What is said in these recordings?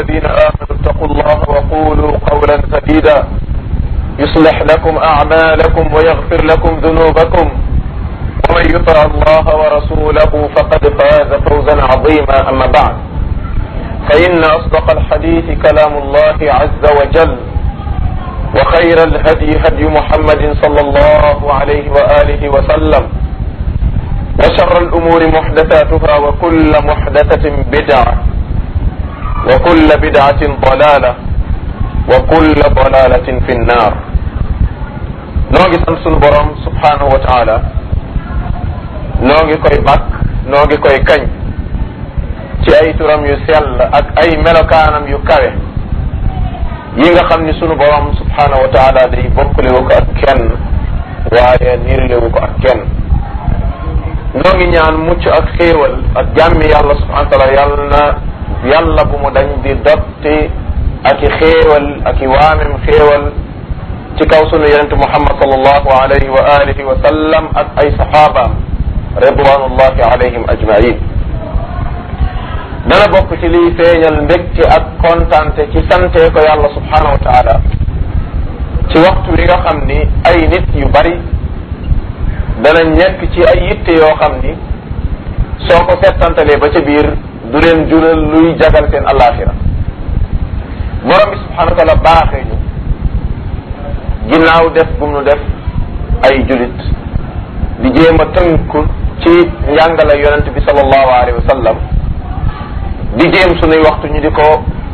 الذين آمنوا اتقوا الله وقولوا قولا سديدا يصلح لكم أعمالكم ويغفر لكم ذنوبكم ومن يطع الله ورسوله فقد فاز فوزا عظيما أما بعد فإن أصدق الحديث كلام الله عز وجل وخير الهدي هدي محمد صلى الله عليه وآله وسلم وشر الأمور محدثاتها وكل محدثة بدعة وكل بدعة ضلالة وكل ضلالة في النار نوغي سان سون بروم سبحانه وتعالى نوغي كوي باك نوغي كوي كاñ ci ay turam yu sell ak ay melokaanam yu kawe yi nga xam ni sunu borom subhanahu wa taala day bokkalewu ko ak kenn waaye niirlewu ko ak kenn noo ngi ñaan mucc ak xéewal ak jàmmi yàlla subhanahu wa taala yàlla na yàlla bu mu dañ di dotti ak i xéewal ak i waamem xéewal ci kaw sunu yonente muhammad sallallahu alayhi wa alihi wa sallam ak ay saxaabaam ridwanullahi alayhim ajmain dana bokk ci liy feeñal mbégte ak kontante ci sante ko yàlla subhanahu wa taala ci waxtu wi nga xam ni ay nit yu bari dana nekk ci ay yitte yoo xam ni soo ko settantalee ba ca biir du leen jural luy jagal seen alaxira borom bi subhanahu wa taala baaxee ñu ginnaaw def gum nu def ay julit di jéem a tënku ci njàngale yonent bi sallallahu alayhi wa sallam di jéem sunuy waxtu ñu di ko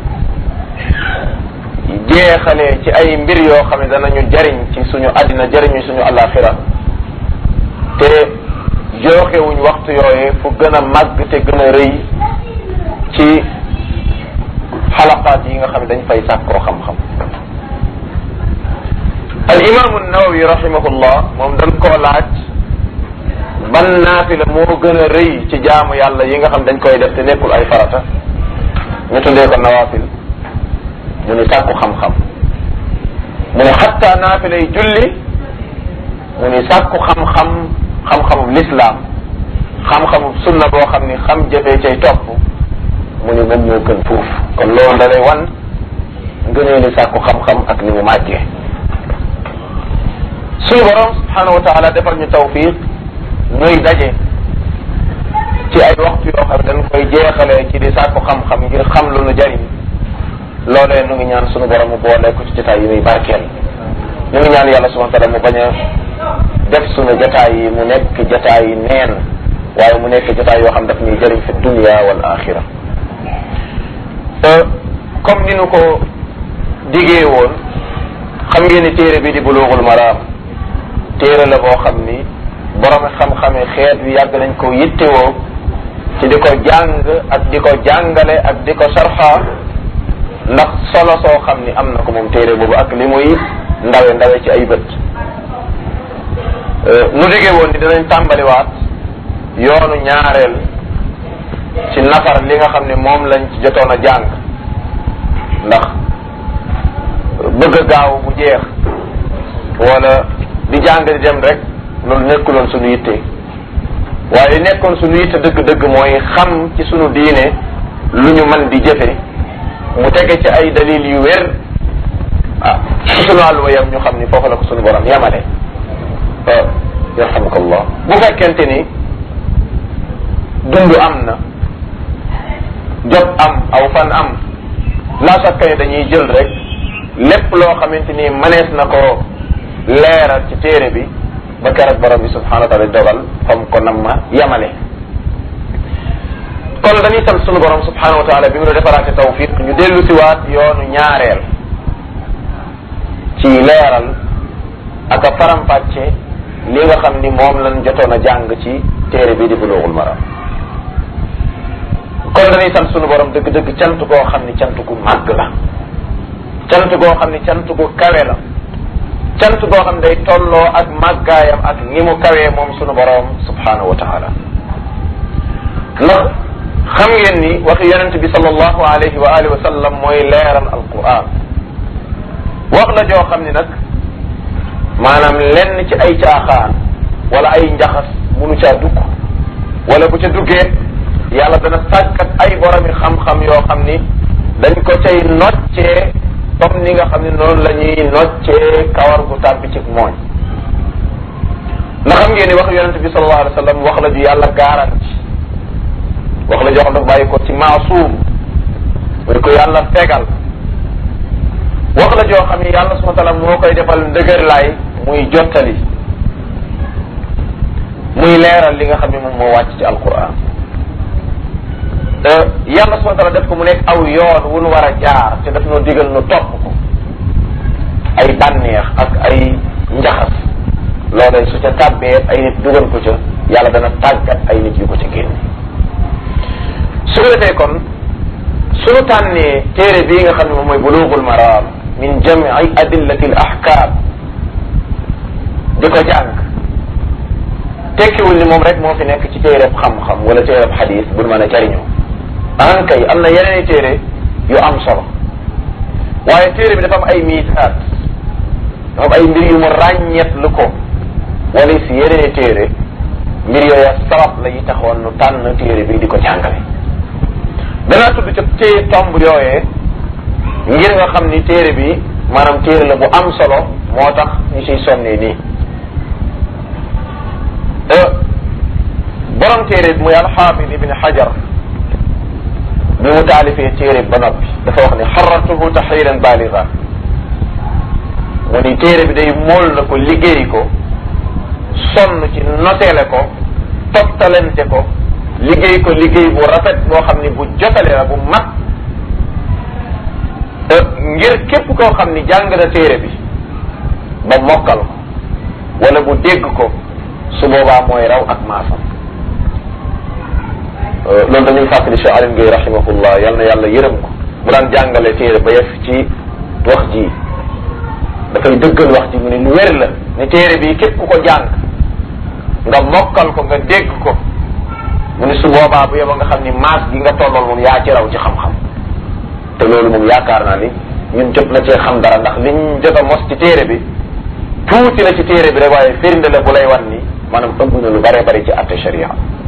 jeexalee ci ay mbir yoo xam ne danañu jariñ ci suñu àddina jariñu suñu alaxira te jooxewuñ waxtu yooye fu gën a màgg te gën a rëy ci xalaqaat yi nga xam ne dañ fay sàkkoo xam-xam al imaamu nawawi rahimahullah moom dañ koo laaj ban naafila moo gën a rëy ci jaamu yàlla yi nga xam dañ koy def te nekkul ay farata ñu tuddee ko nawaafil mu ni sàkku xam-xam mu ni xatta naafila yi julli mu ni sàkku xam-xam xam-xamub lislaam xam-xamub sunna boo xam ni xam jëfee cay topp mu ni moom moo gën fuuf kon loolu da lay wan ngënee ni sàkku xam-xam ak ni mu màggee suñu borom subhanahu wa taala defal ñu tawfiq ñuy daje ci ay waxtu yoo xam ne dañ koy jeexalee ci di sàkku xam-xam ngir xam lu nu jariñ loolee nu ngi ñaan suñu borom mu boole ko ci jotaay yi muy barkeel ñu ngi ñaan yàlla subhanahu wa taala mu bañ a def suñu jotaay yi mu nekk jotaay yi neen waaye mu nekk jotaay yoo xam daf ñuy jëriñ fi dunia wal axira comme ni nu ko digee woon xam ngeen ni téere bi di buluugul maraam téere la boo xam ni borom xam-xame xeet wi yàgg nañ ko yittewoo ci di ko jàng ak di ko jàngale ak di ko sarxa ndax solo soo xam ni am na ko moom téere boobu ak li muy ndawe ndawe ci ay bët nu digee woon ni dinañ tàmbaliwaat yoonu ñaareel ci nafar li nga xam ne moom lañ ci jotoon a jàng ndax bëgg a gaaw bu jeex wala di jàng di dem rek loolu nekkuloon suñu yitte waaye li nekkoon suñu yitte dëgg-dëgg mooy xam ci suñu diine lu ñu mën di jëfe mu tege ci ay dalil yu wér ah ci suñu àlluwa yam ñu xam ni foofu la ko suñu borom yamale yarhamukallah bu fekkente ni dund am na jot am aw fan am la sakka ni dañuy jël rek lépp loo xamante ni mënees na ko leeral ci téere bi ba keroog borom bi subhanahu wa taala dogal fam ko nam ma yamale kon dañuy sant sunu borom subhanahu wa taala bi mu la defaraate tawfiq ñu dellu si waat yoonu ñaareel ci leeral ak a faram-fàcce li nga xam ni moom lañ jotoon a jàng ci téere bi di bulughul maram kon dañuy sant sunu borom dëgg-dëgg cant goo xam ni cant gu màgg la cant goo xam ni cant gu kawe la cant goo xam day tolloo ak màggaayam ak ni mu kawee moom sunu borom subhanahu wa taala ndax xam ngeen ni waxi yonente bi sallallahu alayhi wa alihi wa sallam mooy leeral alquran wax la joo xam ni nag maanaam lenn ci ay caaxaan wala ay njaxas munu caa dugg wala bu ca duggee yàlla dana sàkkat ay boromi xam-xam yoo xam ni dañ ko cay noccee comme ni nga xam ne noonu la ñuy noccee kawar gu tàbbi ci mooñ ndax xam ngeen ni wax yonente bi sallallahu alayhi wa sallam wax la ju yàlla garanti wax la joo xam dafa bàyyi ko ci maasuum muy ko yàlla fegal wax la joo xam ni yàlla subhanahu wa taala moo koy defal ndëgër laay muy jottali muy leeral li nga xam ne moom moo wàcc ci alquran yàlla subhanahu wa taala def ko mu nekk aw yoon wu nu war a jaar te daf noo digal nu topp ko ay bànneex ak ay njaxas loolee su ca tàbbee ay nit dugal ko ca yàlla dana tàggat ay nit yu ko ca génne su ko defee kon suñu tànnee téere bii nga xam ne moom mooy bulughul maram min jam'i adillati al ahkam di ko jàng tekkiwul ni moom rek moo fi nekk ci téereb xam-xam wala téereb xadis bu mën a jariñoo an kay am na yeneen téere yu am solo waaye téere bi dafa am ay miisaat dafa am ay mbir yu mu ràññeet lu ko wala si yeneen téere mbir yooya sabab la yi taxoon nu tànn téere bi di ko jàngale danaa tudd ca téye tomb yooyee ngir nga xam ni téere bi maanaam téere la bu am solo moo tax ñu siy sonnee nii borom téere bi muy alxaafid ibni xajar bi mu taalifee téere ba noppi dafa wax ni xaratuhu taxriran baliga mu ni téere bi day mool na ko liggéey ko sonn ci noteele ko toftalente ko liggéey ko liggéey bu rafet boo xam ni bu jotale la bu mat ngir képp koo xam ni jàng na téere bi ba mokkal ko wala bu dégg ko su boobaa mooy raw ak maasam loolu dañuy fàttali Cheikh Alioune Gueye rahimahullah yal na yàlla yërëm ko bu daan jàngale téere ba yef ci wax ji dafay dëggal wax ji mu ne lu wér la ne téere bi képp ku ko jàng nga mokkal ko nga dégg ko mu ne su boobaa bu yeba nga xam ni maas gi nga tollool moom yaa ci raw ci xam-xam te loolu moom yaakaar naa ni ñun jot na cee xam dara ndax liñ jot a mos ci téere bi tuuti la ci téere bi rek waaye firnde la bu lay wan ni maanaam ëmb na lu bare bari ci atte sharia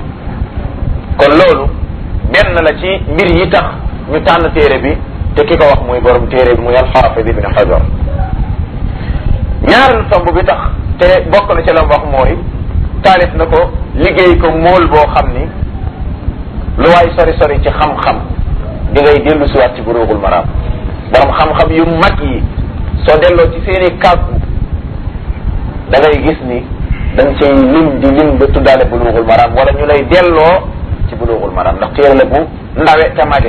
kon loolu benn la ci mbir yi tax ñu tànn téere bi te ki ko wax muy borom téere bi muy alxaafid ibn xajar ñaareelu tomb bi tax te bokk na ci la wax mooy taalif na ko liggéey ko mool boo xam ni lu waay sori sori ci xam-xam di ngay dellu siwaat ci buruugul maraam borom xam-xam yu mag yi soo delloo ci seeni kàggu da ngay gis ni dañ cay lim di lim ba tuddaale buluugul maraam wala ñu lay delloo ci buluugul maraam ndax téere la bu ndawe te mage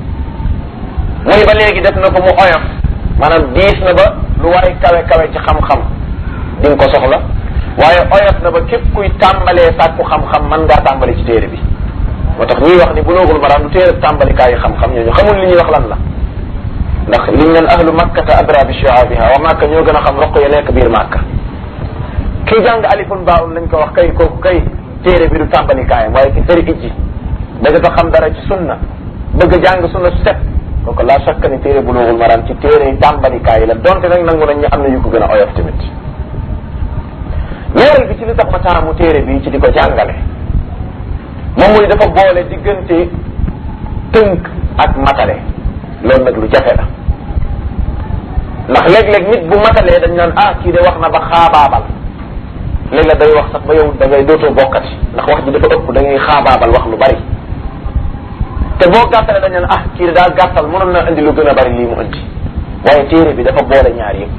muy ba léegi def na ko mu oyof maanaam diis na ba lu waay kawe kawe ci xam-xam di nga ko soxla waaye oyof na ba képp kuy tàmbalee sàkku xam-xam mën ngaa tàmbali ci téere bi moo tax ñuy wax ni buluugul maraam du téere tàmbalikaayu xam-xam ñooñu xamul li ñuy wax lan la ndax liñ naan ahlu makkata adra bi shi'abiha wa makka ñoo gën a xam roq ya nekk biir makka kii jàng alifun baun lañ ko wax kay kooku kay téere bi du tàmbali kaayam waaye ki tëri ijji bëgg a xam dara ci sunna bëgg a jàng sunna su set kooku laa shakka ni téere bulughul maram ci téere yi tàmbali kaay la donte nag nangu nañ ñu am na yu ko gën a oyof tamit ñaareel bi ci li tax ma taamu téere bi ci di ko jàngale moom muy dafa boole diggante tënk ak matale loolu nag lu jafe la ndax léeg-léeg nit bu matalee dañ naan ah kii de wax na ba xaabaabal léegi la day wax sax ba yow da ngay dootoo bokkati ndax wax ji dafa ëpp da ngay xaabaabal wax lu bari te boo gàttalee dañ naan ah kii daal gàttal mënoon na indi lu gën a bari lii mu indi waaye téere bi dafa boole ñaar yëpp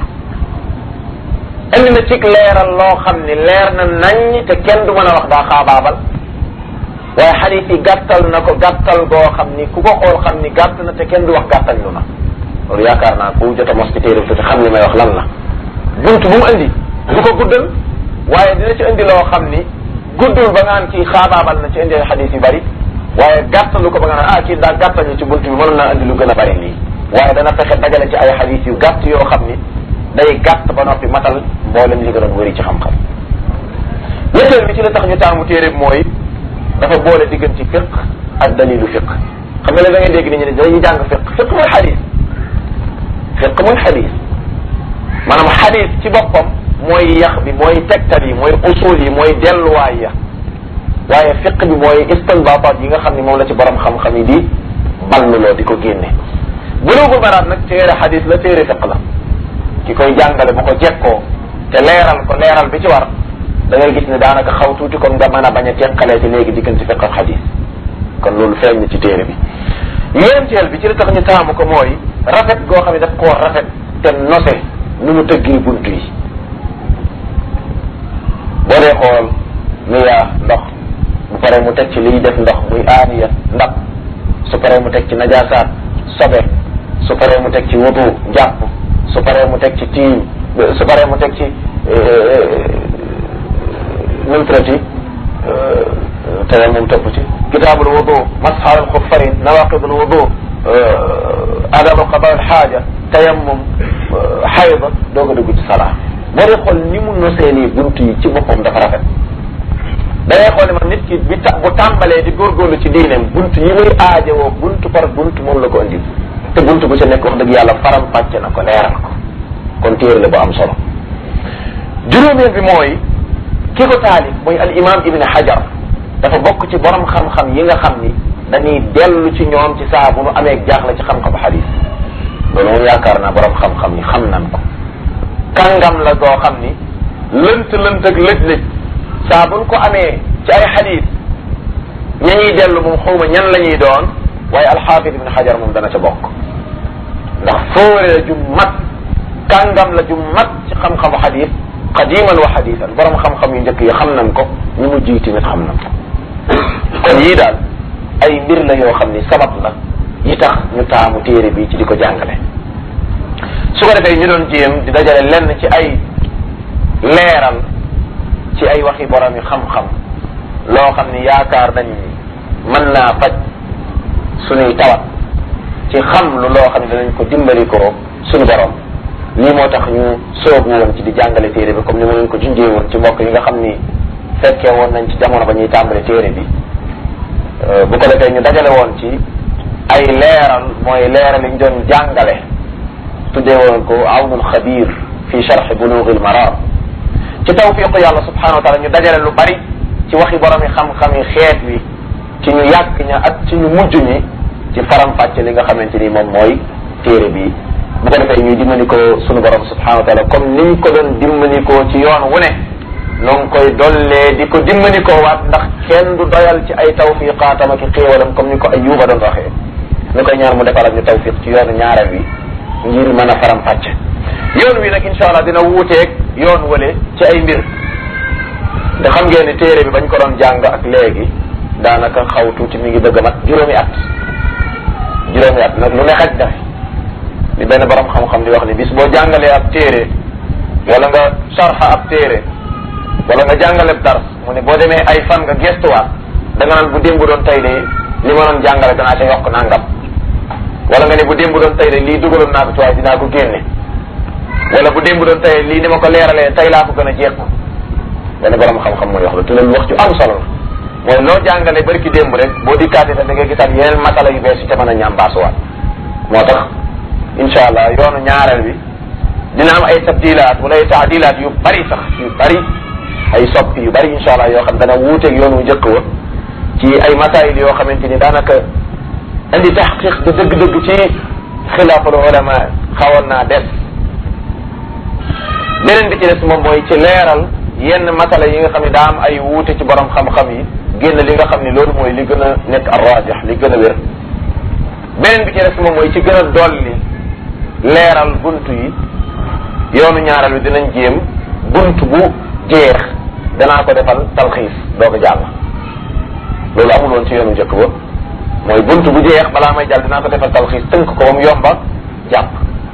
indi na cig leeral loo xam ni leer na nañ te kenn du mën a wax daa xaabaabal waaye xadiis yi gàttal na ko gàttal goo xam ni ku ko xool xam ni gàtt na te kenn du wax gàttal lu na loolu yaakaar naa ku jot a mos ci téere bi te xam li may wax lan la bunt bu mu indi du ko guddal waaye dina ci indi loo xam ni guddul ba ngaan kii xaabaabal na ci indi xadis yu bari waaye gàttalu ko ba nga naan ah kii daal gàttal ñu ci bunt bi mënoon naa indi lu gën a bari lii waaye dana fexe dajale ci ay xadis yu gàtt yoo xam ni day gàtt ba noppi matal mboolem li gën a wëri ci xam-xam ñetteel bi ci la tax ñu taamu téere bi mooy dafa boole diggante fiq ak dalilu fiq xam nga léegi da ngay dégg nit ñi ne dañuy jàng fiq fiq mooy xadis fiq mooy xadis maanaam xadis ci boppam mooy yax bi mooy tegtal yi mooy usul yi mooy delluwaay ya waaye fiq bi mooy istinbataat yi nga xam ne moom la ci borom xam-xam yi di balluloo di ko génne bulugul maraam nag téere xadis la téere fiq la ki koy jàngale bu ko jekkoo te leeral ko leeral bi ci war da ngay gis ne daanaka xaw tuuti kon nga mën a bañ a teqalee ci léegi diggante fiq ak xadis kon loolu feeñ na ci téere bi ñeenteel bi ci li tax ñu taamu ko mooy rafet goo xam ne daf koo rafet te nose nu mu tëggee bunt yi boo dee xool miyaa ndox bu paree mu teg ci liy def ndox muy aaniya ndab su paree mu teg ci najaasaat sobe su paree mu teg ci wudu jàpp su paree mu teg ci tiim su paree mu teg ci numtrati tere moom topp ci kitaabul wudu masxal al xuffayn nawaqidul wudu adabu qada al xaaja tayammum xayda doog a dugg ci salaa boo dee xool ni mu nosee nii bunt yi ci boppam dafa rafet da ngay xool ne man nit ki bi ta bu tàmbalee di góorgóorlu ci diineem bunt yi muy aajowoo bunt par bunt moom la ko indi te bunt bu ca nekk wax dëgg yàlla faram fàcce na ko leeral ko kon téere la bu am solo juróomeel bi mooy ki ko taalif mooy al imam ibn hajar dafa bokk ci borom xam-xam yi nga xam ni dañuy dellu ci ñoom ci saa bu nu amee jaaxle ci xam-xam xadis loolu moom yaakaar naa borom xam-xam yi xam nan ko kàngam la goo xam ni lënt lënt ak lëj-lëj saa buñ ko amee ci ay xadis ña ñuy dellu moom xawma ñan la ñuy doon waaye alxaafid ibn xajar moom dana ca bokk ndax fóore la ju mat kàngam la ju mat ci xam-xamu xadis qadiman wa xadisan borom xam-xam yu njëkk yi xam nañ ko ñu mu jiy tamit xam nañ ko kon yii daal ay mbir la yoo xam ni sabab la yi tax ñu taamu téere bi ci di ko jàngale su ko defee ñu doon jéem di dajale lenn ci ay leeral ci ay waxi borom yi xam-xam loo xam ni yaakaar nañ mën naa faj suñuy tawat ci xam lu loo xam ne danañ ko dimbali ko suñu borom lii moo tax ñu soobu woon ci di jàngale téere bi comme ni ma leen ko junjee woon ci mbokk yi nga xam ni fekkee woon nañ ci jamono ba ñuy tàmbale téere bi bu ko defee ñu dajale woon ci ay leeral mooy leeral yi ñu doon jàngale tuddee woon ko awnul xabir fi charx bulughil maram ci tawfiqu yàlla subhanahu wa taala ñu dajale lu bari ci waxi borom yi xam-xam yi xeet wi ci ñu yàgg ña ak ci ñu mujj ñi ci faram-fàcce li nga xamante ni moom mooy téere bi bu ko defee ñuy dimbali ko sunu borom subhanahu wa taala comme niñ ko doon dimbali ko ci yoon wu ne noo ngi koy dollee di ko dimbali ko waat ndax kenn du doyal ci ay tawfiqaatam ak xéewalam comme ni ko Ayyuba doon waxee ni koy ñaan mu defal ak ñu tawfiq ci yoonu ñaareel wi ngir mën a faram-fàcce yoon wi nag incha allah dina wuuteeg yoon wale ci ay mbir te xam ngeen ni téere bi bañ ko doon jàng ak léegi daanaka xaw tuuti mi ngi bëgg a mat juróomi at juróomi at nag lu ne xaj daf li benn borom xam-xam di wax ni bis boo jàngalee ab téere wala nga sarxa ab téere wala nga jàngale dars mu ne boo demee ay fan nga gestuwaat da nga naan bu démb doon tey de li ma doon jàngale danaa ca yokk nangam wala nga ne bu démb doon tey de lii dugaloon naa ko ci waaye dinaa ko génne wala bu démb doon tey lii ni ma ko leeralee tey laa ko gën a jekku benn borom xam-xam mooy wax la te loolu wax ju am solo la mooy loo jàngale bari ki démb rek boo dikkaatee da ngay gisaat yeneen masala yu bees yi te mën a ñambaasuwaat moo tax incha allah yoonu ñaareel bi dina am ay tabdilaat wala ay taadilaat yu bari sax yu bari ay soppi yu bari incha allah yoo xam dana wuuteeg yoonu njëkk wa ci ay masaayil yoo xamante ni daanaka indi taxqiq de dëgg-dëgg ci xilaaful ulama xawoon naa des beneen bi ci des moom mooy ci leeral yenn masala yi nga xam ne daa am ay wuute ci borom xam-xam yi génn li nga xam ne loolu mooy li gën a nekk arrajih li gën a wér beneen bi ci des moom mooy ci gën a dolli leeral bunt yi yoonu ñaareel bi dinañ jéem bunt bu jeex danaa ko defal talxiis doo ko jàll loolu amul woon ci yoonu njëkk ba mooy bunt bu jeex balaa may jàll dinaa ko defal talxiis tënk ko ba mu yomba jàpp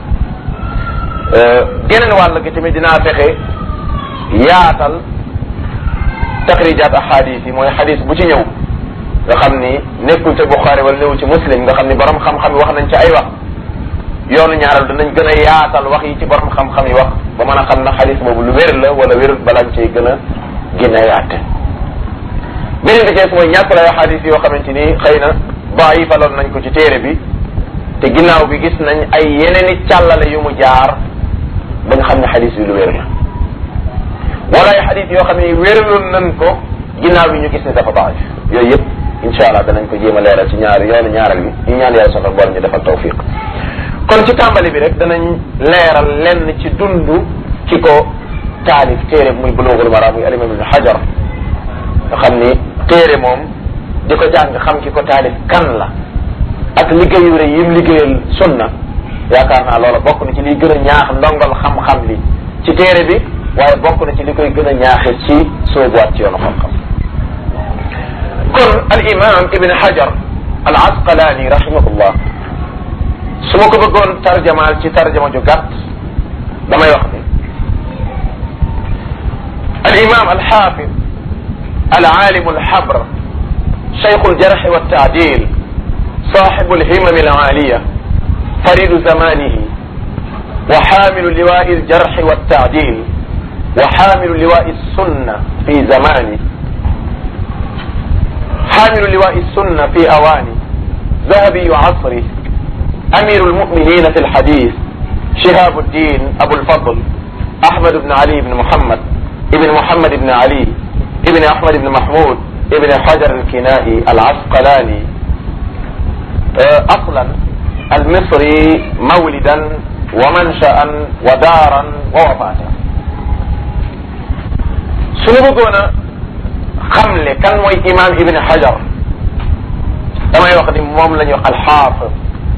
geneen wàll gi tamit dinaa fexe yaatal taxrijaat ahadis yi mooy xadis bu ci ñëw nga xam ni nekkul ca Buxaari wala néew ci muslim nga xam ni borom xam-xam yi wax nañ ci ay wax yoonu ñaaral danañ gën a yaatal wax yi ci borom xam-xam yi wax ba mën a xam na xadis boobu lu wér la wala wérut balañ cay gën a gën a yaate beneen bi ci mooy ñàkk lay xadis yoo xamante ni xëy na daayifaloon nañ ko ci téere bi te ginnaaw bi gis nañ ay yeneen i càllale yu mu jaar ba nga xam ne xadis bi lu wér la wala ay xadis yoo xam ne wéraloon nañ ko ginnaaw bi ñu gis ne dafa daif yooyu yëpp incha allah danañ ko jéem a leeral ci ñaari yoonu ñaaral bi ñu ñaan yàlla sonal boole ñu defal tawfiq kon ci tàmbali bi rek danañ leeral lenn ci dundu ki ko taalif téere muy bulughul mara muy alimam ibn hajar nga xam ni téere moom di ko jàng xam ki ko taalif kan la ak liggéeyu rek yim liggéeyal sunna yaakaar naa loola bokk na ci liy gën a ñaax ndongal xam-xam li ci téere bi waaye bokk na ci li koy gën a ñaaxe ci soobuwaat ci yoonu xam-xam kon al imam ibn hajar al asqalaani rahimahullah su ma ko bëggoon tarjamaal ci tarjama ju gàtt damay wax ni al imam al xaafid al aalim al xabr cheikh al jarx wa taadil صاحب الهمم العالية فريد زمانه وحامل لواء الجرح والتعديل وحامل لواء السنة في زمانه حامل لواء السنة في أوانه ذهبي عصره أمير المؤمنين في الحديث شهاب الدين أبو الفضل أحمد بن علي بن محمد ابن محمد بن علي ابن أحمد بن محمود ابن حجر الكنائي العسقلاني أصلا المصري مولدا ومنشأ ودارا ووفاتا suñu bëggoon a xamle kan mooy imam ibn hajar damay wax ni moom la ñuy wax alxaafis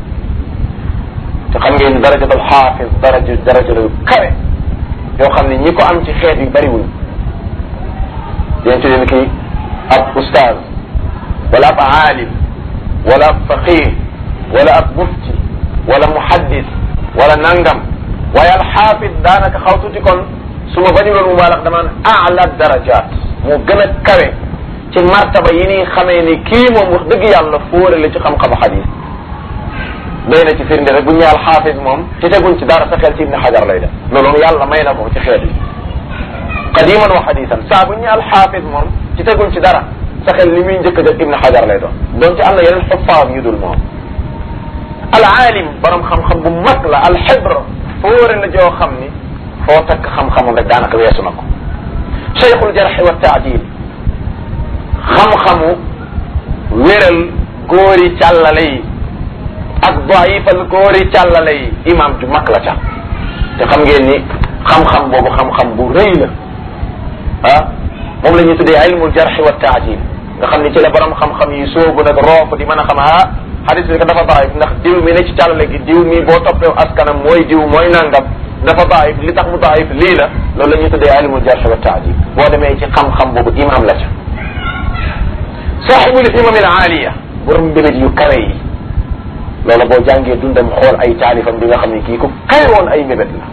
te xam ngeen darajat alxaafis daraja daraja la yu kawe yoo xam ne ñi ko am ci xeet yu bariwuñ yéen ci leen kii ab ustaaz wala ab aalim wala ab faqih wala ab mufti wala muhaddis wala nangam waaye alxaafis daanaka xaw tuuti kon su ma bañu loon mu baalax damaan aala darajat moo gën a kawe ci martaba yi ni xamee ni kii moom wax dëgg yàlla fóore la ci xam-xamu xadis doy na ci firnde rek bu ñu ñaal xaafis moom ci teguñ ci dara sa xel ci ibni xajar lay def loolu yàlla may na ko ci xeet yi qadiman wa xadisan saa bu ñu ñaal xaafis moom ci teguñ ci dara sa xel li muy njëkk a def ibni xajar lay doon donc ci am na yeneen xuffaam yu dul moom al aalim borom xam-xam bu mag la al xibr fóore la joo xam ni foo takk xam-xamam rek daanaka weesu na ko cheikhul jarxi wa taadil xam-xamu wéral góori càllale yi ak daifal góori càllale yi imam ju mag la ca te xam ngeen ni xam-xam boobu xam-xam bu rëy la ah moom la ñuy tuddee ilmul jarxi wa taadil nga xam ni ci la borom xam-xam yi soobu nag roof di mën a xam ah xadis bi dafa daif ndax diw mi ne ci càllale gi diw mi boo toppee askanam mooy diw mooy nangam dafa daif li tax mu daif lii la loolu la ñuy tuddee ilmul jarh wa taadil boo demee ci xam-xam boobu imam la ca saaxibul himam al aaliya borom mbébét yu kawe yi loola boo jàngee dundam xool ay taalifam bi nga xam ne kii ku kawe woon ay mbébét la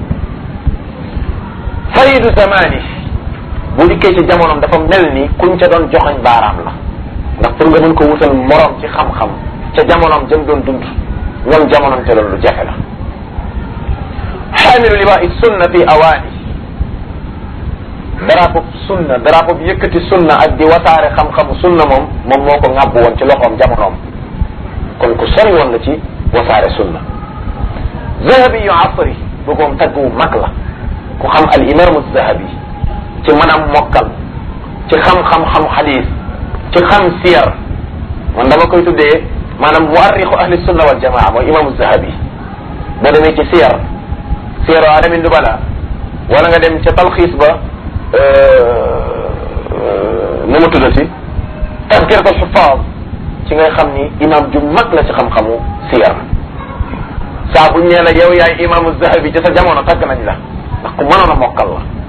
faridu zamani bu dikkee ci jamonom dafa mel ni kuñ ca doon joxañ baaraam la ndax pour nga mën ko wutal morom ci xam-xam ca jamonom jëm doon dund ñoom jamonom te loolu lu jafe la xaamilu liwaa'i sunna fi awaani drapeau sunna drapeau bi yëkkati sunna ak di wasaare xam-xamu sunna moom moom moo ko ŋàbb woon ci loxoom jamonoom kon ku sori woon la ci wasaare sunna zahabi yu asri bëggoom tagg wu mag la ku xam al imaamu zahabi ci manam mokkal ci xam-xam-xam xadis ci xam siyar man dama koy tuddee maanaam muarrixu ahli sunna wal jamaa mooy imaamu zahabi boo demee ci siyar siyaru Alamin Nubala wala nga dem ca talxiis ba nu mu tuddati tazkiratul xufaaz ci ngay xam ni imam ju mag la ci xam-xamu siyar saa buñ nee la yow yaay imaamu zahabi ci sa jamono tagg nañ la ndax ku mënoon a mokkal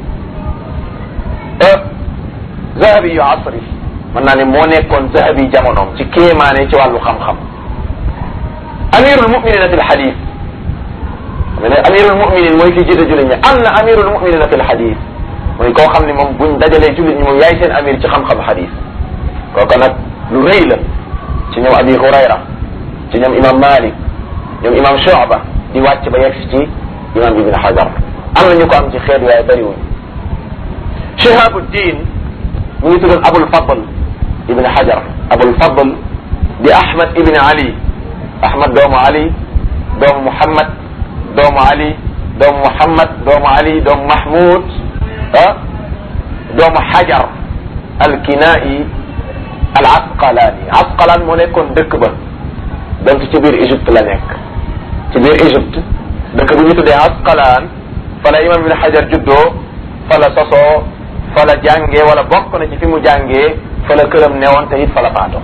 la zahabi yu asri mën naa ne moo nekkoon zahabi jamonoom ci kéemaane ci wàllu xam-xam amirul muminina fi lxadis mais ne amirul muminin mooy ki jiite jullit ñi am na amirul muminina fi lxadis mooy koo xam ne moom buñ dajalee jullit ñi moom yaay seen amir ci xam-xam xadis kooku nag lu rëy la ci ñoom abi hurayra ci ñoom imam malik ñoom imam shuba di wàcc ba yegg ci imam ibn hajar am na ñu ko am ci xeet waaye bëriwuñ shihabuddin mu ngi tuddoon abul fadl ibn hajar abul fadl di ahmad ibn ali ahmad doomu ali doomu muhammad doomu ali doomu muhammad doomu ali doomu mahmud ah doomu hajar alkinai al asqalaani asqalaan moo nekkoon dëkk ba donc ci biir Égypte la nekk ci biir Égypte dëkk bu ñu tuddee Asqalaan fa la imam ibn Hajar juddoo fa la sosoo fa la jàngee wala bokk na ci fi mu jàngee fa la këram newoon te it fa la faatoo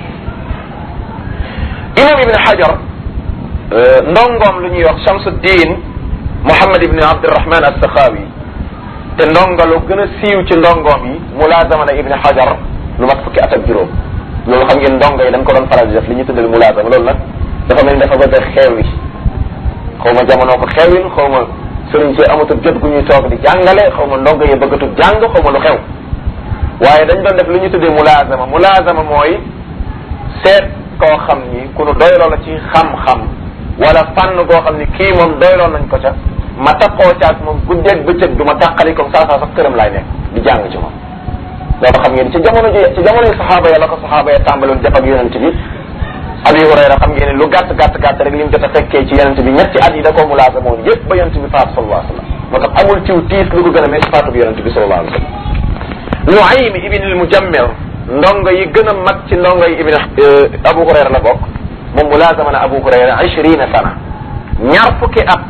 imam ibn Hajar ndongoom lu ñuy wax Shamsuddin Muhammad ibn Abdurrahman as-Sakhawi te ndongalu gën a siiw ci ndongoom yi mulaazama na ibn Hajar lu mat fukki at ak juróom loolu xam ngeen ndongo yi dañ ko doon faral di def li ñu tuddal mulaazama loolu nag dafa mel ni dafa bëgg a xeewi xaw ma jamono ko xeewil xaw ma sëriñ si amatul jot gu ñuy toog di jàngale xaw ma ndongo yi bëggatul jàng xaw ma lu xew waaye dañ doon def li ñu tuddee mulaazama mulaazama mooy seet koo xam ni ku nu doyloo la ci xam-xam wala fànn goo xam ni kii moom doyloo nañ ko ca ma takkoo caag moom guddeeg bëccëg du ma tàqali comme saa saa sax këram laay nekk di jàng ci moom loolu xam ngeen ci jamono ji ci jamono yi saxaaba ya la ko saxaaba ya tàmbaloon jëf ak yonent bi Abi Hurayra xam ngeen ne lu gàtt gàtt gàtt rek li mu jot a fekkee ci yonent bi ñetti at yi da koo mulaasa moon yëpp ba yonent bi faatu sallallahu alayhi wa sallam moo tax amul ciw tiis lu ko gën a mees faatu bi yonent bi sallallahu alayhi wa sallam Nuaym ibn al-Mujammir ndongo yi gën a mag ci ndongo yi ibn Abu Hurayra la bokk moom mulaasama na Abu Hurayra ishrina sana ñaar fukki at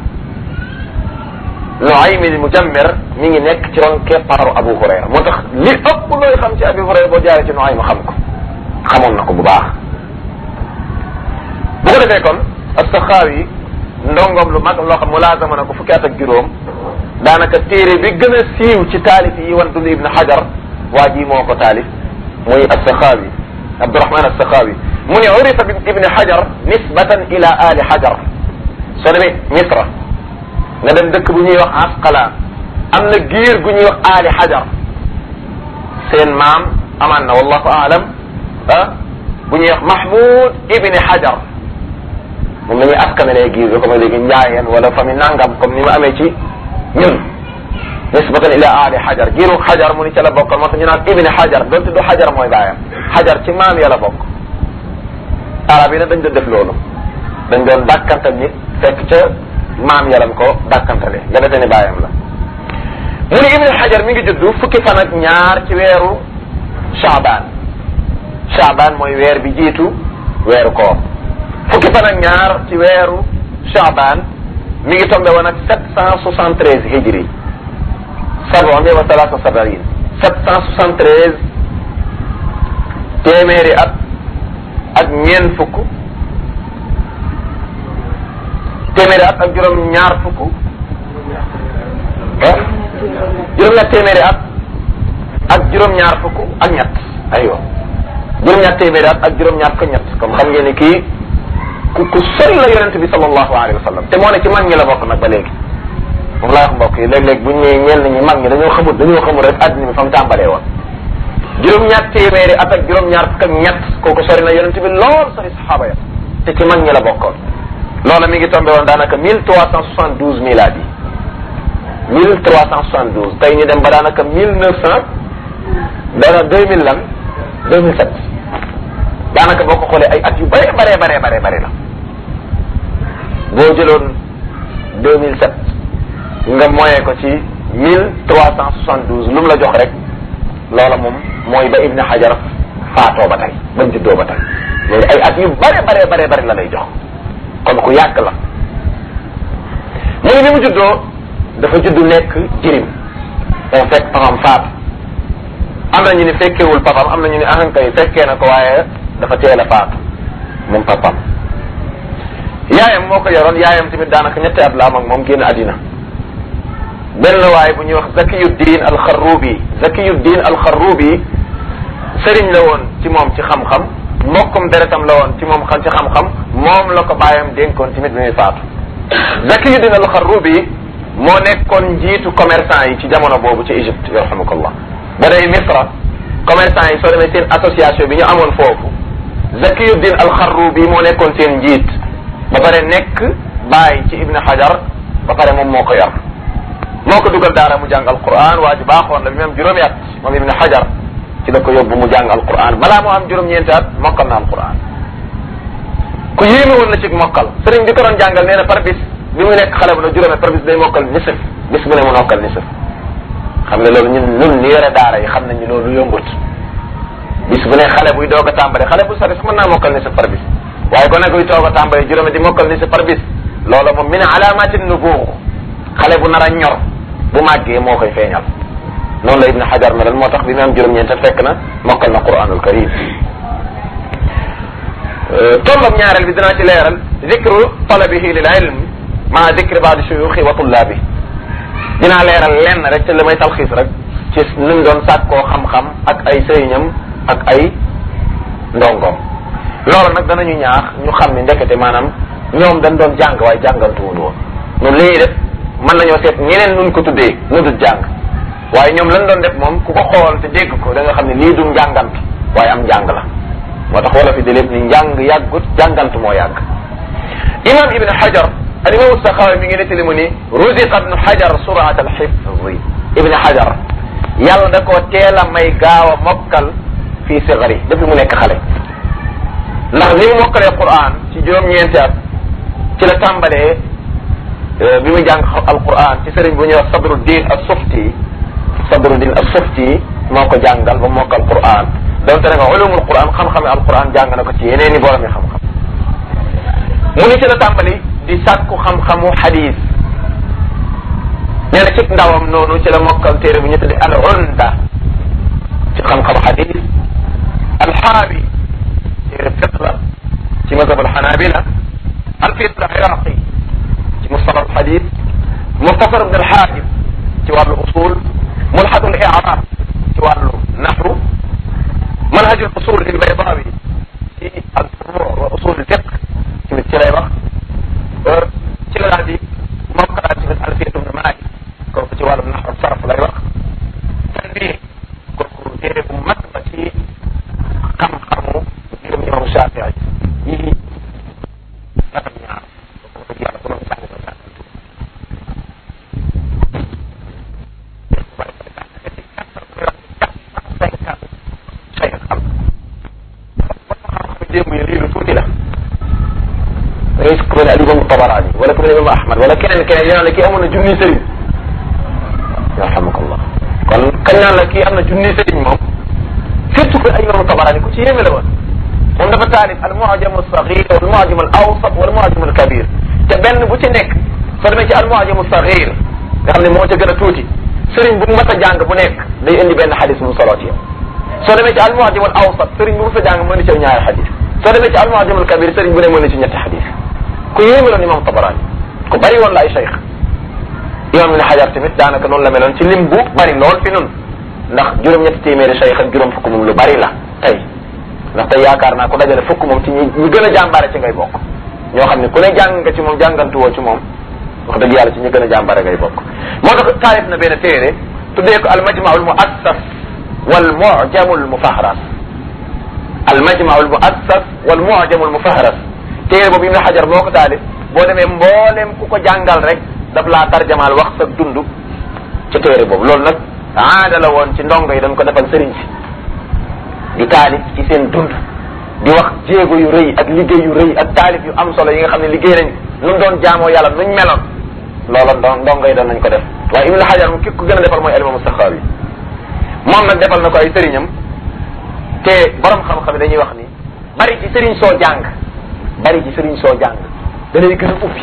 Nuaym al-Mujammir mi ngi nekk ci ron keppaaru Abu Hurayra moo tax li ëpp looy xam ci Abu Hurayra boo jaaree ci Nuaym xam ko xamoon na ko bu baax bu ko defee kon as-Saxaawi ndongom lu mag loo xam mulaasama na ko fukki at ak juróom daanaka téere bi gën a siiw ci taalif yi wan dund Ibn Hajar waa ji moo ko taalif muy as-Saxaawi Abdurahman as-Saxaawi mu ne urifa bi Ibn Hajar nisbatan ila ali Hajar soo demee Misra nga dem dëkk bu ñuy wax Asqalaan am na giir gu ñuy wax ali Hajar seen maam amaan na wallahu aalam ah bu ñuy wax Mahmoud Ibn Hajar moom la ñuy askanalee giir bi comme léegi njaayeen wala famille nangam comme ni ma amee ci ñun nisbatan ila ali xajar giiru xajar mu ni ca la bokkal moo tax ñu naan ibni xajar donte du xajar mooy baayam xajar ci maam ya la bokk arab yi nag dañ doon def loolu dañ doon dàkkantal nit fekk ca maam ya lañ ko dàkkantale nga defee ni baayam la mu ni ibni xajar mi ngi juddu fukki fan ak ñaar ci weeru chaabaan chaabaan mooy weer bi jiitu weeru koor fukki fan ak ñaar ci weeru chaabaan mi ngi tombé woon ak sept cent soixante treize hijri sabon wa salaasa sabarin sept cent soixante treize téeméeri at ak ñeent fukk téeméeri at ak juróom ñaar fukk ah juróom-ñaar téeméeri at ak juróom-ñaar fukk ak ñett aywa juróom-ñaar téeméeri at ak juróom-ñaar fukk ñett comme xam ngeen ni kii ku ku sori la yonente bi sallallahu alayhi wa sallam te moo ne ci mag ñi la bokk nag ba léegi moom laa wax mbokk yi léeg-léeg buñ ñëwee ñenn ñi mag ñi dañoo xamul dañoo xamul rek àddina bi fa mu tàmbalee woon juróom-ñaar téeméeri at ak juróom-ñaar fukk ak ñett kooku sori na yonente bi lool sori saxaaba ya te ci mag ñi la bokkoon loola mi ngi tombé woon daanaka mille trois cent soixante douze miladi mille trois cent soixante douze tey ñu dem ba daanaka mille neuf cent dana deux mille lan deux mille sept daanaka boo ko xoolee ay at yu bare bare bare bare bare la boo jëloon deux mille sept nga moyee ko ci mille trois cent soixante douze lu mu la jox rek loola moom mooy ba Ibn Hajar faatoo ba tey ba mu juddoo ba tey loolu ay at yu bare bare bare bare la lay jox kon ku yàgg la mu ne bi mu juddoo dafa juddu nekk jirim moo fekk papam faatu am na ñu ni fekkewul papam am na ñu ni ahankay fekkee na ko waaye dafa teel a faatu moom papam yaayam moo ko yoroon yaayam tamit daanaka ñetti at la am ak moom génn àddina benn waaye bu ñuy wax zakiyuddin alxarrubi zakiyuddin alxarrubi sëriñ la woon ci moom ci xam-xam mbokkum deretam la woon ci moom xam ci xam-xam moom la ko bàyyam dénkoon tamit bi muy faatu zakiyuddin alxarrubi moo nekkoon njiitu commerçant yi ci jamono boobu ci Égypte yarhamukallah ba day Misra commerçant yi soo demee seen association bi ñu amoon foofu zakiyuddin alxarrubi moo nekkoon seen njiit ba pare nekk bàyyi ci Ibn Hajar ba pare moom moo ko yor moo ko dugal daara mu jàng alquran waa ji baaxoon la bi mu am juróomi at moom Ibn Hajar ci la ko yóbbu mu jàng alquran balaa moo am juróom-ñeenti at mokkal na alquran ku yéeme woon la ci mokkal sëriñ bi ko doon jàngal nee na par bis bi mu nekk xale bu na juróome par bis day mokkal nisif bis bu ne mu mokkal nisif xam nga loolu ñun ñun ni yore daara yi xam nañ ni loolu yombut bis bu ne xale buy doog a tàmbale xale bu sori sax mën naa mokkal nisif par bis waaye ko ne kuy toog a tàmbale juróomi di mokkal nisif par bis loola moom min alaamati nubuux xale bu nar a ñor bu màggee moo koy feeñal noonu la ibn xajar meloon moo tax bi mu am juróom-ñeent fekk na mokkal na quranul karim tollam ñaareel bi dinaa ci leeral zikru talabihi lil ilm maa zikri baadi shuyuxi wa tullaabi dinaa leeral lenn rek te li may talxiis rek ci ni mu doon sàkkoo xam-xam ak ay sëriñam ak ay ndongoom loolu nag danañu ñaax ñu xam ni ndekete maanaam ñoom dañ doon jàng waaye jàngantuwul woon ñun li ñuy def mën nañoo seet ñeneen nuñ ko tuddee nu dul jàng waaye ñoom lañ doon def moom ku ko xool te dégg ko da nga xam ne lii du njàngant waaye am njàng la moo tax wala fi di lépp ni njàng yàggut jàngant moo yàgg imam ibn hajar al imam saxaawi mi ngi nettali mu ni ruziqa ibn hajar surat al xifzi ibn hajar yàlla da koo teel a may gaaw a mokkal fii sigari depuis mu nekk xale ndax ni mu mokkalee quran ci juróom-ñeenti at ci la tàmbalee bi muy jàng alquran ci sëriñ bu ñuy wax sabruddin as-sufti sabruddin as-sufti moo ko jàngal ba mokkal quran donte ne nga ulumul quran xam-xame alquran jàng na ko ci yeneen i borom yi xam-xam mu ni ci la tàmbali di sàkku xam-xamu xadis nee na ci ndawam noonu ci la mokkal téere bu ñu tudde al unda ci xam-xamu xadis alxaabi téere fiq la ci mazhab alxanabila alfiq aliraqi ci mustalah alxadis muxtasar ibn alxaajib ci wàllu usul mulxatu al i'rab ci wàllu naxwu manhaj al usul al-baydawi ci al-furu' wa usul al-fiqh tamit ci lay wax ci la daal di mokkalaat tamit alfiyatu ibn Maalik kooku ci wàllu naxwu sarf lay wax tanbih kooku téere bu mag ba ci xam-xamu juróom imam Shaafi'i yi naka ñaar kooku yàlla bu doon jàng ko jàng démb yi lii lu tuuti la da ngay ku mel ne al imam Tabaraani wala ku mel ne imam Ahmad wala keneen keneen ñu naan la kii amoon na junni sëriñ yarhamukallah kon kañ naan la kii am na junni sëriñ moom surtout que ay imam Tabaraani ku ci yéeme la woon moom dafa taalif al mu'jam al saghir wal mu'jam al awsat wal mu'jam al kabir te benn bu ci nekk soo demee ci al mu'jam al saghir nga xam ne moo ca gën a tuuti sëriñ bu mas a jàng bu nekk day indi benn xadis mu solo ci yow soo demee ci al mu'jam al awsat sëriñ bu mas a jàng mën na ci ñaari xadis soo demee ci al mu'jam al kabir sëriñ bu ne mën na ci ñetti xadis ku yéeme loon imam Tabarani ku bari woon la ay cheikh imam ibn Hajar tamit daanaka noonu la meloon ci lim bu bari lool fi nun ndax juróom-ñetti téeméeri cheikh ak juróom fukk moom lu bari la tey ndax tey yaakaar naa ku dajale fukk moom ci ñi ñi gën a jàmbaare ci ngay bokk ñoo xam ne ku ne jàng nga ci moom jàngantuwoo ci moom wax dëgg yàlla ci ñi gën a jàmbaare ngay bokk moo tax taalif na benn téere tuddee ko al majmau al muassas wal mu'jamu al mufahras al majmau al muassas wal mu'jamu al mufahras téere boobu Ibn Hajar moo ko taalif boo demee mboolem ku ko jàngal rek daf laa tarjamaal wax sa dund ci téere boobu loolu nag aada la woon ci ndongo yi dañ ko defal sëriñ si di taalif ci seen dund di wax jéego yu rëy ak liggéey yu rëy ak taalif yu am solo yi nga xam ne liggéey nañ nu doon jaamoo yàlla nuñ meloon loola ndo ndongo yi doon nañ ko def waaye Ibn Hajar moom ki ko gën a defal mooy Al-Imam Saxaawi moom nag defal na ko ay sëriñam te borom xam-xam yi dañuy wax ni bari ci sëriñ soo jàng bari ci sëriñ soo jàng da lay gën a ubbi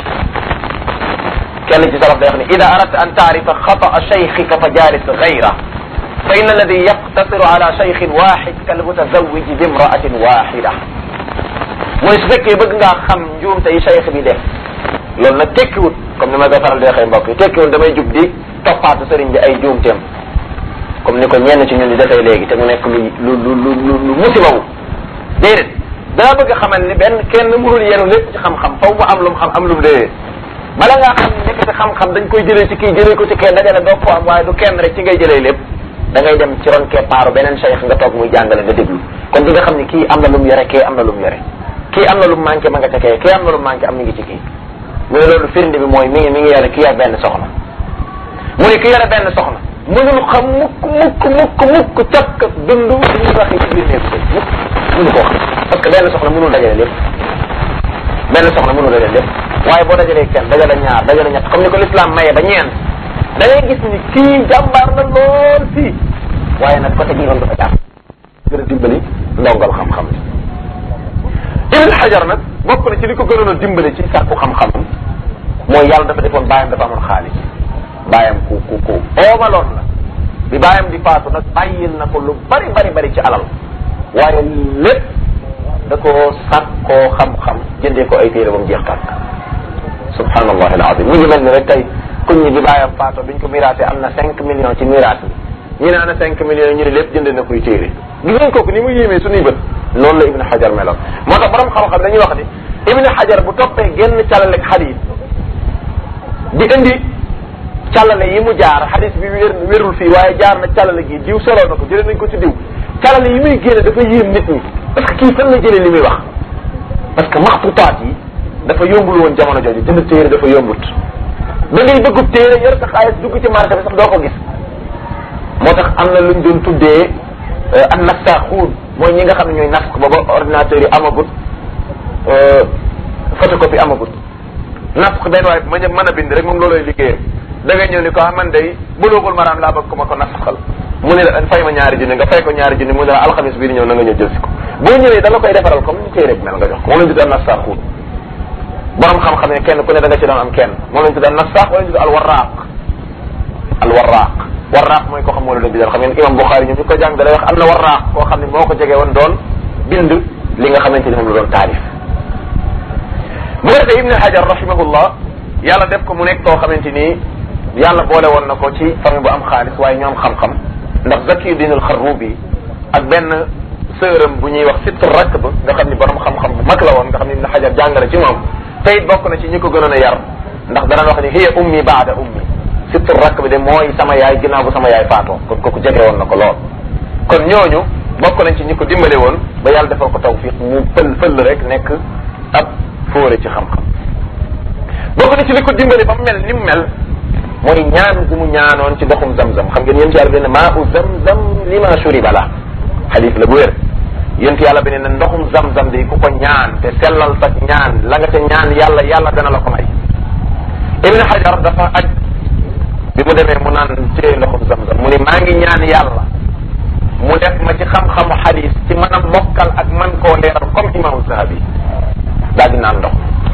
kenn ci salaf day wax ni ida aradta an taarifa xataa cheikhika fa jaalis gayra fa inna alladi yaqtasiru ala cheikhin waxid kal mutazawiji bi imraatin waxida mooy su fekkee bëgg ngaa xam njuumte yi cheikh bi def loolu nag tekkiwut comme ni ma koy faral di waxee mbokk yi tekkiwut damay jub di toppaatu sëriñ bi ay njuumteem comme ni ko ñenn ci ñun di defee léegi te mu nekk lu lu lu lu lu musibawu déedéet daa bëgg a xamal ni benn kenn mënul yenu lépp ci xam-xam faw mu am lu mu xam am lu mu déedéet bala ngaa xam ne nekkati xam-xam dañ koy jëlee ci kii jëlee ko ci kenn dajale doo ko am waaye du kenn rek ci ngay jëlee lépp da ngay dem ci ron keppaaru beneen cheikh nga toog muy jàngale nga déglu kon di nga xam ni kii am na lu mu yore kii am na lu mu yore kii am na lu mu manqué ma nga ca kee kii am na lu mu manqué am mi ngi ci kii mu ne loolu firnde bi mooy mi ngi mi ngi yore kii yor benn soxna mu ne ki yore benn soxna mënul xam mukk mukk mukk mukk cakk dund li ñuy waxee ci biir néegu sëy mukk mënu koo xam parce que benn soxna mënul dajale lépp benn soxna mënul dajale lépp waaye boo dajalee kenn dajale ñaar dajale ñett comme ni ko l'islam maye ba ñeent da ngay gis ni kii jàmbaar na lool fii waaye nag côté bii noonu dafa jàpp gën a dimbali ndongal xam-xam Ibn Hajar nag bokk na ci li ko gënoon a dimbali ci sàkku xam-xamam mooy yàlla dafa defoon bàyyam dafa amoon xaalis bàyyam ku ku ku oomaloon la bi bàyyam di faatu nag bàyyil na ko lu bari bari bari ci alal waaye lépp da ko sàkkoo xam-xam jëndee ko ay téere ba mu jeex tàkk subhanallah alazim mi ngi mel ni rek tey kuñ ñi bi bàyyam faatu biñ ko miraasee am na cinq millions ci miraas bi ñu ne ana cinq millions ñu ne lépp jënd na koy téere gis ngeen kooku ni mu yéemee suñuy bët loolu la ibnu xajar meloon moo tax borom xam-xam dañuy wax ni ibnu xajar bu toppee genn càllaleeg xadis di indi càllale yi mu jaar xadis bi wér wérul fii waaye jaar na càllale gi diw soloo na ko jëlee nañ ko ci diw càllale yi muy génne dafa yéem nit ñi parce que kii fan la jëlee li muy wax parce que maxtutaat yi dafa yombul woon jamono jooju jënd téere dafa yombut da ngay bëggub téere yor sa xaalis dugg ci marché bi sax doo ko gis moo tax am na luñ doon tuddee an nassaaxuun mooy ñi nga xam ne ñooy nas ko booba ordinateur yi amagut photocopie amagut nas ko benn waaye ma mën a bind rek moom looloy liggéeyam da ngay ñëw ni ko ah man day bulugul maraam laa bëgg ko ma ko nasaxal mu ne la fay ma ñaari junni nga fay ko ñaari junni mu ne la alxamis bii di ñëw na nga ñëw jël si ko boo ñëwee da la koy defaral comme ni téere bi mel nga jox ko moom lañ tudd an nassaaxuun borom xam-xam ne kenn ku ne da nga ci doon am kenn moom lañ tudd an nassaax wala ñu tudd al warraaq al warraaq warraaq mooy koo xam moo la doon bindal xam ngeen imam Buxaari ñoom ñu ko jàng da lay wax am na warraaq koo xam ne moo ko jege woon doon bind li nga xamante ni moom la doon taalif bu ko defee Ibn Hajar rahimahullah yàlla def ko mu nekk koo xamante ni yàlla boole woon na ko ci famille bu am xaalis waaye ñoom xam-xam ndax Zakiyuddin al-Xarrubi ak benn sëram bu ñuy wax Sitt Rakb nga xam ni borom xam-xam bu mag la woon nga xam ni Ibn Hajar jàngale ci moom te it bokk na ci ñi ko gënoon a yar ndax dana wax ni hiya ummi baada ummi Sitt Rakb bi de mooy sama yaay ginnaaw bu sama yaay faatoo kon kooku jege woon na ko lool kon ñooñu bokk nañ ci ñi ko dimbale woon ba yàlla defal ko tawfiq mu fël fël rek nekk ab fóore ci xam-xam bokk na ci li ko dimbale ba mu mel ni mu mel mooy ñaan gu mu ñaanoon ci ndoxum zamzam xam ngeen yéen ci yàlla bi ne maa u zamzam lima shuriba la xadis la bu wér yéen ci yàlla bi ne ndoxum zamzam di ku ko ñaan te sellal sa ñaan la nga ca ñaan yàlla yàlla dana la ko may ibn hajar dafa aj bi mu demee mu naan ci ndoxum zamzam mu ni maa ngi ñaan yàlla mu def ma ci xam-xamu xadis ci mën a mokkal ak man koo leeral comme imaamu zahabi daal di naan ndox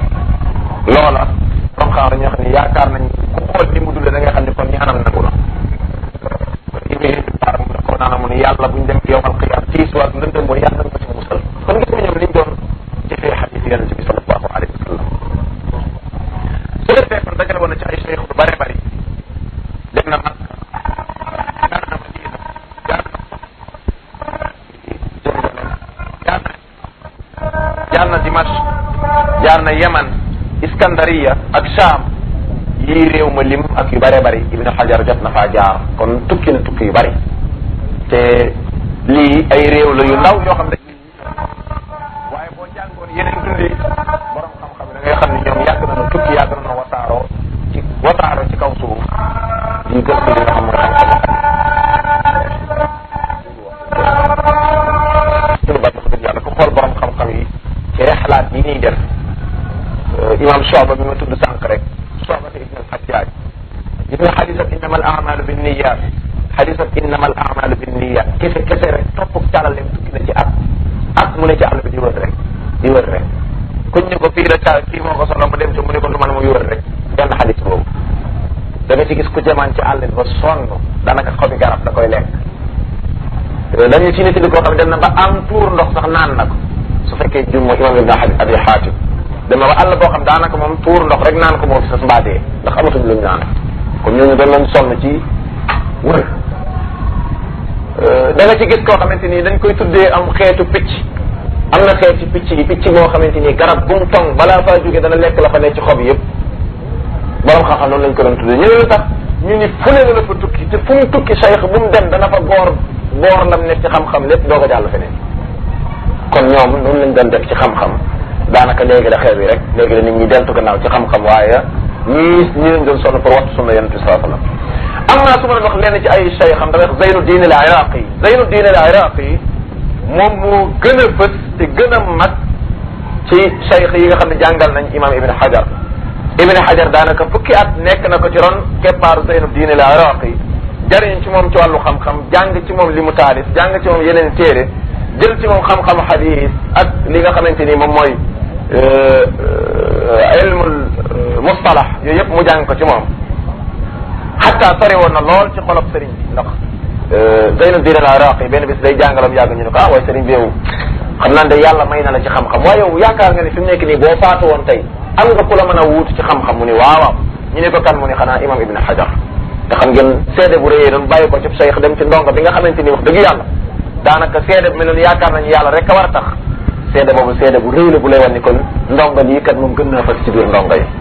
loola comme xam dañoo xam ne yaakaar nañ ku xool ni mu dundee da nga xam ne kon ñaanam nangu na ibni baar mu ko naana mu ne yàlla buñ dem yowmal qiyaam tiis waag lëndëm boo yàlla nga ci musal kon gis nga ñoom liñ doon jëfee xadis yonente bi sallallahu alayhi wa sallam su defee kon dajale woon na ci ay cheikh lu bare bari dem na mag jaar na Madina jaar na jaar na jaar na Dimash jaar na Yemen Iskandariya ak Sham yii réew ma lim ak yu bare bari Ibn Hajar jot na faa jaar kon tukki na tukki yu bari te lii ay réew la yu ndaw yoo xam ne waaye boo jàngoon yeneen dundi borom xam-xam da ngay xam ne ñoom yàgg nañu tukki yàgg nañu wasaaroo ci wasaaroo ci kaw suuf di gëstu li nga xam mooy xam-xam suñu bat wax dëgg yàlla ku xool borom xam-xam yi ci rexlaat yi ñuy def imam Shuba bi ma tudd sànq rek Shuba ibn al-Hajjaj gis nga xadisat innama al amalu bin niyat xadisat innama al amalu bin niyat kese kese rek topp càllaleem tukki na ci at at mu ne ci àll bi di wër rek di wër rek kuñ ne ko fii la ca kii moo ko solo mu dem ci mu ne ko du man muy wër rek benn xadis boobu da nga ci gis ku jamaan ci àll bi ba sonn daanaka xobi garab da koy lekk dañu ci nit koo xam ne dem na ba am tuur ndox sax naan na ko su fekkee jum mooy imam ibn abi xaatim dem na ba àll boo xam daanaka moom tuur ndox rek naan ko moo fi sas mbaadee ndax amatuñ luñ naan comme ñooñu dañ leen sonn ci wër da nga ci gis koo xamante ni dañ koy tuddee am xeetu picc am na xeeti picc yi picc moo xamante ni garab bu mu tong balaa faa jógee dana lekk la fa ne ci xob yëpp borom xam-xam noonu lañ ko doon tuddee ñu ne lu tax ñu ni fu ne la fa tukki te fu mu tukki cheikh bu mu dem dana fa goor goor lam nekk ci xam-xam lépp doo ko jàll feneen kon ñoom noonu lañ doon def ci xam-xam daanaka léegi la xew yi rek léegi la nit ñi deltu gannaaw ci xam-xam waaye ñii ñi leen doon sonn pour wattu sunna yonent bi saa sallam am naa su ma leen wax lenn ci ay cheikh xam damay wax Zeynu Diin al Iraqi Zeynu Diin al Iraqi moom moo gën a fës te gën a mag ci cheikh yi nga xam ne jàngal nañ imam Ibn Hajar Ibn Hajar daanaka fukki at nekk na ko ci ron keppaaru Zeynu Diin al Iraqi jariñ ci moom ci wàllu xam-xam jàng ci moom li mu taalif jàng ci moom yeneen téere jël ci moom xam-xam xadis ak li nga xamante ni moom mooy ilmul mustalah yooyu yëpp mu jàng ko ci moom xatta sori woon na lool ci xolob sëriñ bi ndax Zeynuddin al Iraqi benn bis day jàngalam yàgg ñu ne ko ah waaye sëriñ bi yow xam naa de yàlla may na la ci xam-xam waaye yow yaakaar nga ni fi mu nekk nii boo faatu woon tey am nga ku la mën a wuutu ci xam-xam mu ni waawaaw ñu ne ko kan mu ni xanaa imam ibn hajar te xam ngeen seede bu rëyee doon bàyyi ko ci cheikh dem ci ndongo bi nga xamante ni wax dëgg yàlla daanaka seede bu mel noonu yaakaar nañu yàlla rek a war a tax seede boobu seede bu rëy la bu lay wan ni kon ndongo lii kat moom gën naa fas ci biir ndongo yi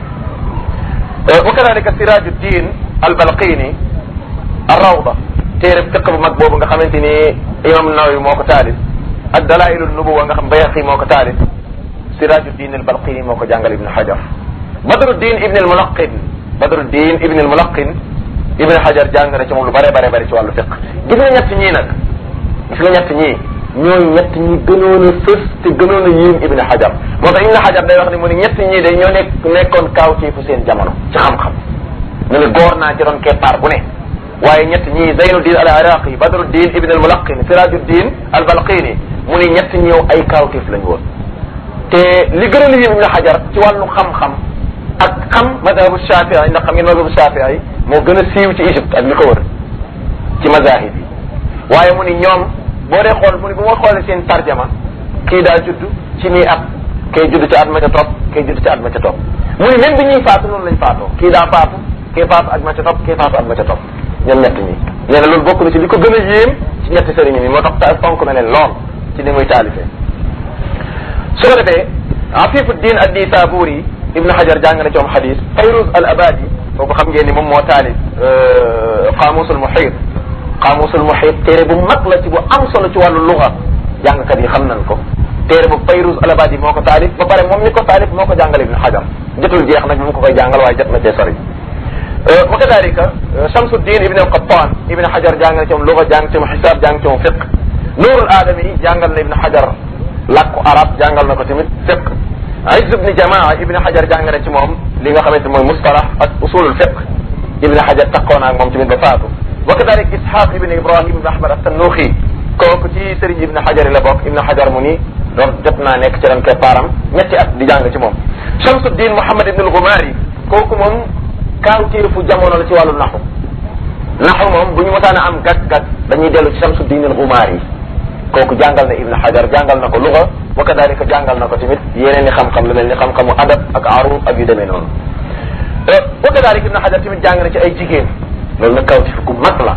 wa kadalika sirajuddin al balqini ar rawda téere fiq bu mag boobu nga xamante ni imam nawawi moo ko taalif ak dalailu nubuwa nga xam bayaqi moo ko taalif sirajuddin al balqini moo ko jàngal ibn hajar badruddin ibn al mulaqin badruddin ibn al mulaqin ibn hajar jàng na ci moom lu bare bare bare ci wàllu fiq gis nga ñett ñii nag gis nga ñett ñii ñooy ñett ñi gënoon a fës te gënoon a yéem ibn hajar moo tax ibn hajar day wax ni mu ni ñett ñii day ñoo nekk nekkoon kaaw ci fu seen jamono ci xam-xam mu ne góor naa ci doon keppaar bu ne waaye ñett ñii zeynuddin al iraqi badruddin ibn al mulaqin sirajuddin al balqini mu ni ñett ñëw ay kaawtiif lañ woon te li gën a li yéem ibn hajar ci wàllu xam-xam ak xam madhabu shafii ndax xam ngeen madhabu shafii moo gën a siiw ci Égypte ak li ko wër ci mazahib yi waaye mu ni ñoom boo dee xool mu ni bu ma xoolee seen tarjama kii daa judd ci nii at kay judd ci at ma ca topp kay judd ci at ma ca topp mu ni même bi ñuy faatu noonu lañ faatoo kii daa faatu kii faatu at ma ca topp kii faatu at ma ca topp ñoom ñett ñi nee na loolu bokk na ci li ko gën a yéem ci ñetti sëriñ yi moo tax ta fonk na leen lool ci ni muy taalifee su ko defee afifuddin ad Nisaburi ibn Hajar jàng na ci moom xadis Fayruz al Abadi kooku xam ngeen ni moom moo taalif qaamusul muhit qaamusul muhit téere bu mag la ci bu am solo ci wàllu luga jàngkat yi xam nañ ko téere bu Fayruz al Abadi moo ko taalif ba pare moom mi ko taalif moo ko jàngal ibn Hajar jotul jeex nag mu ko koy jàngal waaye jot na cee sori wa kadalika Shamsuddin ibn al-Qattan ibn Hajar jàng na ci moom luga jàng ci moom xisaab jàng ci moom fiq Nuurul Aadami jàngal na ibn Hajar làkku arab jàngal na ko tamit fiq Izz ibn Jamaa ibn Hajar jàng na ci moom li nga xamante mooy mustalah ak usulul fiq ibn Hajar takkoo na ak moom tamit ba faatu wa kadalik Ishaq ibn Ibrahim ibn Ahmad as-Sannuxi kooku ci sëriñ ibn Hajar la bokk ibn Hajar mu ni doon jot naa nekk ci ren keppaaram ñetti at di jàng ci moom Shamsuddin Muhammad ibn al-Ghumari kooku moom kaawteefu jamono la ci wàllu naxu naxu moom bu ñu mosaan a am gag-gag dañuy dellu ci Shamsuddin al-Ghumari kooku jàngal na Ibn Hajar jàngal na ko luga wa kadalika jàngal na ko tamit yeneen i xam-xam lu mel ni xam-xamu adab ak arud ak yu demee noonu wa kadalika Ibn Hajar tamit jàng na ci ay jigéen loolu nag kawtif ku mag la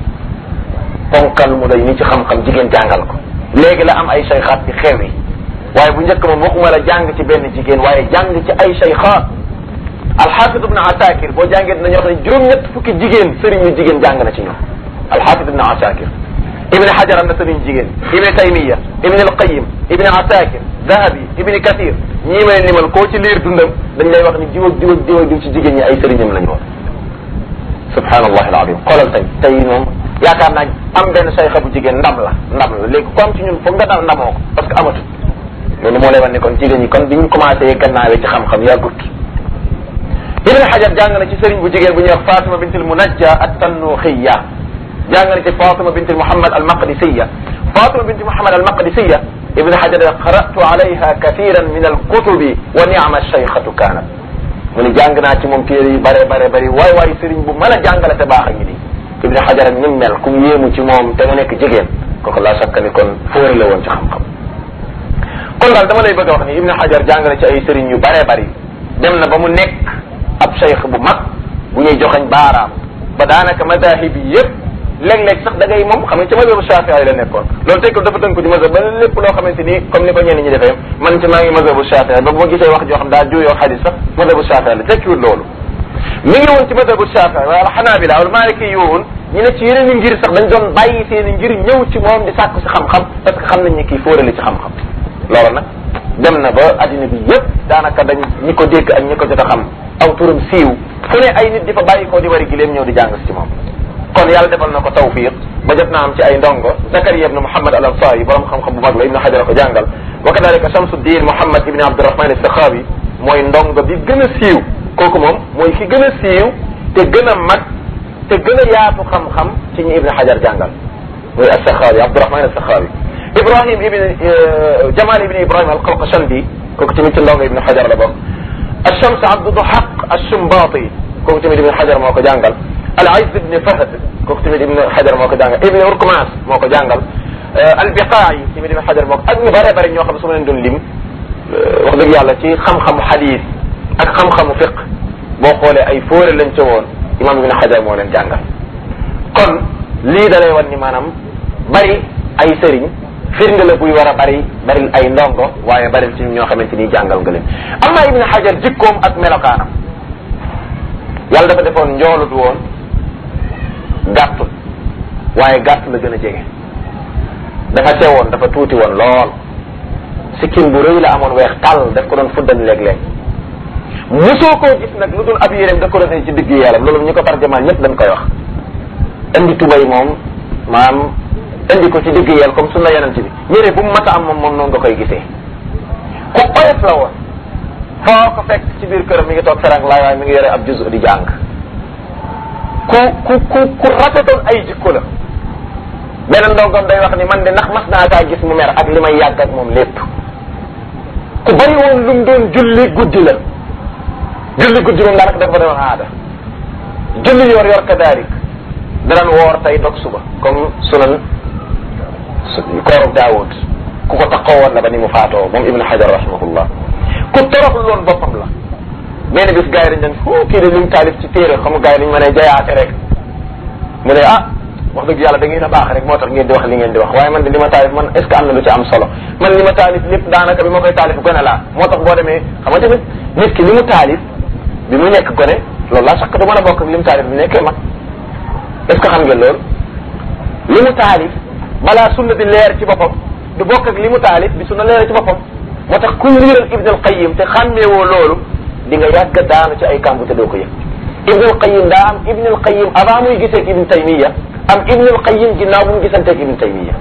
ponkal mu day ni ci xam-xam jigéen jàngal ko léegi la am ay cheykhaat ci xew yi waaye bu njëkk moom waxuma la jàng ci benn jigéen waaye jàng ci ay cheykhaat alxaafid ibn asakir boo jàngee dinañu wax ne juróom-ñett fukki jigéen sëriñ yu jigéen jàng na ci ñoom alxaafid ibn asakir ibn hajar am na sëriñ jigéen ibn taymiya ibn alqayim ibn asakir zahabi ibn kathir ñii may limal koo ci liir dundam dañ lay wax ni diw ak diw ak diw ak diw ci jigéen ñi ay sëriñam lañu woon subhanallah alazim xoolal tey tey moom yaakaar naa am benn sayxa bu jigéen ndam la ndam la léegi comme ci ñun foog nga dal ndamoo ko parce que amatul loolu moo lay wan ne kon jigéen ñi kon bi ñu commencé gannaawee ci xam-xam yàggut ibn hajar jàng na ci sëriñ bu jigéen bu ñuy wax fatima bint al munajja at tannuxiya jàng na ci fatima bint muhammad al maqdisiya fatima bint muhammad al maqdisiya ibn hajar qara'tu alayha kathiran min al kutubi wa ni'ma shaykhatu kanat mu ni jàng naa ci moom téere yu bare bare bari waay waay sëriñ bu mën a jàngale te baax a ngi di ibn hajar ak nim mel ku mu yéemu ci moom te mu nekk jigéen kooku laa sakka ni kon fóori la woon ci xam-xam kon daal dama lay bëgg a wax ni ibn hajar jàngale ci ay sëriñ yu bare bari dem na ba mu nekk ab cheikh bu mag bu ñuy joxañ baaraam ba daanaka madahib yi yëpp léeg-léeg sax da ngay moom xam nga ci mazhabu shafii la nekkoon loolu tey ko dafa tënk ko ci mazhab ba lépp loo xamante ni comme ni ko ñenn ñi defee man ci maa ngi mazhabu shafii ba bu ma gisee wax joo xam daa juyoo xadis sax mazhabu shafii la tekkiwul loolu mi ngi woon ci mazhabu shafii wala xanaabila wala maaliki yi woon ñu ne ci yeneen i ngir sax dañ doon bàyyi seen i ngir ñëw ci moom di sàkku si xam-xam parce que xam nañ ni kii fóorali ci xam-xam loolu nag dem na ba addina bi yëpp daanaka dañ ñi ko dégg ak ñi ko jot a xam aw turam siiw fu ne ay nit di fa bàyyi koo di wari gileem ñëw di jàng ci moom kon yàlla defal na ko tawfiq ba jot naa am ci ay ndongo Zakariya ibn Muhammad al Ansari borom xam-xam bu mag la Ibn Hajar ko jàngal wa kadalika Shamsuddin Muhammad ibn Abdurrahman as-Sakhawi mooy ndongo bi gën a siiw kooku moom mooy ki gën a siiw te gën a mag te gën a yaatu xam-xam ci ñi Ibn Hajar jàngal mooy as-Sakhawi Abdurrahman as-Sakhawi Ibrahim ibn Jamal ibn Ibrahim al-Qalqashandi kooku tamit ci ndongo Ibn Hajar la bokk Achams Abdu Duhaq Achumbaati kooku tamit ibn Hajar moo ko jàngal al Izz ibn Fahd kooku tamit ibn Hajar moo ko jàngal ibn Urkumas moo ko jàngal al Biqaayi tamit ibn Hajar moo ko ak ñu bare bare ñoo xam ne su ma leen doon lim wax dëgg yàlla ci xam-xamu xadiis ak xam-xamu fiq boo xoolee ay fóore lañ ca woon imam ibn Hajar moo leen jàngal kon lii da lay wan ni maanaam bari ay sëriñ firnde la buy war a bari bari ay ndongo waaye bari ci ñoo xamante ni jàngal nga leen amma ibn Hajar jikkoom ak melokaanam yàlla dafa defoon njoolut woon gàttul waaye gàtt la gën a jege dafa teewoon dafa tuuti woon lool sikkim bu rëy la amoon weex tàll daf ko doon fuddan léeg-léeg mosoo koo gis nag lu dul ab yéreem da ko doon ci digg yaram loolu ñu ko tarjamaan ñëpp dañ koy wax indi tubay moom maam indi ko ci digg yel comme sunna yonent bi yére bu mu mat a am moom moom noonu nga koy gisee ku oyof la woon foo ko fekk ci biir këram mi ngi toog ferang laay waaye mi ngi yore ab juzu di jàng ku ku ku ku rafetoon ay jikko la beneen ndongom day wax ni man de ndax mas naa kaa gis mu mer ak li may yàgg ak moom lépp ku bari woon lu mu doon julli guddi la julli guddi moom daanaka dafa doon aada julli yor yor kadaarik danañ woor tey dog suba comme sunan kooru daawud ku ko taxaw woon la ba ni mu faatoo moom ibnu hajar rahimahullah ku toroxlu loon boppam la benn bis gars yi dañ dañ fu kii de li mu taalif ci téere xam nga gars yi dañ mën a jayaate rek mu ne ah wax dëgg yàlla da ngeen a baax rek moo tax ngeen di wax li ngeen di wax waaye man de li ma taalif man est ce que am na lu ci am solo man li ma taalif lépp daanaka bi ma koy taalif gone laa moo tax boo demee xam nga tamit nit ki li mu taalif bi mu nekk gone loolu laa sax du mën a bokk ak li mu taalif bi mu nekkee mag est ce que xam ngeen loolu li mu taalif balaa sunna di leer ci boppam du bokk ak li mu taalif bi sunna leer ci boppam moo tax kuy liiral ibn al qayim te xàmmeewoo loolu di nga yàgg daanu ci ay kàmbu te doo ko yëg ibn al qayim daa am ibn al qayim avant muy gisee ibn taymiya am ibn al qayim ginnaaw bu mu gisanteeg ibn taymiya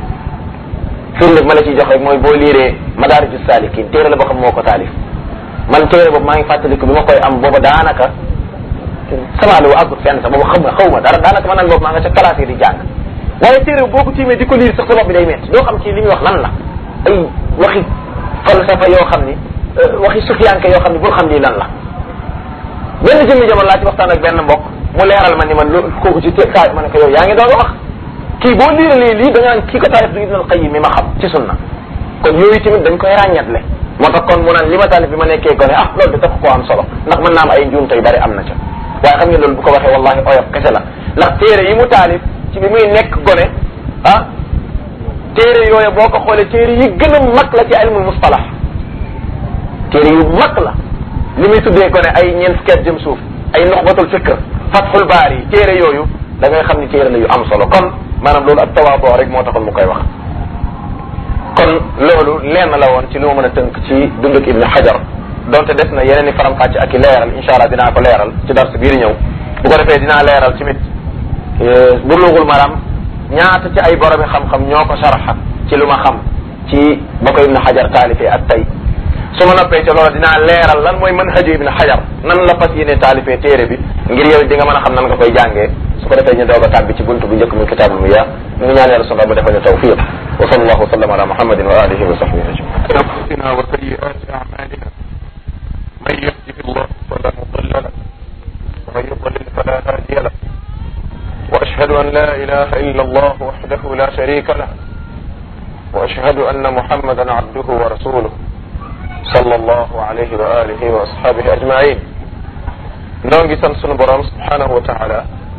firnde ma la ciy jox rek mooy boo liiree madaariju saalikin téere la boo xam moo ko taalif man téere boobu maa ngi fàttaliku bi ma koy am booba daanaka sama lu àggut fenn sax boobu xam nga xaw ma dara daanaka ma nan boobu maa nga ca classe yi di jàng waaye téere boo ko tiimee di ko liir sax sa bopp bi day metti doo xam ci li muy wax lan la ay waxi falsafa yoo xam ni waxi sufiyanke yoo xam ni bul xam lii lan la benn jëmmi jamono laa ci waxtaan ak benn mbokk mu leeral ma ni man loolu kooku ci téeg ma ne ko yow yaa ngi doon wax kii boo liiralee lii da nga naan kii ko taalif du ibn al qayyim mi ma xam ci sunna kon yooyu tamit dañ koy ràññatle moo tax kon mu naan li ma taalif bi ma nekkee gone ah loolu de tax koo am solo ndax mën naa am ay njuumte yu bari am na ca waaye xam nga loolu bu ko waxee wallahi oyof kese la ndax téere yi mu taalif ci bi muy nekk gone ah téere yooyu boo ko xoolee téere yi gën a mag la ci ilmul mustalah téere yu mag la li muy tuddee gone ay ñeent fukkeet jëm suuf ay nuxbatul fikr fathul baari yi téere yooyu da ngay xam ni téere la yu am solo kon maanaam loolu ak tawaaboo rek moo taxoon mu koy wax kon loolu lenn la woon ci li ma mën a tënk ci dunduk ibnu xajar donte des na yeneen i faram-fàcce ak i leeral incha allah dinaa ko leeral ci dars biir ñëw bu ko defee dinaa leeral tamit buluugul maram ñaata ci ay boromi xam-xam ñoo ko saraxa ci lu ma xam ci ba ko ibnu xajar taalifee ak tey su ma noppee ca loolu dinaa leeral lan mooy manhaju ibnu xajar nan la fas yéene taalifee téere bi ngir yow di nga mën a xam nan nga koy jàngee su ko defee ñu doog a tàbbi ci buntu bu njëkk muy kitaabul miyaa ñu ngi ñaan yàlla sunu mu defal ñu tawfiq wa sallallahu wa sallam ala muhammadin wa alihi wa sahbihi ajmain أنفسنا وسيئات أعمالنا من يهده الله فلا مضل له ومن يضلل فلا هادي له وأشهد أن لا إله إلا الله وحده لا شريك له وأشهد أن محمدا عبده ورسوله صلى الله عليه وآله وأصحابه أجمعين نونغي سان سunu borom subhanahu wa taala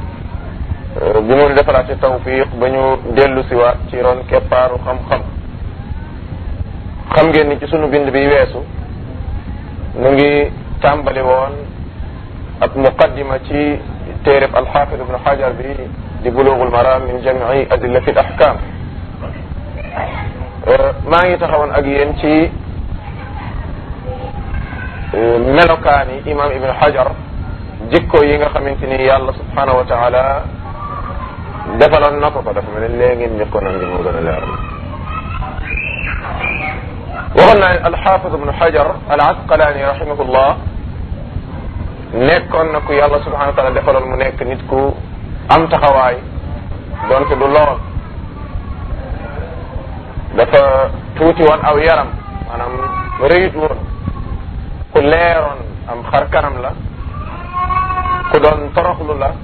bi mu defalaate tawfiq ba ñu dellu siwaat ci ron keppaaru xam-xam xam ngeen ni ci sunu bind bi weesu nu ngi tàmbali woon ab muqaddima ci téereb alxaafid ibnu xajar bi di bulugul maram min jamii adillati al ahkam maa ngi taxawoon ak yéen ci melokaani imam ibnu xajar jikko yi nga xamante ni yàlla subhanahu wa taala defaloon na ko ko dafa mel ne léegi ngeen njëkkoon a ngir mu gën a leeral waxoon naa ne alxaafid ibnu xajar al asqalaani rahimahullah nekkoon na ku yàlla subhanahu wa taala defaloon mu nekk nit ku am taxawaay donte du lool dafa tuuti woon aw yaram maanaam rëyut woon ku leeroon am xar kanam la ku doon toroxlu la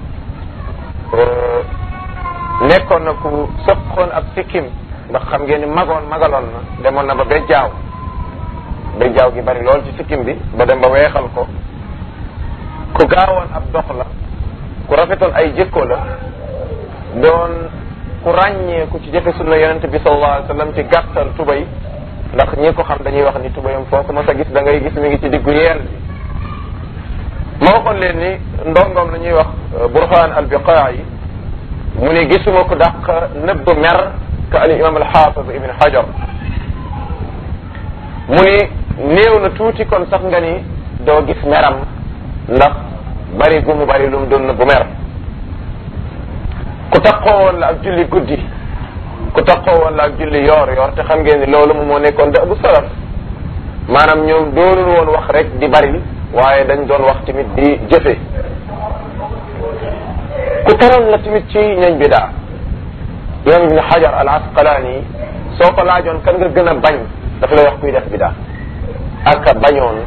nekkoon na ku sëqoon ab sikkim ndax xam ngeen ni magoon magaloon na demoon na ba bejjaaw bejjaaw gi bari lool ci sikkim bi ba dem ba weexal ko ku gaawoon ab dox la ku rafetoon ay jikko la doon ku ràññeeku ci jëfe sunna yonente bi sallallahu alayhi wa sallam ci gàttal tubay ndax ñi ko xam dañuy wax ni tubayam foo ko mos a gis da ngay gis mi ngi ci diggu yeel bi ma waxoon leen ni ndongom la ñuy wax burhan al biqaa yi mu ni gisuma ko dàq nëbb mer ka al imam al xaafid ibn hajar mu ni néew na tuuti kon sax nga ni doo gis meram ndax bari gu mu bari lu mu doon nëbb mer ku taxoo woon la ak julli guddi ku taxoo woon la ak julli yoor yoor te xam ngeen ni loolu moom moo nekkoon da bu salaf maanaam ñoom doonul woon wax rek di bari waaye dañ doon wax tamit di jëfe ku taroon la tamit ci ñañ bidaa imam ibn hajar al asqalaani soo ko laajoon kan nga gën a bañ dafa lay wax kuy def bidaa ak a bañoon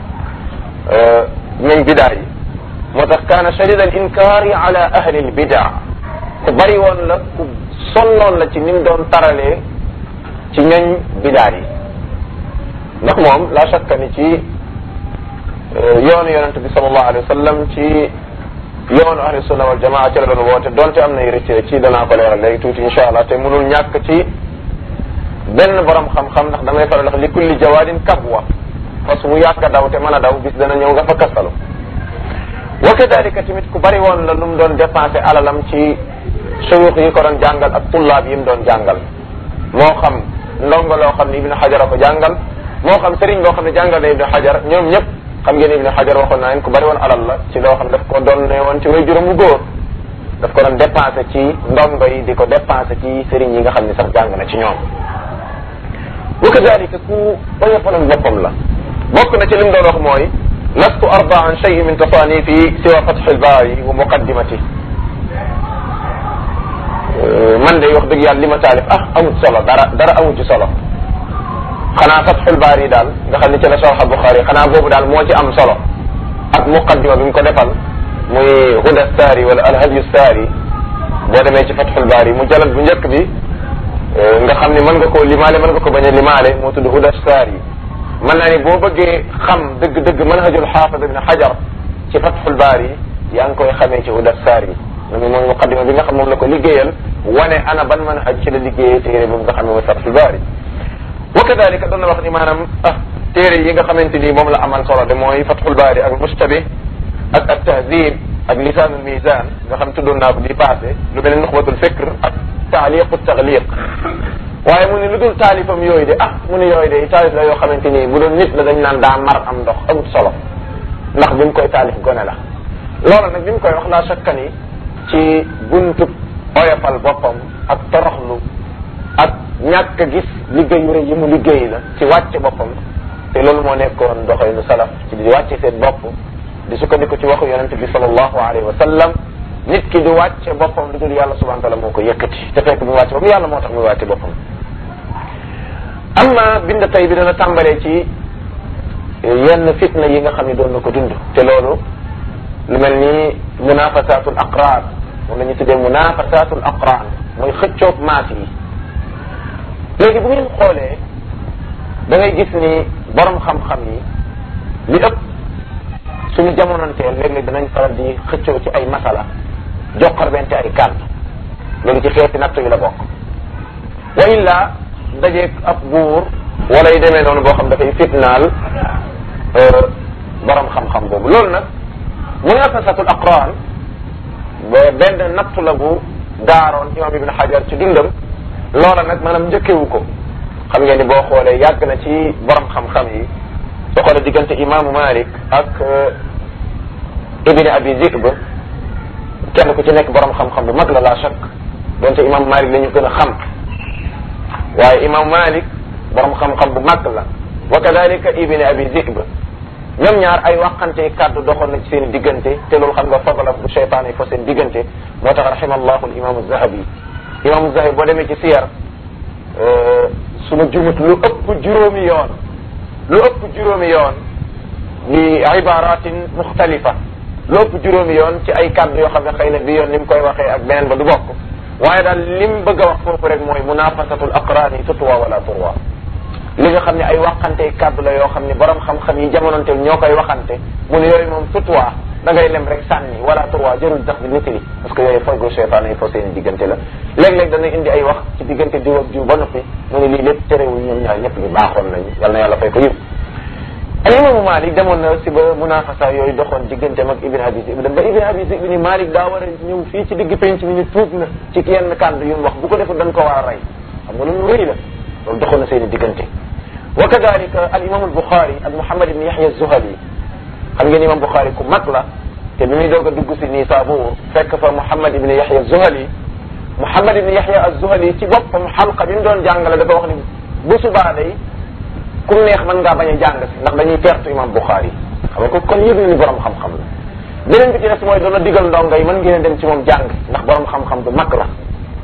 ñañ bidaa yi moo tax kaana shadid al inkaari ala ahli al bidaa ku bari woon la ku sonnoon la ci ni mu doon taralee ci ñañ bidaa yi ndax moom la shakka ni ci yoonu yonente bi sallallahu alayhi wa sallam ci yoonu ahli sunna wal jamaa ci la doon woote donte am nay rëcc ci danaa ko leeral léegi tuuti insha allah te mënul ñàkk ci benn borom xam-xam ndax damay faral wax li kulli jawaadin kabwa parce que mu yàgg a daw te mën a daw bis dana ñëw nga fa kastalu wa kadalika tamit ku bari woon la lu mu doon dépensé alalam ci suyuux yi ko doon jàngal ak tullaab yi mu doon jàngal moo xam ndongo loo xam ne ibnu xajar a ko jàngal moo xam sëriñ boo xam ne jàngal na ibnu xajar ñoom ñëpp xam ngeen ibnu xajar waxoon naa leen ku bari woon alal la ci loo xam daf ko doon ne woon ci way juróom bu góor daf ko doon dépensé ci ndongo yi di ko dépensé ci sëriñ yi nga xam ne sax jàng na ci ñoom wa kadalika ku oyofaloon boppam la bokk na ci li mu doon wax mooy lastu arda an shay min tasanifi siwa fatxi lbaari wa muqaddimati man de wax dëgg yàlla li ma taalif ah amut solo dara dara amut ci solo xanaa fatxul baari yi daal nga xam ne ci la sarxa Buxaari xanaa boobu daal moo ci am solo ak muqaddima bi mu ko defal muy huda saari wala alhadyu saari boo demee ci fatxul baari mu jalal bu njëkk bi nga xam ne mën nga koo limaale mën nga ko bañ a limaale moo tudd huda saari mën naa ni boo bëggee xam dëgg-dëgg manhajul xaafid ibn xajar ci fatxul baari yaa ngi koy xamee ci huda saari loolu mooy muqaddima bi nga xam moom la ko liggéeyal wane ana ban manhaj ci la liggéeyee téere boobu nga xam ne mooy fatxul baari wa kadalika doon na wax ni maanaam ah téere yi nga xamante ni moom la amal solo de mooy fatxul baari ak mustabih ak at tahdib ak lisaanul mizan nga xam tuddoon naa ko di passé lu mel ne nuxbatul fikr ak taaliqu taxliq waaye mu ne lu dul taalifam yooyu de ah mu ne yooyu de taalif la yoo xamante ni bu doon nit la dañ naan daa mar am ndox amut solo ndax bi mu koy taalif gone la loolu nag bi mu koy wax laa shakka ni ci buntub oyofal boppam ak toroxlu ak ñàkk a gis liggéey yu rëy yi mu liggéey la ci wàcce boppam te loolu moo nekkoon doxalinu salaf ci di wàcce seen bopp di sukkandiku ci waxu yonente bi sallallahu alayhi wa sallam nit ki du wàcce boppam lu dul yàlla subhanahu wa taala moo ko yëkkati te fekk mu wàcce boppam yàlla moo tax muy wàcce boppam amma bind tey bi dana tàmbalee ci yenn fitna yi nga xam ne doon na ko dund te loolu lu mel ni munafasatul aqraan moom la ñu tuddee munafasatul aqraan mooy xëccoog maas yi léegi bu ngeen xoolee da ngay gis ni borom xam-xam yi li ëpp suñu jamonanteel léeg-léeg danañ faral di xëccoo ci ay masala joxarbente ay kàddu loolu ci xeeti nattu yi la bokk wa illa dajeeg ab buur wala yu demee noonu boo xam dafay fitnaal borom xam-xam boobu loolu nag munafasatul aqran ba benn nattu la bu daaroon imam ibn hajar ci dundam loola nag maanaam njëkkewu ko xam ngeen ni boo xoolee yàgg na ci borom xam-xam yi soo xoolee diggante imaamu malik ak ibni abi zib kenn ku ci nekk borom xam-xam bu mag la la chak donte imaamu malik la ñu gën a xam waaye imaamu malik borom xam-xam bu mag la wa kadalika ibni abi zib ñoom ñaar ay waxante kàddu doxoon na ci seen diggante te loolu xam nga fadala bu cheytaan yi fa seen diggante moo tax rahimallahu al imaamu zahabi imaamu zahabi boo demee ci siyar su ma jumut lu ëpp juróomi yoon lu ëpp juróomi yoon bi ibaratin muxtalifa lépp juróomi yoon ci ay kàddu yoo xam ne xëy na bi yoon ni mu koy waxee ak beneen ba du bokk waaye daal lim bëgg a wax foofu rek mooy munafasatul aqraani tutwa wala turwa li nga xam ne ay waxante kàddu la yoo xam ne borom xam-xam yi jamonoonteel ñoo koy waxante mu ne yooyu moom tutwa da ngay lem rek sànni wala turwa jërul tax bi nitali parce que yooyu foygu cheytaan yi foo seen diggante la léeg-léeg dana indi ay wax ci diggante diw ak diw ba noppi mu ne lii lépp terewul ñoom ñaar ñëpp ñu baaxoon nañu yal na yàlla fay ko yëpp al imaamu Malik demoon na si ba munafasa yooyu doxoon digganteem ak Ibn Abi Zi'b ba Ibn Abi Zi'b ni Malik daa war a ñëw fii ci digg penc mi ni tuub na ci yenn kàddu yu mu wax bu ko deful dañ ko war a rey xam nga loolu rëy la loolu doxoon na seen i diggante wa kadalika al imam al Bukhari ak Muhammad ibn Yahya az-Zuhali xam ngeen imam Bukhari ku mag la te bi muy doog a dugg si Nisaabuur fekk fa Muhammad ibn Yahya az-Zuhali Muhammad ibn Yahya az-Zuhali ci boppam xalqa bi mu doon jàngale dafa wax ni bu subaa day ku neex mën ngaa bañ a jàng si ndax dañuy perte imam Bukhari xam nga ko kon yëg na ni borom xam-xam la beneen bi ci des mooy doona digal ndongo yi mën ngeen a dem ci moom jàng ndax borom xam-xam bu mag la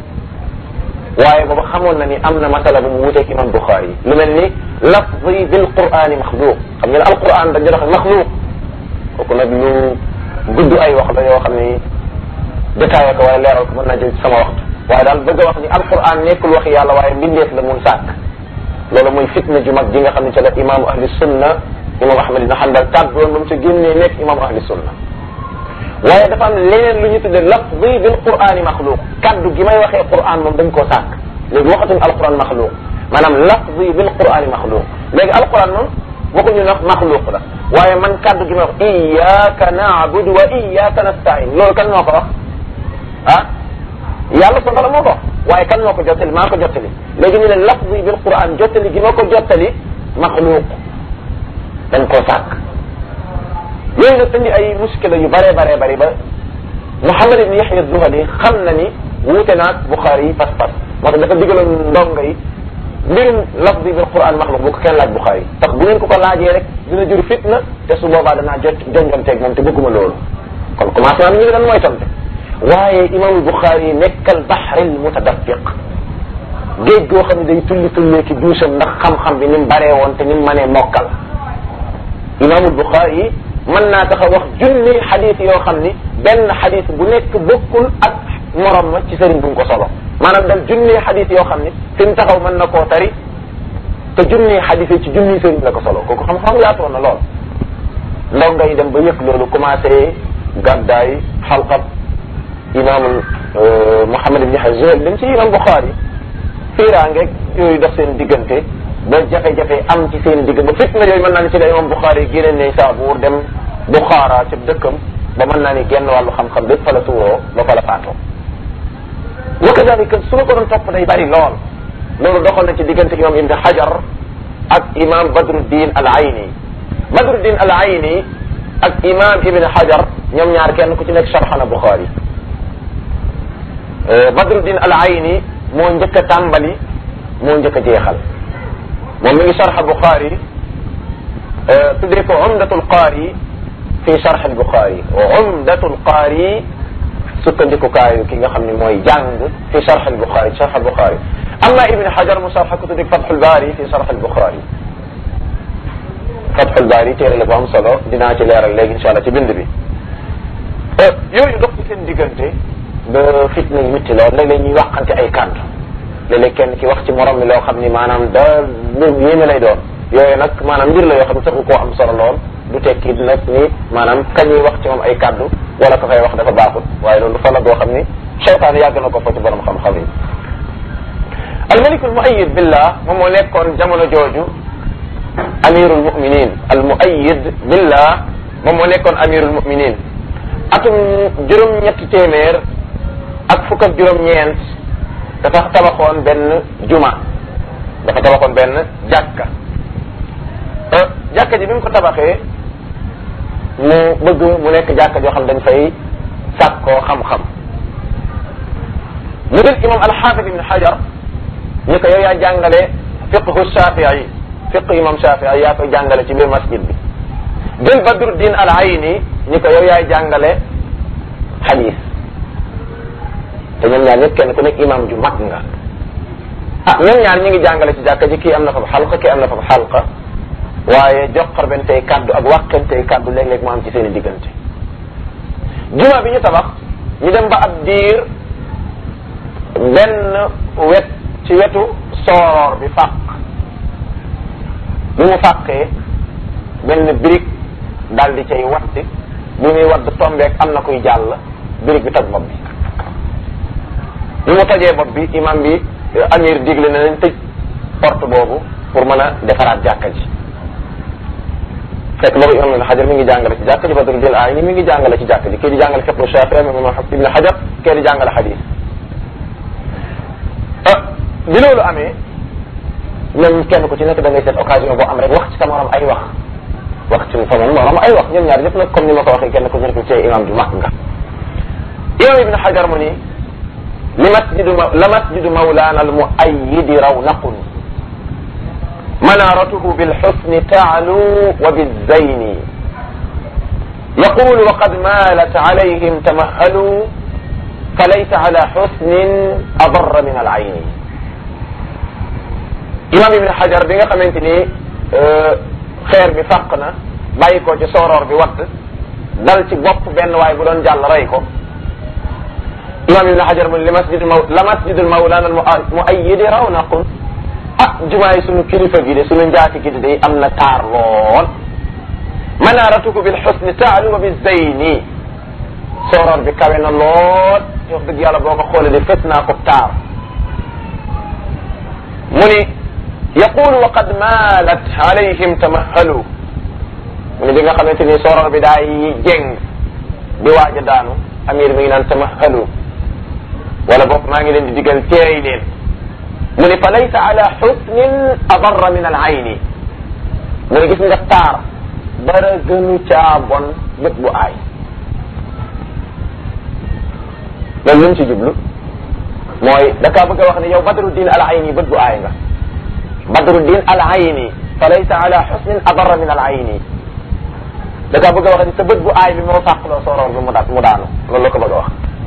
waaye booba xamoon na ni am na masala bu mu wuteeg imam Bukhari lu mel ni lafzi bil qur'ani maxluuq xam ngeen alquran dañu wax maxluuq kooku nag lu gudd ay wax la yoo xam ni détaillé ko waaye leeral ko mën naa jël sama waxtu waaye daal bëgg a wax ni alquran nekkul waxi yàlla waaye mbindeef la mun sàkk loolu mooy fitna ju mag ji nga xam ne ca la imaamu ahli sunna imam ahmad ibn hanbal kàddoon ba mu ca génnee nekk imaamu ahli sunna waaye dafa am leneen lu ñu tudde lafzi bil qur'ani maxluuq kaddu gi may waxee qur'an moom dañ koo sàkk léegi waxatuñ alquran maxluuq maanaam lafzi bil qur'ani maxluuq léegi alquran moom waxuñu nag maxluuq la waaye man kaddu gi may wax iyyaka na'budu wa iyyaka nasta'in loolu kan moo ko wax ah yàlla sa bala moo ko waaye kan moo ko jottali maa ko jottali léegi ñu ne lafzi bil quran jottali gi ma ko jottali maxluuq dañ koo sàkk yooyu nag indi ay muskila yu bare bare bari ba Muhammad ibn Yahya Zuhali xam na ni wuute naag Bukhari yi pas-pas moo tax dafa digaloon ndongo yi mbirum lafzi bil quran maxluuq bu ko kenn laaj Bukhari tax bu ngeen ko ko laajee rek dina jur fitna te su boobaa danaa jot jonjonteeg moom te bëgguma loolu kon commencé naa ñu ngi doon mooy tonte waaye imaamul Buxaari yi nekkal baxril mutadaffiq géej goo xam ne day tulli tullee ki duusam ndax xam-xam bi ni mu baree woon te ni mu mënee mokkal imaamul Buxaari yi mën naa tax a wax junni xadis yoo xam ni benn xadis bu nekk bokkul ak morom ma ci sëriñ bu mu ko solo maanaam dal junni xadis yoo xam ni fi mu taxaw mën na koo tari te junni xadis yi ci junni sëriñ la ko solo kooku xam-xam yaatoon na lool ndaw ngay dem ba yëg loolu commencé gàddaay xalqat imaamul Muhammad ibn Yahya Zuhali dem ci imam Bukhari fiiraangeeg yooyu dox seen diggante ba jafe-jafe am ci seen diggante ba fitna yooyu mën naa ni ci la imam Bukhari génne ne Saabuur dem Bukhara ci dëkkam ba mën naa ni genn wàllu xam-xam bépp fa la tuuroo ba fa la faatoo wa kadalika su ma ko doon topp day bari lool loolu doxal na ci diggante imam Ibn Hajar ak imam Badruddin al Ayni Badruddin al Ayni ak imam Ibn Hajar ñoom ñaar kenn ku ci nekk sharxana Bukhari Badruddin al Ayni moo njëkk a tàmbali moo njëkk a jeexal moom mi ngi sharxa Bukhari tuddee ko Umdatul Qaari fi sharx al Bukhari Umdatul Qaari sukkandikukaayu ki nga xam ne mooy jàng fi sharx al Bukhari sharx al Bukhari amma Ibn Hajar mu sharxa ko tuddee Fathul Baari fi sharx al Bukhari Fathul Baari téere la bu am solo dinaa ci leeral léegi incha allah ci bind bi yooyu dox ci seen diggante ba fitna yi métti lool léeg-léeg ñuy waxante ay kàddu léeg-léeg kenn ki wax ci morom mi loo xam ni maanaam da lu yéeme lay doon yooyu nag maanaam mbir la yoo xam ne taxu koo am solo lool du tekki nag ni maanaam kañuy wax ci moom ay kàddu wala ko fay wax dafa baaxut waaye loolu fa la goo xam ni seytaan yàgg na ko fa ci borom xam-xam yi almalikul muayid billah moom moo nekkoon jamono jooju amirul muminin al muayid billah moom moo nekkoon amirul muminin atum juróom-ñetti téeméer ak fukk ak juróom-ñeent dafa tabaxoon benn juma dafa tabaxoon benn jàkka jàkka ji bi mu ko tabaxee mu bëgg mu nekk jàkka joo xam dañ fay sàkkoo xam-xam mu jël imam alxaafid ibn xajar ñu ko yow yaa jàngale fiqhu shafii fiq imam shafii yaa koy jàngale ci biir masjid bi jël badruddin al ayni ñi ko yow yaay jàngale xadis te ñoom ñaar ñëpp kenn ku nekk imam ju mag nga ah ñoom ñaar ñi ngi jàngale ci jàkka ji kii am na fa xalqa kii am na fa xalqa waaye joxarbentey kaddu ak wàqentey kaddu léeg-léeg mu am ci seen i diggante juma bi ñu tabax ñu dem ba ab diir benn wet ci wetu sooroor bi fàq bi mu fàqee benn birig daal di cay wadd bi muy wadd tombeek am na kuy jàll birig bi toj bopp bi bi mu tojee bopp bi imam bi amir digle na leen tëj porte boobu pour mën a defaraat jàkka ji fekk boobu imam ibn xajar mi ngi jàngale ci jàkka ji badru dil ay ni mi ngi jàngale ci jàkka ji kii di jàngale fiqhu shafi imam ibn xajar kii di jàngale xadis bi loolu amee ñoom kenn ku ci nekk da ngay seet occasion boo am rek wax ci sa morom ay wax wax ci sa morom ay wax ñoom ñaar ñëpp nag comme ni ma ko waxee kenn ku ci nekk ci imam ju mag nga imam ibn xajar mu ni li masjidu la masjidu mawlana al muayyidi rawnaqun منارته بالحسن تعلو وبالزين يقول وقد مالت عليهم تمهلوا فليس على حسن أضر من العين imam ibn xajar bi nga xamante ni xeer bi fàq na bàyyi ko ci sooroor bi watt dal ci bopp benn waay bu doon jàll rey ko imam ibn xajar mu ne li masjidul maw la masjidul mawlana al muayyidi rawnaqun ah jumaa yi sunu kilifa gi de sunu njaati gi de day am na taar lool manaratuku bil xusni taalu wa bi zeyni sooroor bi kawe na lool wax dëgg yàlla boo ko xoolee de fës naa ko taar mu ni yaqulu wa qad maalat alayhim tamahalu mu ni bi nga xamante ni sooroor bi daay jeng di waaj a daanu amir mi ngi naan tamahalu wala boog maa ngi leen di digal teey leen mu ni fa laysa ala xusnin adarra min al ayni mu ni gis nga taar dara gënu caa bon bët bu aay loolu lu ci jublu mooy da kaa bëgg a wax ne yow badruddin al ayni bët bu aay nga badruddin al ayni fa laysa ala xusnin adarra min al ayni da kaa bëgg a wax ne sa bët bu aay bi moo fàqloo sooroor bi mu da mu daanu loolu la ko bëgg a wax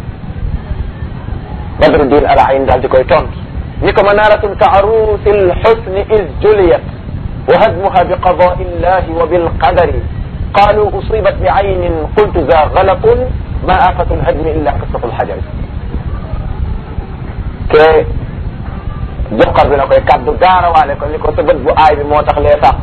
badruddin al ayni daal di koy tontu ni ko manaratun ka arusi lxusni is juliyat wa hadmuha bi qadai illahi wa bilqadari qalu usibat bi aynin qultu za galatun ma afatu lhadmi illa qisatu lxajari ke joxar bi na koy kaddu gaarawaale ko ni ko sa bët bu aay bi moo tax lee fàq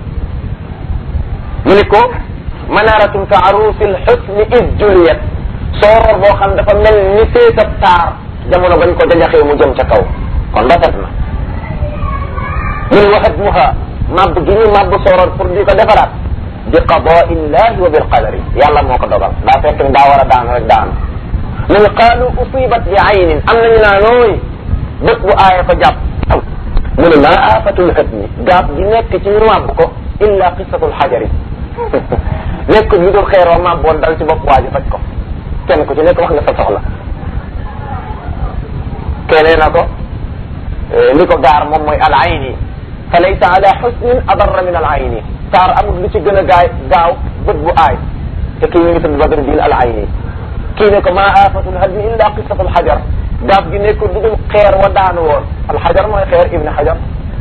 mu ni ko manaratun ka arusi lxusni is juliyat sooroor boo xam dafa mel ni seetab taar jamono bañ ko jajaxee mu jëm ca kaw kon rafet na mun waxat muha màbb gi ñu màbb sooroor pour di ko defaraat bi qadaa illahi wa bil qadari yàlla moo ko dogal daa fekk ni daa war a daanu rek daanu mu ni qaalu usibat bi aynin am nañu naa nooy bët bu aaye ko jàpp mu ne maa aafatul hadmi gaab gi nekk ci ñu màbb ko illa qisatul xajari nekk lu dul xeer wa màbboon dal ci bopp waa ji faj ko kenn ku ci nekk wax nga sa soxla kenee na ko li ko gaar moom mooy al ayni fa laysa ala xusnin adarra min al ayni taar amul lu ci gën a gaay gaaw bët bu aay te kii mi ngi tudd badru din al ayni kii ne ko maa aafatul hadmi illa qisatu al xajar gaaf gi nekk du dul xeer wa daanu woon al xajar mooy xeer ibni xajar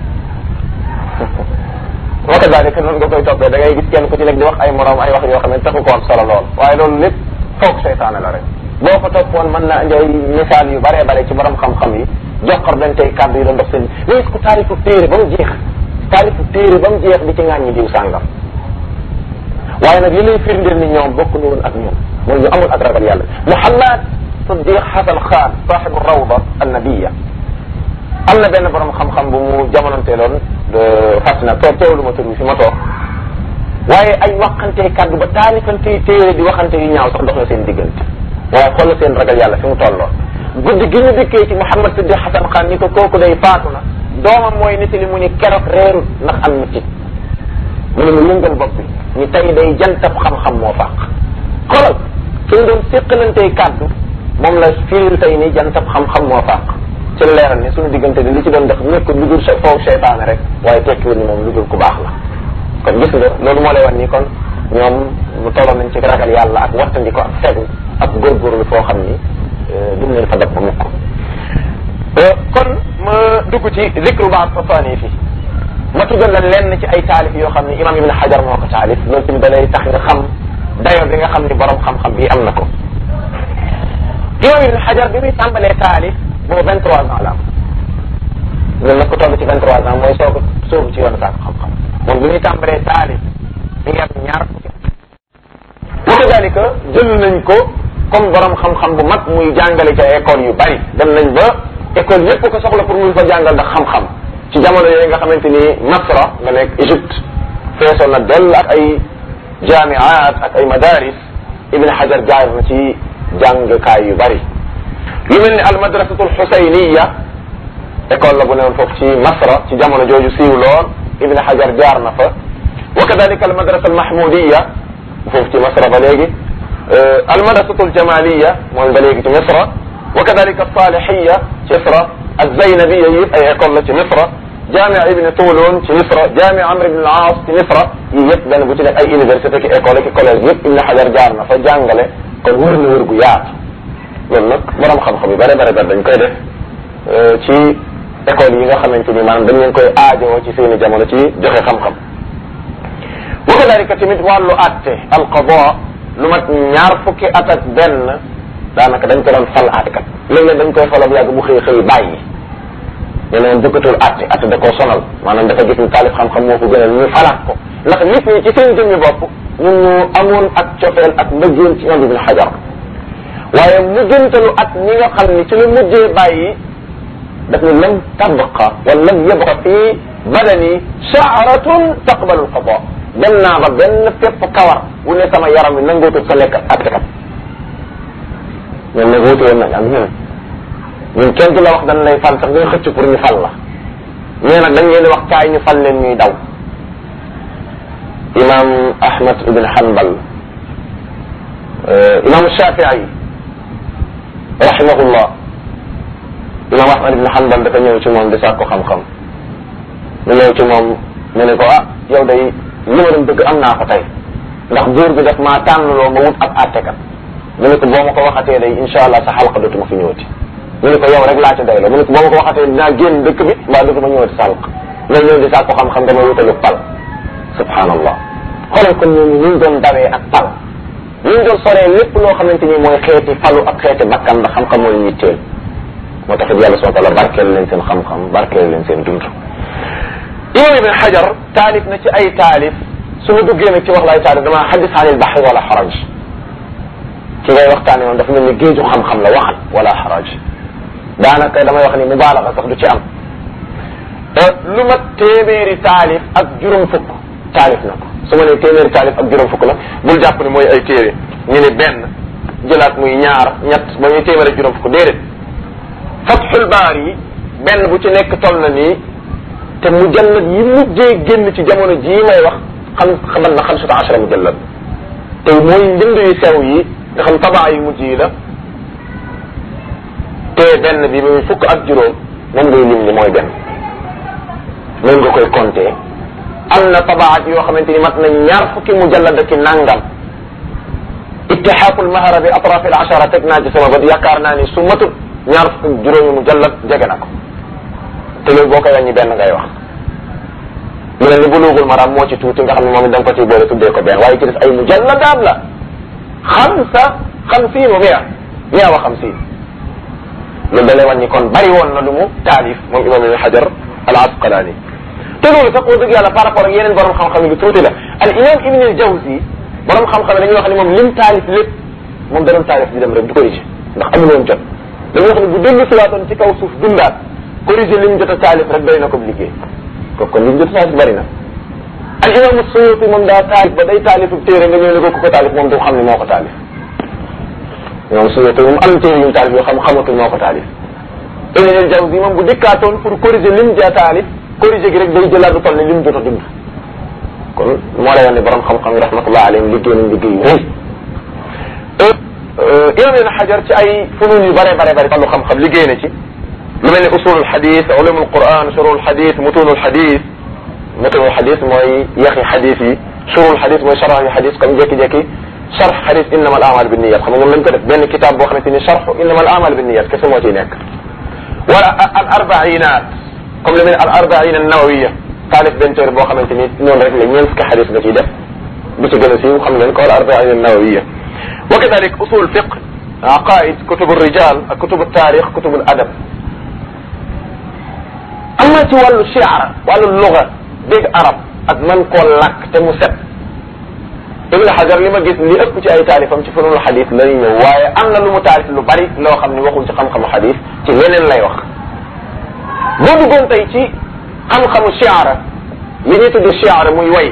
wa kadalika noonu nga koy toppee da ngay gis kenn ku ci nekk di wax ay morom ay wax yoo xam ne taxu ko am solo lool waaye loolu lépp foog seytaane la rek boo ko toppoon mën na indi ay misaal yu bare bare ci borom xam-xam yi joxor dañ tey kàddu yi doon dox seen léegi ko taarifu téere ba mu jeex taarifu téere ba mu jeex di ci ŋàññi diw sàngam waaye nag li lay firndeel ni ñoom bokkuñu woon ak ñoom mooy ñu amul ak ragal yàlla Muhammad Siddiq Hasan Khan saaxibu rawda annabiya am na benn borom xam-xam bu mu jamononteeloon fàtt na toog teewlu ma tur bi fi ma toog waaye ay waxantee kàddu ba taalifantee téere di waxante yu ñaaw sax dox na seen diggante waaye xoolal seen ragal yàlla fi mu tolloon guddi gi ñu dikkee ci Mouhamad Siddiq Hasan Khan ni ko kooku day faatu na doomam mooy nitali mu ni keroog reerut ndax am mitit mu ne mu yëngal bopp bi ñu tey day jantab xam-xam moo fàq xoolal suñ doon séqalantey kàddu moom la firil tey ni jantab xam-xam moo fàq ci la leeral ni suñu diggante di li ci doon def nekkul lu dul foofu seytaane rek waaye tekkiwul ni moom lu dul ku baax la kon gis nga loolu moo lay wan ni kon ñoom mu tolloon nañ ci ragal yàlla ak wattandi ko ak fegu ak góorgóorlu foo xam ni duñ leen fa dab ba mukk kon ma dugg ci zikru baat fasaani fi ma tuddal la lenn ci ay taalif yoo xam ne imam ibn xajar moo ko taalif loolu tamit da lay tax nga xam dayo bi nga xam ni borom xam-xam bi am na ko imam ibn xajar bi muy tàmbalee taalif boobu vingt trois ans la am loolu nag ko toll ci vingt trois ans mooy soog soogu ci yoonu saako xam-xam moom bi muy tàmbalee taalif mi ngi am ñaar fukki wa kadalika jël nañ ko comme borom xam-xam bu mag muy jàngale ca école yu bari dem nañ ba école yépp ko soxla pour mun fa jàngal ndax xam-xam ci jamono yooyu nga xamante ni Masra nga nekk Égypte feesoon na dell ak ay jaamiaat ak ay madaris Ibn Hajar jaar na ci jàngkaay yu bari lu mel ni al madrasatul xusayniya école la bu newoon foofu ci Masra ci jamono jooju siiw lool Ibn Hajar jaar na fa wa kadalika al madrasa al mahmudiya foofu ci Masra ba léegi al madrasatul jamaliya mooy ba léegi ci Misra wa kadalika al salihiya ci Misra al zaynabiya yëpp ay école la ci Misra jamia ibn Tulun ci Misra jamia Amr ibn al-As ci Misra yii yëpp benn bu ci nekk ay université ki école ki collège yëpp Ibn Hajar jaar na fa jàngale kon wër na wër gu yaatu loolu nag borom xam-xam yi bare bare bare dañ koy def ci école yi nga xamante ni maanaam dañ leen koy aajoo ci seeni jamono ci joxe xam-xam wa kadalika tamit wàllu atte al qada lu mat ñaar fukki at ak benn daanaka dañ ko doon fal attekat léeg-léeg dañ koy falal yàgg bu xëy xëy bàyyi ñu ne bëggatul atte atte da koo sonal maanaam dafa gis ni taalif xam-xam moo ko gënal ñu falaat ko ndax nit ñi ci seen jëmmi bopp ñun ñu amoon ak cofeel ak mbëggeel ci ñoom ibn xajar waaye mujjantalu at ñi nga xam ni ci lu mujjee bàyyi daf ni lam tabqa wala lam yabqa fii badani sha'ratun taqbalu alqada dem naa ba benn fépp kawar bu ne sama yaram wi nangootul sa lekk attekat ñoom nag wuute woon nañ ak ñun ñun kenn du la wax dañ lay fal sax nga xëcc pour ñu fal la ñee nag dañ leen di wax kaay ñu fal leen ñuy daw imam ahmad ibn hanbal imam shafii rahimahullah imam ahmad ibn hanbal dafa ñëw ci moom di sàkku xam-xam mu ñëw ci moom mu ne ko ah yow day li ma doon bëgg am naa ko tey ndax buur bi daf maa tànnloo ma wut ab àttekat mu ne ko boo ma ko waxatee day insha allah sa xalqa dootuma fi ñëwati mu ne ko yow rek laa ci doy la mu ne ko boo ma ko waxatee dinaa génn dëkk bi mbaa dootuma ñëwati sa xalq may ñëw di sàkku xam-xam dama wutalu pal subhanallah xoolal kon ñooñu ñu doon dawee ak pal ñu doon soree lépp loo xamante ni mooy xeeti falu ak xeeti bakkan ndax xam-xam moo leen yitteel moo tax it yàlla subhanahu wa taala barkeel leen seen xam-xam barkeel leen seen dund imam ibn xajar taalif na ci ay taalif su ma duggee nag ci wax laay taalif dama xadis anil baxri wala xaraj ci ngay waxtaane moom dafa mel ni géeju xam-xam la waxal wala xaraj daanaka damay wax ni mubaalaxa sax du ci am lu mat téeméeri taalif ak juróom fukk taalif na ko su ma nee téeméeri taalif ak juróom fukk nag bul jàpp ne mooy ay téere ñu ne benn jëlaat muy ñaar ñett ba ñuy téeméeri juróom fukk déedéet fatxul baar yi benn bu ci nekk toll na nii te mujallad yi mujjee génn ci jamono jii may wax xam xamal na xamsata achara mujallad te mooy njënd yu sew yi nga xam tabaa yu mujj yi la te benn bi muy fukk ak juróom moom ngay lim ni mooy benn noonu nga koy compter am na tabaat yoo xamante ni mat na ñaar fukki mujallad ki nangam ittixaaqul mahara bi atrafi al ashara teg naa ci sama bët yaakaar naa ni su matut ñaar fukki juróomi mujallad jege na ko te loolu boo koy wàññi benn ngay wax lu mel ni buluugul maram moo ci tuuti nga xam ne moom it da nga ko ciy boole tuddee ko benn waaye ci des ay mujalladaat la xamsa xamsiin wa mia mia wa xamsiin loolu da lay wàññi kon bari woon na lu mu taalif moom imam ibn xajar al asqalaani te loolu sax wax dëgg yàlla par rapport ak yeneen borom xam-xam yi lu tuuti la al imam ibn al jawzi borom xam-xam yi dañuy wax ne moom lim taalif lépp moom da doon taalif di dem rek du corrigé ndax amul woon jot dañuy wax ne bu dellu siwaatoon ci kaw suuf dundaat corrigé lim jot a taalif rek doy na ko liggéey kooku kon lim jot a taalif bari na al imam suyuti moom daa taalif ba day taalifu téere nga ñëw ne ko ku ko taalif moom du xam ne moo ko taalif imam suyuti moom am téere yu taalif yoo xam xamatul moo ko taalif ibn al jawzi moom bu dikkaatoon pour corriger lim ja taalif corriger gi rek day jëlaat du toll ne lim jot a dund kon moo lay wax ne borom xam-xam yi rahmatullah alayhim liggéey nañ liggéey yu rëy imam ibn xajar ci ay funun yu bare bare bare wàllu xam-xam liggéey na ci lu mel ne usulul xadis ulumul quran shurul xadis mutunul xadis mutunul xadis mooy yaxi xadis yi shurul xadis mooy sharh yu xadis comme jékki-jékki sharh xadis innama al amal binniyat xam nga moom lañ ko def benn kitaab boo xamante ni sharh innama al amal binniyat kese moo ciy nekk wala al arbainat comme lu mel ne al arbain an nawawiya taalif benn téere boo xamante ni noonu rek la ñeent fukki xadis nga ciy def bu ci gën a siiw xam ngeen ko al arbain nawawiya wa kadalik usul fiq aqaid kutubu rijal ak kutubu taarix kutubu adab am na ci wàllu shiara wàllu luga dégg arab ak man koo làkk te mu set ibn xajar li ma gis li ëpp ci ay taalifam ci funul xadis la ñuy ñëw waaye am na lu mu taalif lu bari loo xam ne waxul ci xam-xamu xadis ci leneen lay wax boo duggoon tey ci xam-xamu shiara li ñuy tudd shiara muy way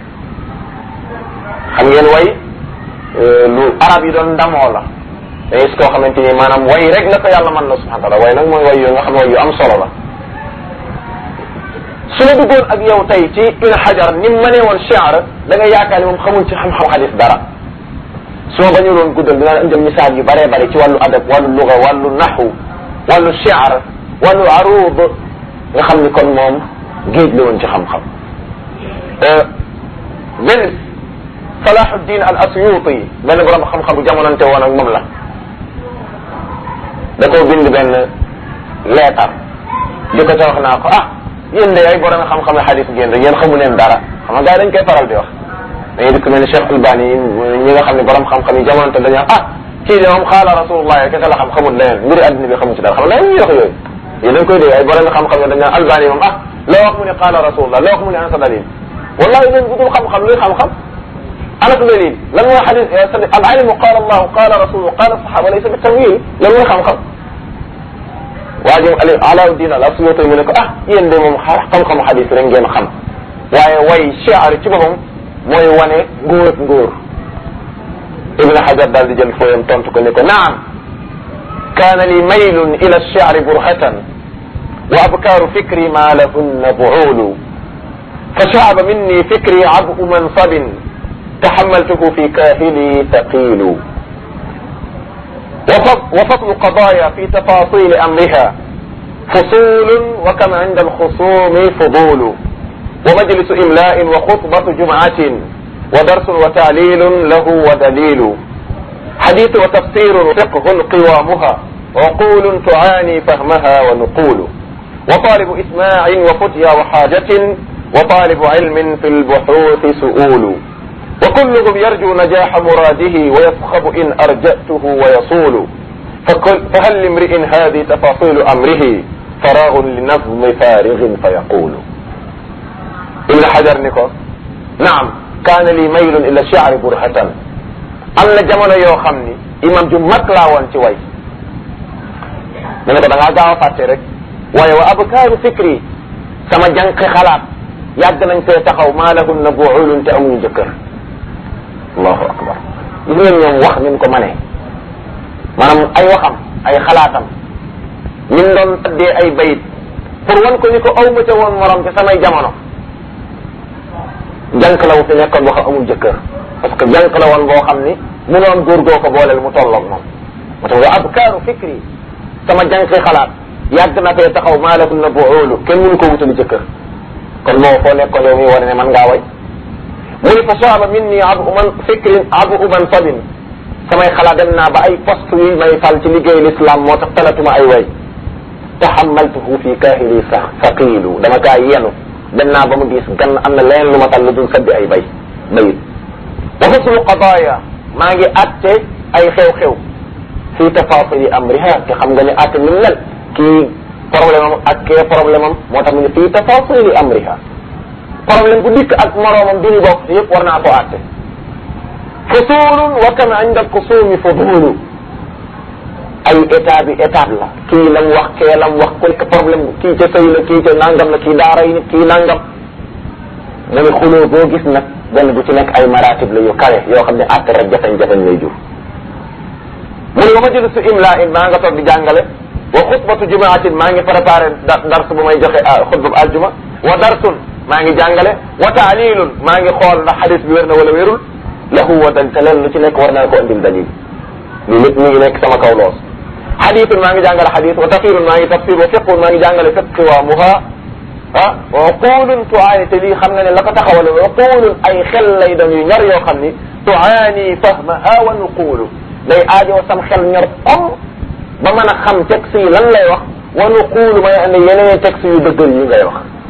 xam ngeen way lu arab yi doon ndamoo la da gis koo xamante ni maanaam way rek la ko yàlla mën na subhanahu wa taala way nag mooy way yoo nga xam ne way yu am solo la su la duggoon ak yow tey ci ibn xajar ni mu mënee woon shiar da nga yaakaar ni moom xamul ci xam-xam xadis dara su ma bañu loon guddal dinaa la indil misaal yu bëree bëri ci wàllu adab wàllu luga wàllu naxu wàllu shiar wàllu arud nga xam ni kon moom géej la woon ci xam-xam benn salahuddin al asyuti benn borom xam-xam bu jamonante woon ak moom la da koo bind benn leetar di ko ca wax naa ko ah yéen de ay borom xam-xam xadis ngeen rek yéen xamu leen dara xam nga gars yi dañ koy faral di wax dañuy dikk mel ni Cheikh Albani ñi nga xam ne borom xam-xam yi jamonante dañu wax ah kii de moom xaala rasulullah kese la xam xamul leneen mbiri adduna bi xamu ci dara xam nga ñuy wax yooyu yéen dañ koy dégg ay borom xam-xam yi dañ naan Albani moom ah loo wax mu ne xaala rasulullah loo wax mu ne ansa dalil wallahi leen budul xam-xam luy xam-xam ana ko dalil lan mooy xadis al ilmu qaala allahu qaala rasulu qaala sahaba laysa bi tawil lan mooy xam-xam waa jëm ali alauddin al asyuti mu ne ko ah yéen de moom xa xam-xamu xadis rek ngeen xam waaye way shiar ci boppam mooy wane ngóor ak ngóor ibn hajar daal di jël fooyam tontu ko ne ko naam kaana li maylun ila shiari burhatan wa abkaaru fikri ma lahunna buulu fa shaaba minni fikri abu mansabin taxamaltuhu fi kaahili taqiilu وفصل قضايا في تفاصيل أمرها فصول وكم عند الخصوم فضول ومجلس إملاء وخطبة جمعة ودرس وتعليل له ودليل حديث وتفسير فقه قوامها عقول تعاني فهمها ونقول وطالب إسماع وفتيا وحاجة وطالب علم في البحوث سؤول وكلهم يرجو نجاح مراده ويصخب إن أرجأته ويصول فكل فهل لامرئ هذه تفاصيل أمره فراغ لنظم فارغ فيقول ابن حجر نكو نعم كان لي ميل إلى الشعر برهة am na jamono yoo xam ni imam ju mag laa woon ci way mu ne ko da ngaa gaaw a fàtte rek waaye wa abkaaru fikri sama jànqi xalaat yàgg nañ fee taxaw maa lahun na buulun te amuñu jëkkër allahu akbar gis ngeen ñoom wax ni mu ko manee maanaam ay waxam ay xalaatam ni mu doon taddee ay bayit pour wan ko ni ko aw ma ca woon morom ci samay jamono jànk la wu fi nekkoon boo xam amul jëkkër parce que jànk la woon boo xam ni mu doon góor goo ko booleel mu tolloog moom moo tax wa abkaaru fikri sama jànki xalaat yàgg na fee taxaw maa lakum na buulu kenn mënu ko wutali jëkkër kon moo foo nekkoon yow mi wane ne man ngaa way mu ni fa saaba min ni abu man fikrin abu uman sabin samay xalaat dem naa ba ay poste yi may fal ci liggéey l'islam moo tax talatuma ay way taxamaltuhu fi kaahili sax saqiilu dama kaa yenu dem naa ba mu diis gan am na leen lu ma tal lu dul sabbi ay bay bayit wa faslu qadaaya maa ngi atte ay xew-xew fi tafasili amriha te xam nga ne atte ni mel kii problème am ak kee problème am moo tax mu ne fi tafasili amriha problème bu dikk ak moroomam bi ñu bokk ci yëpp war naa ko atte fusulun wa kam inda kusumi fudulu ay état bi étape la kii lam wax kee lam wax quelque problème kii ca sëy la kii ca nangam la kii daara yi nit kii nangam mu ne xuloo boo gis nag benn bu ci nekk ay maratib la yu kawe yoo xam ne àtte rek jafe-jafe lay jur mu ne ba ma jël su imla in maa nga toog di jàngale wa xutbatu jumaatin maa ngi préparé dars bu may joxe xutba bu aljuma wa darsun maa ngi jàngale wa taalilun maa ngi xool ndax xadis bi wér na wala wérul lahu wa dal te leen lu ci nekk war naa ko andil dalil lii lépp mi ngi nekk sama kaw loos xadisun maa ngi jàngale xadis wa tafsirun maa ngi tafsir wa fiqun maa ngi jàngale fiq wa muha ah wa uqulun tuaani te lii xam nga ne la ko taxawal wa uqulun ay xel lay doon yu ñor yoo xam ni tuaani fahmaha wa nuqulu day aajoo sam xel ñor om ba mën a xam texte yi lan lay wax wa nuqulu may andi yeneen texte yu dëggal yi ngay wax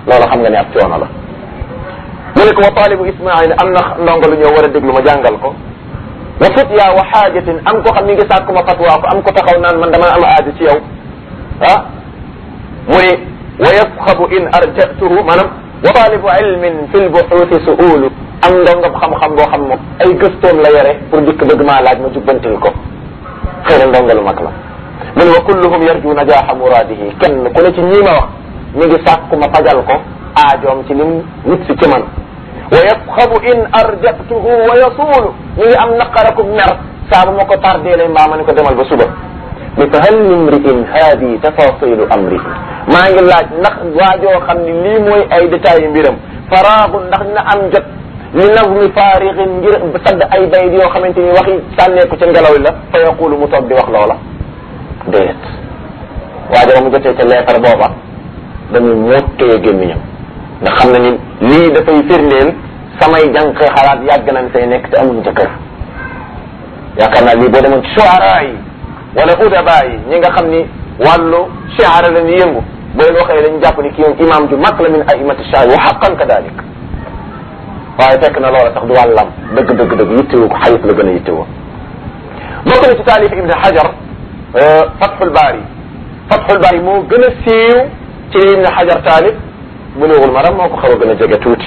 loolu xam nga ne ab coono la mu ne ko wa taalibu ismail am na ndongo lu ñëw war a déglu ma jàngal ko wa futya wa xaajatin am ko xam mi ngi sàkku ma fatwa ko am ko taxaw naan man dama am aajo ci yow ah mu ne wa yasxabu in arjatuhu maanaam wa taalibu ilmin fi lbuxuuti suulu am ndongo xam-xam boo xam moom ay gëstoom la yore pour dikk bëgg maa laaj ma jubbantil ko xëy na ndongo lu mag la mu ne wa kulluhum yarju najaaxa muraadihi kenn ku ne ci ñii ma wax mi ngi sàkku ma fajal ko aajoom ci lim nit si ci man wa yasxabu in arjatuhu wa yasuulu mi ngi am naqaraku mer saa bu ma ko tardeele mbaa ma ne ko demal ba suba mi fa hal limriin haadi tafasilu amrihi maa ngi laaj ndax waajoo xam ni lii mooy ay détails yu mbiram faraagu ndax dina am jot li nazmi faarixin ngir sadd ay bayit yoo xamante ni waxi sànneeku ca ngelaw la fa yaqulu mu toog di wax loola déet waajo ba mu jotee ca leetar booba dañuy mottee gémmiñam ndax xam na ni lii dafay firndeel samay jànq xalaat yàgg nañ say nekk te amuñ jëkkër yaakaar naa lii boo demoon ci shuara yi wala udaba yi ñi nga xam ni wàllu shiara la ñu yëngu boo leen waxee dañu jàpp ni kii moom imam ju mag la min aimati shaar wa xaqan kadalik waaye fekk na loola sax du wàllam dëgg dëgg dëgg yittewu ko xayit la gën a yittewoo bokk na ci taalif ibne hajar fathul baari fathul baari moo gën a siiw ci li ibne hajar taalif bulughul maram moo ko xaw a gën a jege tuuti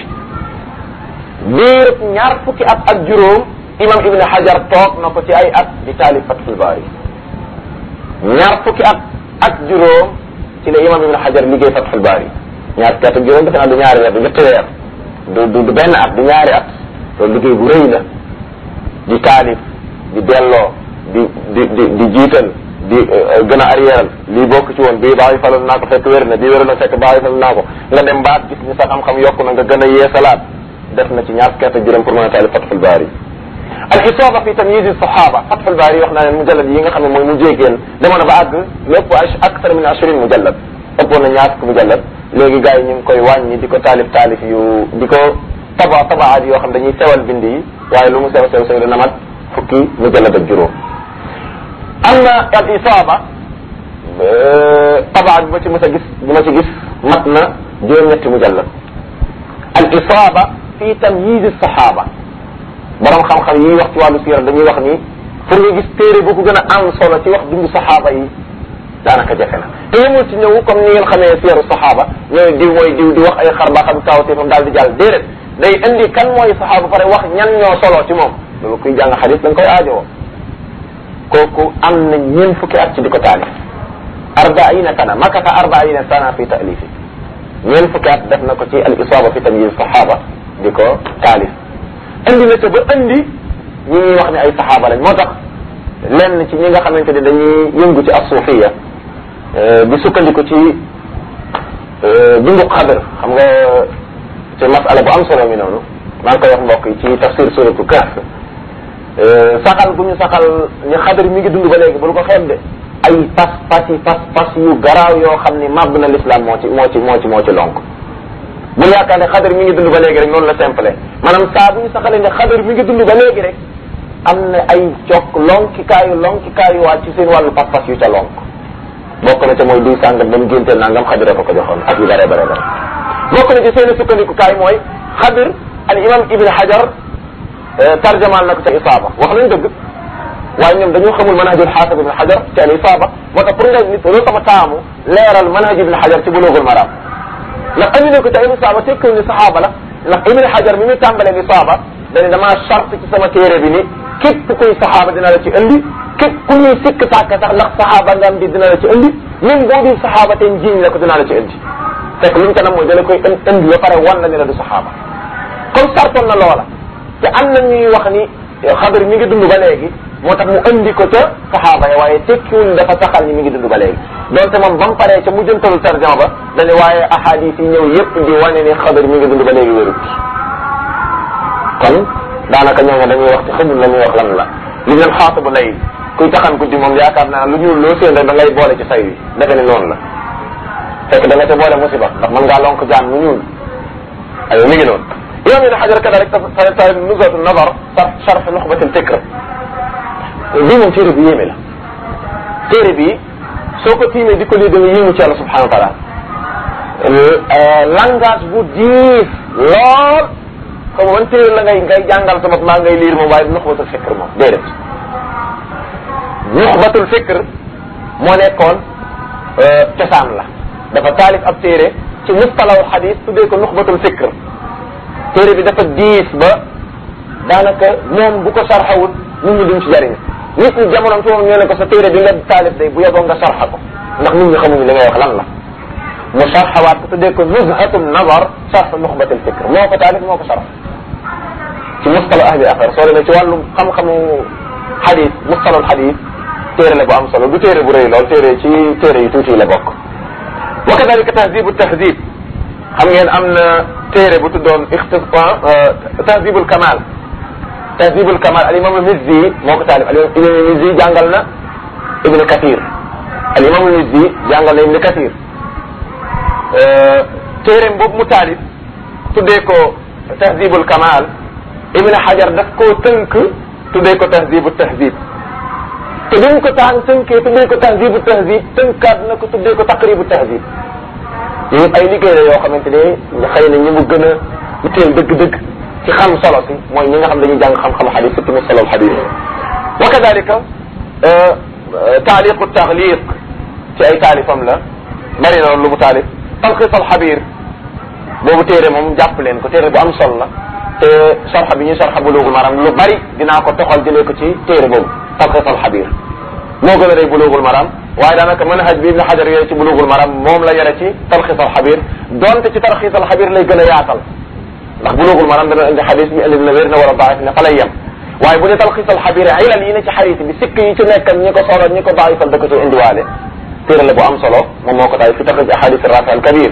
biir ñaar fukki at ak juróom imam ibne hajar toog na ko ci ay at di taalif fathul baari ñaar fukki at ak juróom ci la imam ibne hajar liggéey fathul baari ñaar fukki at ak juróom defe naa du ñaari weer du ñetti weer du du du benn at du ñaari at loolu liggéey bu rëy la di taalif di delloo di di di di jiital di gën a arrièral lii bokk ci woon bii bàyyi falal naa ko fekk wér na bii wér na fekk bàyyi falal naa ko nga dem baat gis ni sa xam-xam yokku na nga gën a yeesalaat def na ci ñaar fukki at ak juróom pour mën a taalif Fathul Baari al isaaba fi tamyiz sahaba Fathul Baari wax naa leen mujallad yi nga xam ne mooy mu jéegeen demoon na ba àgg lépp akthar min ashrin mujallad ëppoon na ñaar fukki mujallad léegi gars yi ñu ngi koy wàññi di ko taalif taalif yu di ko taba tabaat yoo xam dañuy sewal bind yi waaye lu mu sew sew sew dana mat fukki mujallad ak juróom am na al isaaba tabaat bi ma ci mës a gis bi ma ci gis mat na juróom-ñetti mujallad al isaaba fi tamyiz sahaba borom xam-xam yi wax ci wàllu siira dañuy wax ni pour nga gis téere bu ko gën a am solo ci wax dundu saxaaba yi daanaka jafe na te yemul ci ñëw comme ni ngeen xamee siyaru saxaaba ñooy diw mooy diw di wax ay xar baa xam kawteefam daal di jàll déedéet day indi kan mooy saxaaba pare wax ñan ñoo solo ci moom loolu kuy jàng xadis da nga koy aajowoo kooku am na ñeen fukki at ci di ko taalif arbaina sana makata arbaina sana fi taalifi ñeen fukki at def na ko ci al isaaba fi tamyiz saxaaba di ko taalif indi na ca ba indi ñi ñuy wax ne ay saxaaba lañ moo tax lenn ci ñi nga xamante ne dañuy yëngu ci asuufiya di sukkandiku ci bindu xadr xam nga ci masala bu am solo mi noonu maa ngi koy wax mbokk yi ci tafsir suratu kahf saxal bu ñu saxal ni xadr mi ngi dund ba léegi bul ko xeeb de ay pas pas yi pas pas yu garaaw yoo xam ni màbb na l'islam moo ci moo ci moo ci moo ci lonk bul yaakaar ne xadr mi ngi dund ba léegi rek noonu la simple maanaam saa bu ñu saxalee ne xadr mi ngi dund ba léegi rek am na ay cokk lonkikaayu lonkikaayu waat ci seen wàllu pas-pas yu ca lonk bokk na ca mooy duy sàngam ba mu génteel nangam xadira ko ko joxoon ak yu bare bare bare bokk na ci seen sukkandikukaay mooy xadir al imam ibn hajar tarjamaal na ko ca isaaba wax nañ dëgg waaye ñoom dañoo xamul manhajul xaafid ibn hajar ci al isaaba moo tax pour nga nit loolu sama taamu leeral manhaj ibn hajar ci bulugul maram ndax andi na ko ca isaaba tekkul ni saxaaba la ndax ibn hajar mi muy tàmbalee isaaba dañu damaa charte ci sama téere bi ni képp kuy saxaaba dina la ci indi képp ku ñuy sikk sàkk sax ndax saxaaba nga am di dina la ci indi même boo di saxaaba te njiiñ la ko dina la ci indi fekk lu mu kanam mooy dala koy indi ba pare wan la ne la du saxaaba comme sartoon na loola te am na ñuy wax ni xabar mi ngi dund ba léegi moo tax mu indi ko ca saxaaba ya waaye tekkiwul dafa saxal ni mi ngi dund ba léegi donte moom ba mu paree ca mujjantalu tarjama ba dane waaye ahadis yi ñëw yépp di wane ni xabar mi ngi dund ba léegi wérut kon daanaka ñooñu dañuy wax te xamul la ñuy wax lan la li leen xaatu bu lay kuy taxan guddi moom yaakaar naa lu ñuul loo seen rek da ngay boole ci say wi defe ni noonu la fekk da nga ca boole musiba ndax mën ngaa lonk jaan mu ñuul aywa mi ngi noonu imam ibn xajar kada rek sa sa nuzatu nazar sharh nuxbatil fikr bii moom téere bi yéeme la téere bi soo ko tiimee di ko lii da nga yéemu ci yàlla subhanahu wa taala langage bu diis lool comme man téere la ngay ngay jàngal sa bopp maa ngay liir moom waaye nuxbatul fikr moom déedéet nuxbatul fikr moo nekkoon cosaan la dafa taalif ab téere ci mustalahul xadis tuddee ko nuxbatul fikr téere bi dafa diis ba daanaka moom bu ko sarxawut nit ñi duñ ci jariñ nit ñi jamono ci moom ñoo ne ko sa téere bi nga taalif day bu yeboo nga sarxa ko ndax nit ñi xamuñu li ngay wax lan la mu sarxawaat ko tuddee ko nuzhatum nazar sarx nuxbatul fikr moo ko taalif moo ko sarx ci mustalah ahli affaire soo demee ci wàllum xam-xamu xadis mustalahul xadis téere la bu am solo du téere bu rëy lool téere ci téere yu tuuti la bokk wa kadalika tahdibu tahdib xam ngeen am na téere bu tuddoon ixtisar tahdibul kamal tahdibul kamal al imam Mizzi moo ko taalif al imam Mizzi jàngal na Ibn Kathir al imam Mizzi jàngal na Ibn Kathir téereem boobu mu taalif tuddee ko tahdibul kamal Ibn Hajar daf koo tënk tuddee ko tahdibu tahdib te bi mu ko taan tënkee tuddee ko tahdibu tahdib tënkaat na ko tuddee ko taqribu tahdib yooyu ay liggéey la yoo xamante ne xëy na ñi mu gën a itteel dëgg-dëgg ci xam solo si mooy ñi nga xam dañuy jàng xam-xam xadis surtout mu solo xadis wa kadalika taaliqu taxliq ci ay taalifam la bari na lu mu taalif talxis al xabir boobu téere moom jàpp leen ko téere bu am solo la te sarxa bi ñuy sarxa buluugul maram lu bari dinaa ko toxal jëlee ko ci téere boobu talxis al xabir moo gën a rëy buluugul maram waaye daanaka manhaj bi ibn xajar yore ci buluugul maram moom la yore ci talxis al xabir donte ci talxis al xabir lay gën a yaatal ndax buluugul maram dana indi xadis bi indi na wér na wala daif ne fa lay yem waaye bu dee talxis al xabir ilal yi ne ci xadis bi sikk yi ci nekk ñi ko solo ñi ko daifal da ko ci indiwaale téere la bu am solo moom moo ko taay fi taxrij ahadis rafi al kabir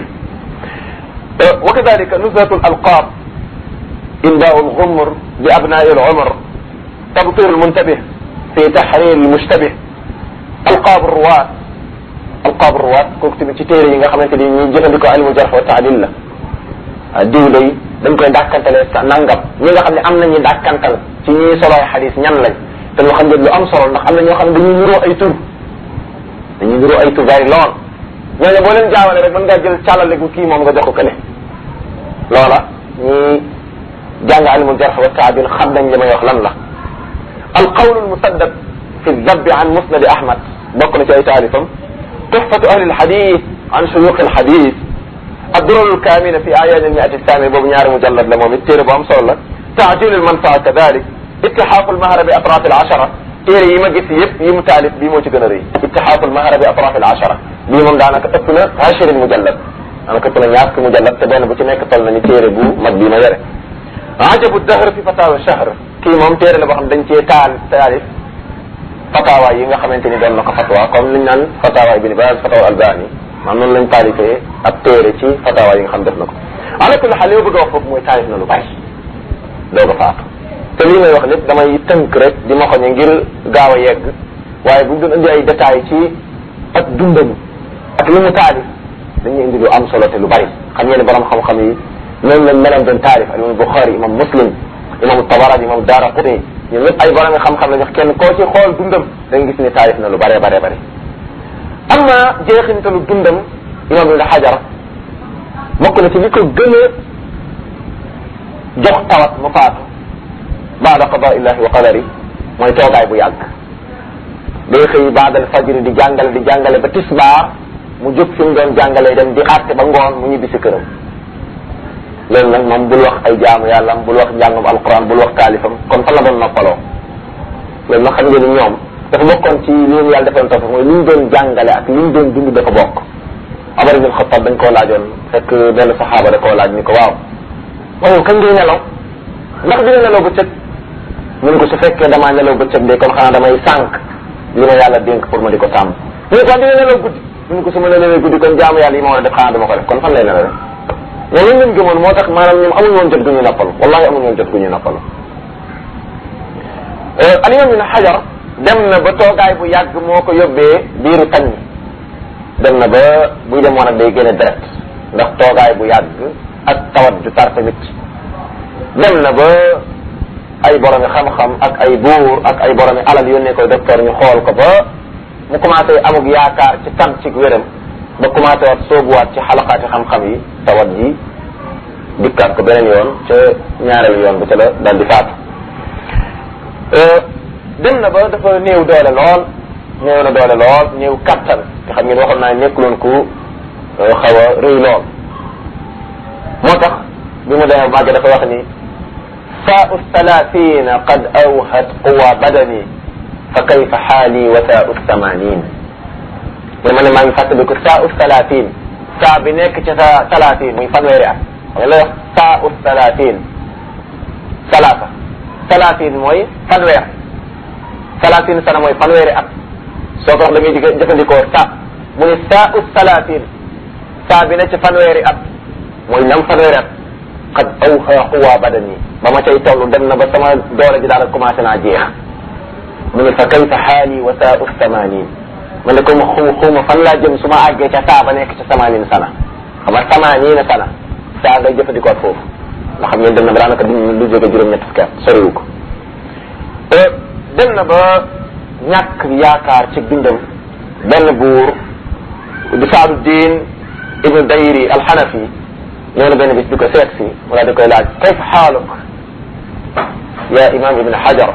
wa kadalika nuzhatu al alqab indaau al ghumr bi abnai al umr tabtir al muntabih fi tahrir al mushtabih alqab ruwaat alqab ruwaat kooku tamit ci téere yi nga xamante ni ñuy jëfandikoo ilmu jarh wa taadil la diw lay dañ koy dàkkantale sa nangam ñi nga xam ne am nañu dàkkantal ci ñuy soloy xadis ñan lañ te lu xam ne lu am solo ndax am na ñoo xam ne dañuy niroo ay tur dañuy niroo ay tur bari lool ñooñu boo leen jaawale rek mën ngaa jël càllale gu kii moom nga jox ko kële loola ñi jàng ilmu jarh wa taadil xam nañ li may wax lan la alqawlu almusaddad fi dabbi an musnadi ahmad bokk na ci ay taalifam tuhfatu ahli alxadis an shuyuq alxadis الدرر الكامنة في أعياد المئة الثانية بوب ñaari مجلد la moom it téere bu am solo la تعجيل المنفعة كذلك اتحاف المهر بأطراف العشرة téere yi ma gis yëpp yi mu taalif bii moo ci gën a rëy اتحاف المهر بأطراف العشرة bii moom daanaka ëpp na عشرين مجلد daanaka ëpp na ñaar fukki mujallad te benn bu ci nekk toll na ni téere bu mag bii ma yore عجب الدهر في فتاوى الشهر kii moom téere la boo xam dañ cee taal taalif fatawa yi nga xamante ni doon na ko fatwa comme liñ naan fatawa Ibn Baz fatawa Albani maam noonu lañ taalifee ak téere ci fatawa yi nga xam def na ko ala kulli xaal li ma bëgg a wax foofu mooy taalif na lu bari doo ko faatu te lii may wax lépp damay tënk rek di ma xoñe ngir gaaw a yegg waaye bu ñu doon indi ay détails ci ak dundam ak li mu taalif dañuy indi lu am solo te lu bari xam ngeen ne borom xam-xam yi noonu lañ meloon doon taalif al imam Bukhari imam Muslim imam Tabarani imam Daraqutni ñoom ñëpp ay borom xam-xam la jox kenn koo ci xool dundam da nga gis ne taalif na lu bare bare bare amma jeexintalu dundam imam ibn Hajar bokk na ci li ko gën a jox tawat mu faatu baada qada illahi wa qadari mooy toogaay bu yàgg day xëy baadal fajri di jàngale di jàngale ba tisbaar mu jóg fi mu doon jàngalee dem di àtte ba ngoon mu ñibbi si këram loolu nag moom bul wax ay jaamu yàlla bul wax njàngum alquran bul wax taalifam kon fan la doon noppaloo loolu nag xam ngeen ni ñoom dafa bokkoon ci li ñu yàlla defoon topp mooy li ñu doon jàngale ak li ñu doon dund dafa bokk Omar ibn Xattab dañ koo laajoon fekk benn saxaaba da koo laaj ni ko waaw waaw kañ ngay nelaw ndax dina nelaw bëccëg mu ne ko su fekkee damaa nelaw bëccëg de kon xanaa damay sànq li ma yàlla dénk pour ma di ko sàmm mu ne ko dina nelaw guddi mu ne ko su ma nelawee guddi kon jaamu yàlla yi ma war a def xanaa dama ko def kon fan lay nelawee mais loolu lañ gëmoon moo tax maanaam ñoom amuñu woon jot gu ñu noppalu wallahi amuñu woon jot gu ñu noppalu alimam ibn Hajar dem na ba toogaay bu yàgg moo ko yóbbee biiru tañ dem na ba buy dem woon ak day génne deret ndax toogaay bu yàgg ak tawat ju tar tamit dem na ba ay boromi xam-xam ak ay buur ak ay boromi alal yónnee koy docteur ñu xool ko ba mu commencé amug yaakaar ci tan ci wéram ba commencé waat soobuwaat ci xalaqaati xam-xam yi tawat ji dikkaat ko beneen yoon ca ñaareelu yoon ba ca la daal di faatu dem na ba dafa néew doole lool néew na doole lool néew kattan te xam ngeen waxoon naa nekkuloon ku xaw a rëy lool moo tax bi mu demee màgg dafa wax ni saau thalathina qad awhat quwa badani fa kayfa xaali wa saau thamanin mu ne ma ne maa ngi fàttaliku saau thalathin saa bi nekk ca sa talatin muy fanweeri at xam nga lay wax saau thalathin salaasa talatin mooy fanweer talatin sana mooy fanweeri at soo ko wax da ngay jëfandikoo sa mu ne saau thalathin saa bi ne ci fanweeri at mooy nam fanweeri at qad awha quwa badani ba ma cay toll dem na ba sama doole ji daal commencé naa jeex mu ne fa kayfa xaali wa saau thamanin man de ko ma xuma xuma fan laa jëm su ma àggee ca saa ba nekk ca samanin sana xam nga samanina sana saa ngay jëfandikoo foofu nga xam ngeen dem na ba daanaka du lu jóge juróom-ñett fukki at soriwu ko dem na ba ñàkk yaakaar ci dundam benn buur di saadu diin ibnu dayri alxanafi ñëw na benn bis di ko seet si wala di koy laaj kayfa xaaluk ya imam ibn hajar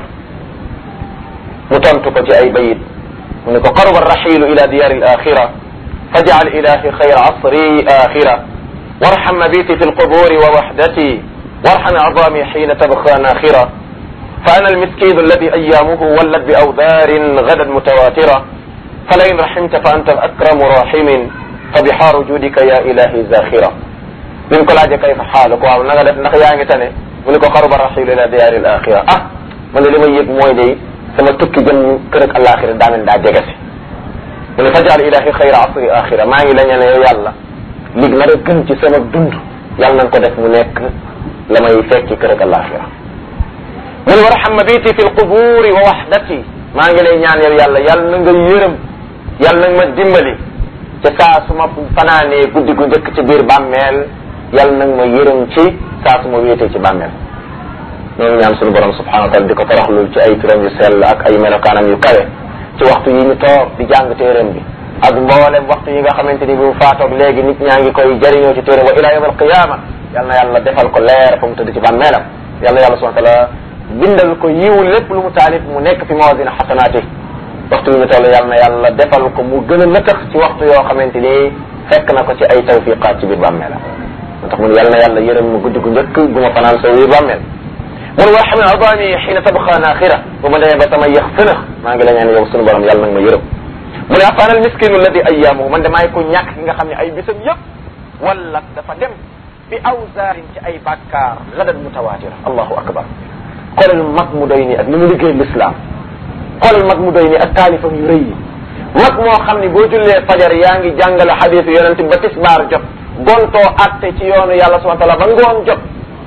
mu tontu ko ci ay bayit mu ne ko qaruba arraxilu ila diyar alaxira fajcal ilahi xayra asri axira warxam mabiti fi lquburi wa waxdati warxam acdami xina tabqa naxira فأنا المسكين الذي أيامه ولت بأوذار غدا متواترة فلئن رحمت فأنت الأكرم راحم فبحار جودك يا إلهي زاخرة من ko laajee kayfa xaaluk waaw na nga def ndax yaa ngi tane mu ne ko xaruba raxilu ila diyaari alaxira ah man de li may yëg mooy day sama tukki jëm kër ak alaxira daa mel daa jege si mu ne fajal ilahi xayra asri axira maa ngi la ñaan yow yàlla lig nar a gën ci sama dund yàlla nañ ko def mu nekk la may fekki kër ak alaxira mu ne warxam mabiti fi lquburi wa waxdati maa ngi lay ñaan yow yàlla yàlla na nga yërëm yàlla na nga ma dimbali te saa su ma fanaanee guddi gu njëkk ci biir bàmmeel yàlla nag ma yërëm ci saa su ma wéetee ci bàmmeel ñoo ngi ñaan suñu borom subhanahu wa taala di ko toroxlul ci ay turam yu sell ak ay melokaanam yu kawe ci waxtu yi ñu toog di jàng téeréem bi ak mboolem waxtu yi nga xamante ni bi mu faatoog léegi nit ñaa ngi koy jëriñoo ci téeréem wa ila yawm alqiyama yal na yàlla defal ko leer fa mu tëdd ci bàmmeelam yal na yàlla subhanahu wa taala bindal ko yiw lépp lu mu taalif mu nekk fi mawazin xasanaati waxtu yi ñu toll yal na yàlla defal ko mu gën a nëtax ci waxtu yoo xamante ni fekk na ko ci ay tawfiqaat ci biir bàmmeelam moo tax mun yal na yàlla yërëm mu guddi gu njëkk gu ma fanaan sa biir bàmmeel mun warxam adami xiina tabqa naaxira bu ma demee ba sama yëx fënax maa ngi la ñaan yow sunu borom yàlla nag ma yërëm mu ne afaana al miskinu alladi ayyaamuhu man damaay ko ñàkk ki nga xam ne ay bisam yëpp wala dafa dem bi awsaarin ci ay bàkkaar gadan mutawaatira allahu akbar xoolal mag mu doy ni ak ni mu liggéey l'islam xoolal mag mu doy ni ak taalifam yu rëy yi mag moo xam ni boo jullee fajar yaa ngi jàngale xadiisu yonente ba tisbaar jot gontoo atte ci yoonu yàlla subhana taala ba ngoon jot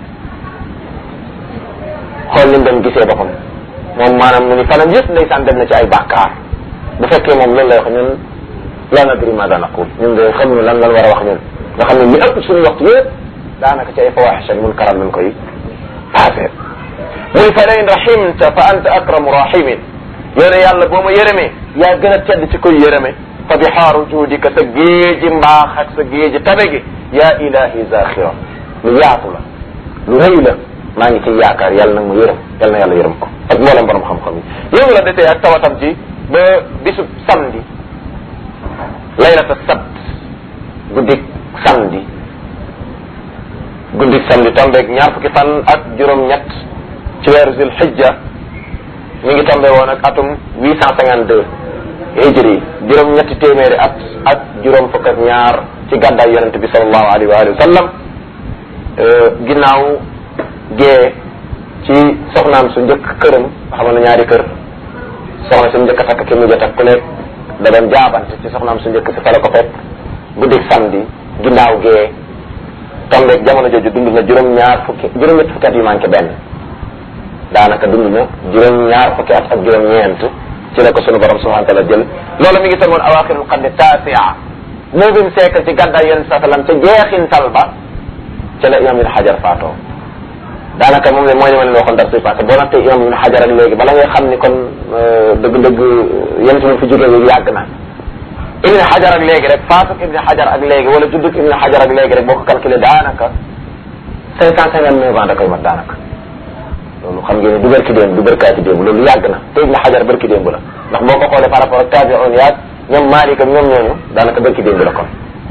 xool ni mu doon gisee boppam moom maanaam mu ni fanam yëpp ndeysaan dem na ci ay bàkkaar bu fekkee moom loolu lay wax ñun la nadri maada naqul ñun de xamuñu lan lan war a wax ñun nga xam ne li ëpp suñu waxtu yëpp daanaka ci ay fawaxishan mun karam lañ koy passé muy fa lain rahimta fa anta akramu rahimin yow ne yàlla boo ma yërëmee yaa gën a tedd ci koy yërëme fa bihaaru juudika sa géeji mbaax ak sa géeji tabe gi yaa ilahi zaxira lu yaatu la lu rëy la maa ngi ciy yaakaar yàlla nag ma yërëm yàlla na yàlla yërëm ko ak mboolem borom xam-xam yi yow la desee ak tawatam ci ba bisub samedi laylata sabt guddik samedi guddik samedi tombeeg ñaar fukki fan ak juróom-ñett ci weeru zil xijja mi ngi tombe woon ak atum huit cent cinquante deux hijri juróom-ñetti téeméeri at ak juróom fukk ak ñaar ci gàddaay yonente bi salallahu alayhi wa alihi wa sallam ginnaaw gee ci soxnaam su njëkk këram xamal na ñaari kër soxna su njëkk a takk ki mujj a takk ku nekk da doon jaabante ci soxnaam su njëkk si fa la ko fekk guddik samedi ginnaaw gee tombeeg jamono jooju dund na juróom-ñaar fukki juróom-ñetti fukki at yu manqué benn daanaka dund na juróom-ñaar fukki at ak juróom-ñeent ci la ko sunu borom subhanahu wa taala jël loolu mi ngi samoon awaaxirul qarni taasia neuvième siècle ci gàddaay yonente saa sallam ca jeexintal ba ca la imam ibn xajar faatoo daanaka moom ne mooy li ma leen waxoon dar suy passé boo nattee imam ibn xajar ak léegi bala ngay xam ni kon dëgg-dëgg yonente moom fi jógee yàgg na ibn xajar ak léegi rek faatu ibn xajar ak léegi wala juddug ibn xajar ak léegi rek boo ko calculé daanaka cinq cent cinquante neuf ans da koy mat daanaka loolu xam ngeen ne du barki démb du barkaati démb loolu yàgg na te ibn xajar barki démb la ndax boo ko xoolee par rapport ak taabi'un yaag ñoom Maalik ak ñoom ñooñu daanaka barki démb la kon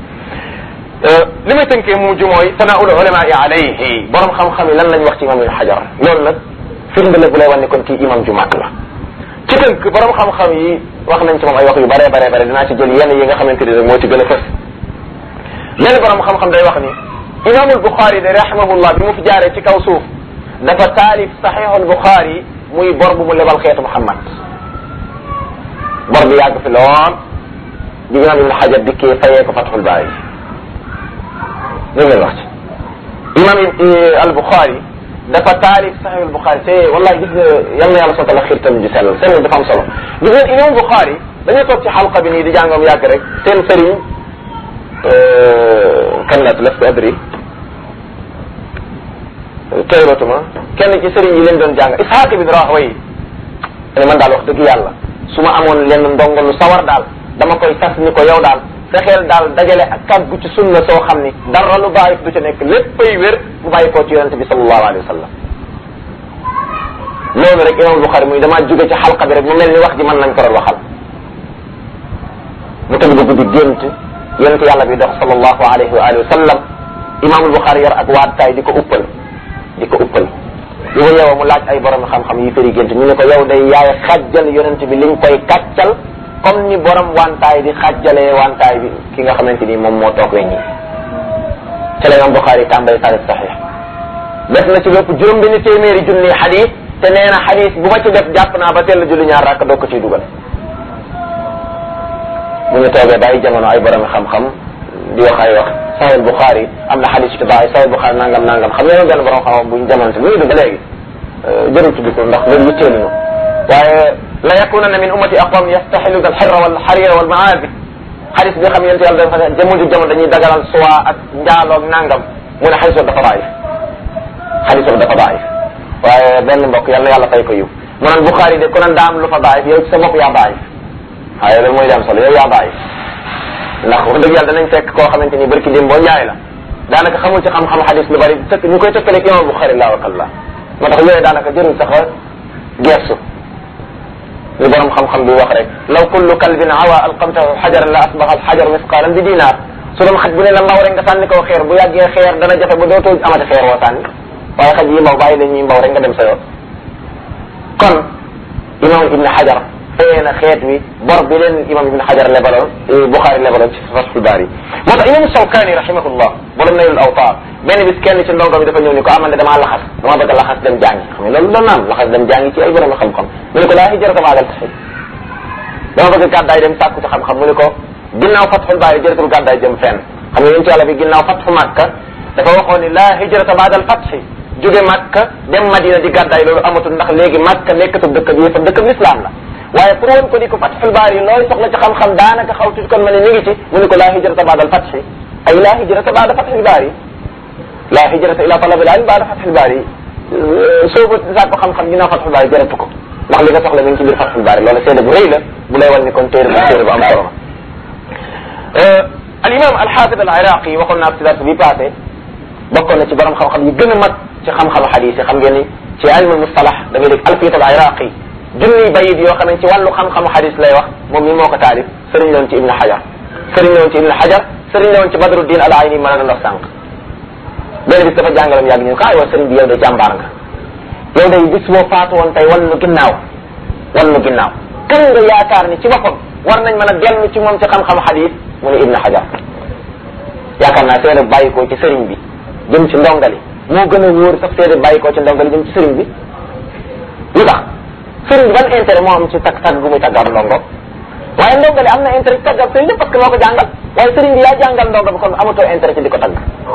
li may tënkee mu mujj mooy tanaul ulama yi alayhi borom xam-xam yi lan lañ wax ci imam ibn xajar loolu nag firnde la bu lay wan ne kon kii imam ju mag la ci tënk borom xam-xam yi wax nañ ci moom ay wax yu bare bare bare dinaa ci jël yenn yi nga xamante ni rek moo ci gën a fës benn borom xam-xam day wax ni imaamul buxaari de rahimahullah bi mu fi jaaree ci kaw suuf dafa taalif saxiixul buxaari muy bor bu mu lebal xeetu muhammad bor bi yàgg fi lool di imaam ibn xajar dikkee fayee ko fatxul baari dégg ngeen wax ci imaam al buxaari dafa taalif saxiix al buxaari te wallahi gis nga yal na yàlla sotal la xiir tamit ju sellal seen dafa am solo gis ngeen imam buxaari dañoo toog ci xalqa bi nii di jàngam yàgg rek seen sëriñ kan la lastu adri teyratuma kenn ci sëriñ yi leen doon jàng isxaaq ibn rahway ne man daal wax dëgg yàlla su ma amoon lenn ndongo lu sawar daal dama koy sas ni ko yow daal fexeel daal dajale ak kàggu ci sunna soo xam ni dara lu bàyyi du ca nekk léppay wér bu bàyyi koo ci yonente bi sallallahu alayhi wa sallam loolu rek imam Buxaari muy damaa jóge ci xalqa bi rek mu mel ni wax ji mën nañ ko doon waxal mu tëdd guddi gént yonente yàlla bi dox sallallahu alayhi wa alihi wa sallam imam Buxaari yor ak waataay di ko uppal di ko uppal di ko yeewoo mu laaj ay borom xam-xam yi fëri gént ñu ne ko yow day yaay xajjal yonente bi liñ koy kàccal comme ni borom wantaay di xajjalee wantaay bi ki nga xamante ni moom moo toog weñ yi ca la imam Buxaari tàmbali taarif saxiix def na ci lépp juróom benn téeméeri junni xadis te nee na xadis bu ma ci def jàpp naa ba teel a julli ñaar rakk doog ko ciy dugal bu ñu toogee bàyyi jamono ay borom xam-xam di wax ay wax Sahih Buxaari am na xadis ci bàyyi Sahih Buxaari nangam nangam xam nga benn borom xam-xam bu ñu jamono te mu ngi dund ba léegi jërul tudd ko ndax loolu yitteeluñu waaye la yakunanna min ummati aqwam yastaxiluna alxirra wal xarira wal maabi xadis bi xam yonent yàlla dafa jamono jamono dañuy dagalal suwa ak njaaloog nangam mu ne xadis dafa daif xadis dafa daif waaye benn mbokk yàlla yàlla fay ko yiw mu naan Buxaari de ku naan daa am lu fa daif yow ci sa bopp yaa daif waaye loolu mooy dem solo yow yaa daif ndax wax dëgg yàlla danañ fekk koo xamante ni barki dem boo njaay la daanaka xamul ci xam-xam xadis lu bari tëkk ñu koy tëkkaleeg imam Buxaari laa wakalla moo tax yooyu daanaka jërul sax gestu li borom xam-xam bi wax rek law kullu kalbin awa alqamtahu xajaran la asbaxa alxajar misqaalan bi dinaar su doon xaj bu ne la mbaw rek nga sànni ko xeer bu yàggee xeer dana jafe ba dootoo amati xeer woo sànni waaye xaj yi mbaw bàyyi la ñuy mbaw rek nga dem sa yoon kon imam ibn xajar fee na xeet wi bor bi leen imam ibn xajar lebaloon buxaari lebaloon ci fathul baari moo tax imam sawkaani rahimahullah borom naylul awtaar benn bis kenn ci ndongo bi dafa ñëw ni ko amande damaa laxas dama bëgg a laxas dem jàngi xam nga loolu doon naam laxas dem jàngi ci ay borom xam-xam mu ne ko laa hijrata ba'dal fath dama bëgg gàddaay dem sàkku ci xam-xam mu ne ko ginnaaw fathul baari jëratul gàddaay jëm fenn xam nga yéen ci yàlla bi ginnaaw fathu makka dafa waxoon ni laa hijrata ba'dal fath jóge makka dem madina di gàddaay loolu amatul ndax léegi makka nekkatul dëkk bi yëpp dëkk bi islam la waaye pour woon ko ni ko fathul baari looy soxla ci xam-xam daanaka xaw tuuti kon ma ne mi ngi ci mu ne ko laa hijrata ba'dal fath ay laa hijrata ba'da fathul baari laa hijrata ila talabil ilm ba'da fathul baari soo ko sàkko xam-xam ginnaaw fathul baari jaratu ko ndax li nga soxla mi ngi ci biir fathul baari loolu seede bu rëy la bu lay wan ni kon téere bu téere bu am solo al imam al xaafid al iraqi waxoon naa ci dars bi passé bokkoon na ci borom xam-xam yi gën a mag ci xam-xam xadis yi xam ngeen ni ci ilmu mustalax da ngay dégg alfiyat al iraqi junniy bayit yoo xam ne ci wàllu xam-xam xadis lay wax moom mi moo ko taalif sëriñ la woon ci ibn xajar sëriñ la woon ci ibn xajar sëriñ la woon ci badruddin al ayni mën a doon wax sànq benn bis dafa jàngaloon yàgg ñu ko ay wa sëriñ bi yow de jàmbaar nga yow day bis boo faatu woon tey wan nu ginnaaw wan nu ginnaaw kan nga yaakaar ni ci boppam war nañ mën a dellu ci moom ci xam-xam xadis mu ne ibn xajar yaakaar naa seede bàyyi ko ci sëriñ bi jëm ci ndongali moo gën a wóor sax seede bàyyi ko ci ndongali jëm ci sëriñ bi lu tax sëriñ bi ban intérêt moo am ci tag tag gu muy taggal ndongo waaye ndongali am na intérêt ci taggal sëriñ bi parce que moo ko jàngal waaye sëriñ bi yaa jàngal ndongo bi kon amatoo intérêt ci di ko tagg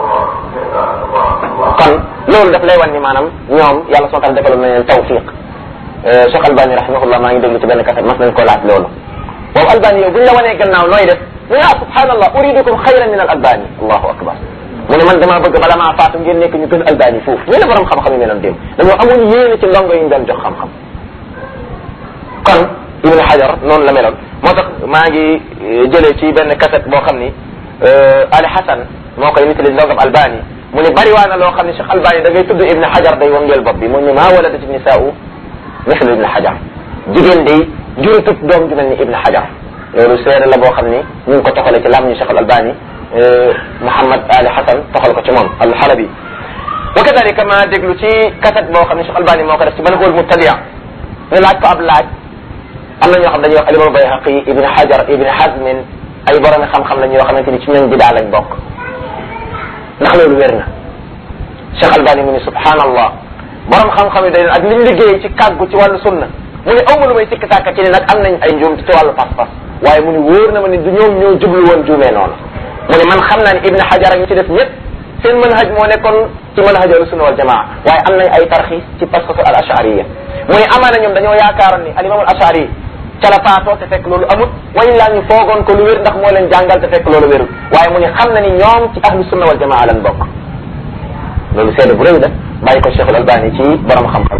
kon loolu daf lay wan ni maanaam ñoom yàlla soo tax defaloon na leen tawfiq Cheikh Albani rahimahullah maa ngi déglu ci benn kaset mas nañ ko laaj loolu waaw Albani yow buñ la wanee gannaaw nooy def mu ne ah subhanallah uridukum xayran min al albani allahu akbar mu ne man damaa bëgg bala maa faatu ngeen nekk ñu gën albani foofu ñu ne borom xam-xam yi meloon démb dañoo amoon yéene ci ndongo yi ñu doon jox xam-xam kon ibn hajar noonu la meloon moo tax maa ngi jëlee ci benn cassette boo xam ni Ali Hassan moo koy nettali ndongam Albani mu ne bari waa na loo xam ne Cheikh Albani da ngay tudd Ibn Hajar day wangeel bopp bi mu ne maa waladat nisaau mislu Ibn Hajar jigéen day jurutut doom ju mel ni Ibn Hajar loolu seere la boo xam ni ñu ngi ko toxale ci lam ñu Cheikh Albani Mouhammad Ali Hassan toxal ko ci moom al-Halabi wa kadalika ma déglu ci cassette boo xam ne Cheikh Albani moo ko def ci Manhul Mubtadia ñu laaj ko ab laaj am na ñoo xam dañuy wax alimam Bayhaqi Ibn Hajar Ibn Hazmin ay borom xam-xam la ñoo xamante ni ci ñoom bidaa lañ bokk ndax loolu wér na Cheikh Albani mu ni subhanallah borom xam-xam yi day ak liñ liggéey ci kàggu ci wàllu sunna mu ni aw ma lu may sikk sàkka ci ne nag am nañ ay njuum ci wàllu pas-pas waaye mu ni wóor na ma ni du ñoom ñoo jublu woon juumee noonu mu ni man xam naa ni Ibn Hajar ak ñi ci def ñëpp seen manhaj moo nekkoon ci manhaj ahlu sunna wal jamaa waaye am nañ ay tarxiis ci pas-pasu al ashariya mu ni amaana ñoom dañoo yaakaaroon ni al imam al ashari ca la faatoo te fekk loolu amut way laa ñu foogoon ko lu wér ndax moo leen jàngal te fekk loolu wérul waaye mu ni xam na ni ñoom ci ahlu sunna wal jamaa lan bokk loolu seede bu rëy la bàyyi ko Cheikhul Albani ci borom xam-xam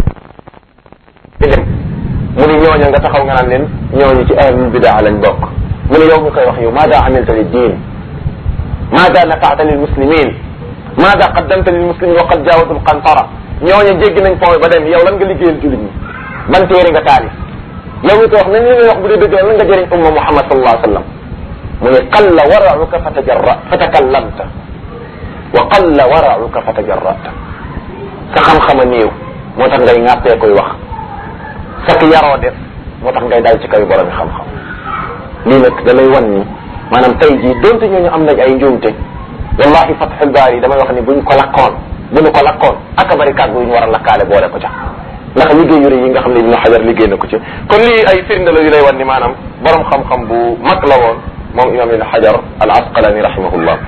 di dem mu ni ñooñu nga taxaw nga naan leen ñooñu ci ahlul bidaa lañ bokk mu ni yow nga koy wax yow maada amilta lid diin maada nafaata lil muslimin maada qaddamta lil muslimin wa qad jaawatu l qantara ñooñu jéggi nañ fooy ba dem yow lan nga liggéeyal jullit ñi ban téere nga taalif yow mi ko wax nañ li ngay wax bu dee dëgg lan nga jëriñ umma muhammad sallallahu alayhi wa sallam mu ne qalla warauka fa tajarra fa takallamta wa qalla warauka fa tajarrata sa xam-xama néew moo tax ngay ŋàppee koy wax sak yaroo def moo tax ngay dal ci kaw borom xam-xam lii nag da lay wan ni maanaam tey jii donte ñooñu am nañ ay njuumte wallahi fathul baari damay wax ni buñ ko lakkoon bu ñu ko lakkoon aka bari kàddu yu ñu war a lakkaale boole ko ca ndax liggéey yu rëy yi nga xam ne Ibnu Hajar liggéey na ko ci kon lii ay firnde la yu lay wan ni maanaam borom xam-xam bu mag la woon moom imam Ibnu Hajar al Asqalani rahimahullah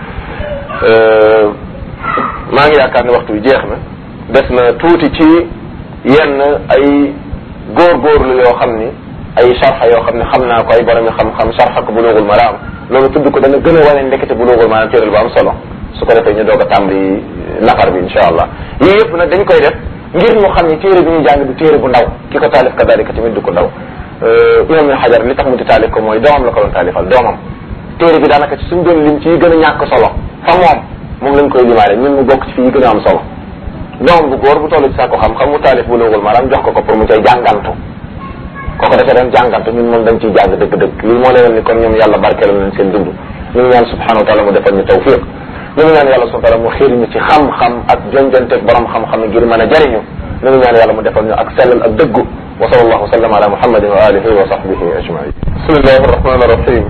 maa ngi yaakaar ne waxtu bi jeex na des na tuuti ci yenn ay góorgóorlu yoo xam ni ay sharxa yoo xam ne xam naa ko ay borom xam-xam sharxa ko buluugul maraam loolu tudd ko dana gën a wane ndekete buluugul maraam téeral bu am solo su ko defee ñu doog a tàmbali nafar bi insha allah yii yëpp nag dañ koy def ngir ñu xam ni téere bi ñuy jàng du téere bu ndaw ki ko taalif kadalika tamit du ko ndaw imam ibn xajar li tax mu di taalif ko mooy doomam la ko doon taalifal doomam téere bi daanaka ci suñ doon lim ci yi gën a ñàkk solo fa moom moom lañ koy limaale ñun mu bokk ci fi yi gën a am solo doomam bu góor bu toll ci saako xam-xam mu taalif buluugul maraam jox ko ko pour mu cay jàngantu kooku dafa doon jàngantu ñun moom dañ ciy jàng dëgg-dëgg lii moo leen ni kon ñoom yàlla barkeelal nañ seen dund ñu ngi ñaan subhanahu wa taala mu defal ñu tawfiq ñu ngi ñaan yàlla subhanahu wa taala mu xiir ñu ci xam-xam ak jonjanteeg borom xam-xam ngir mën a jariñu ñu ngi ñaan yàlla mu defal ñu ak sellal ak dëggu wa sallallahu wa sallam ala muhammadin wa alihi wa sahbihi ajmain bismillahi arrahmani arrahim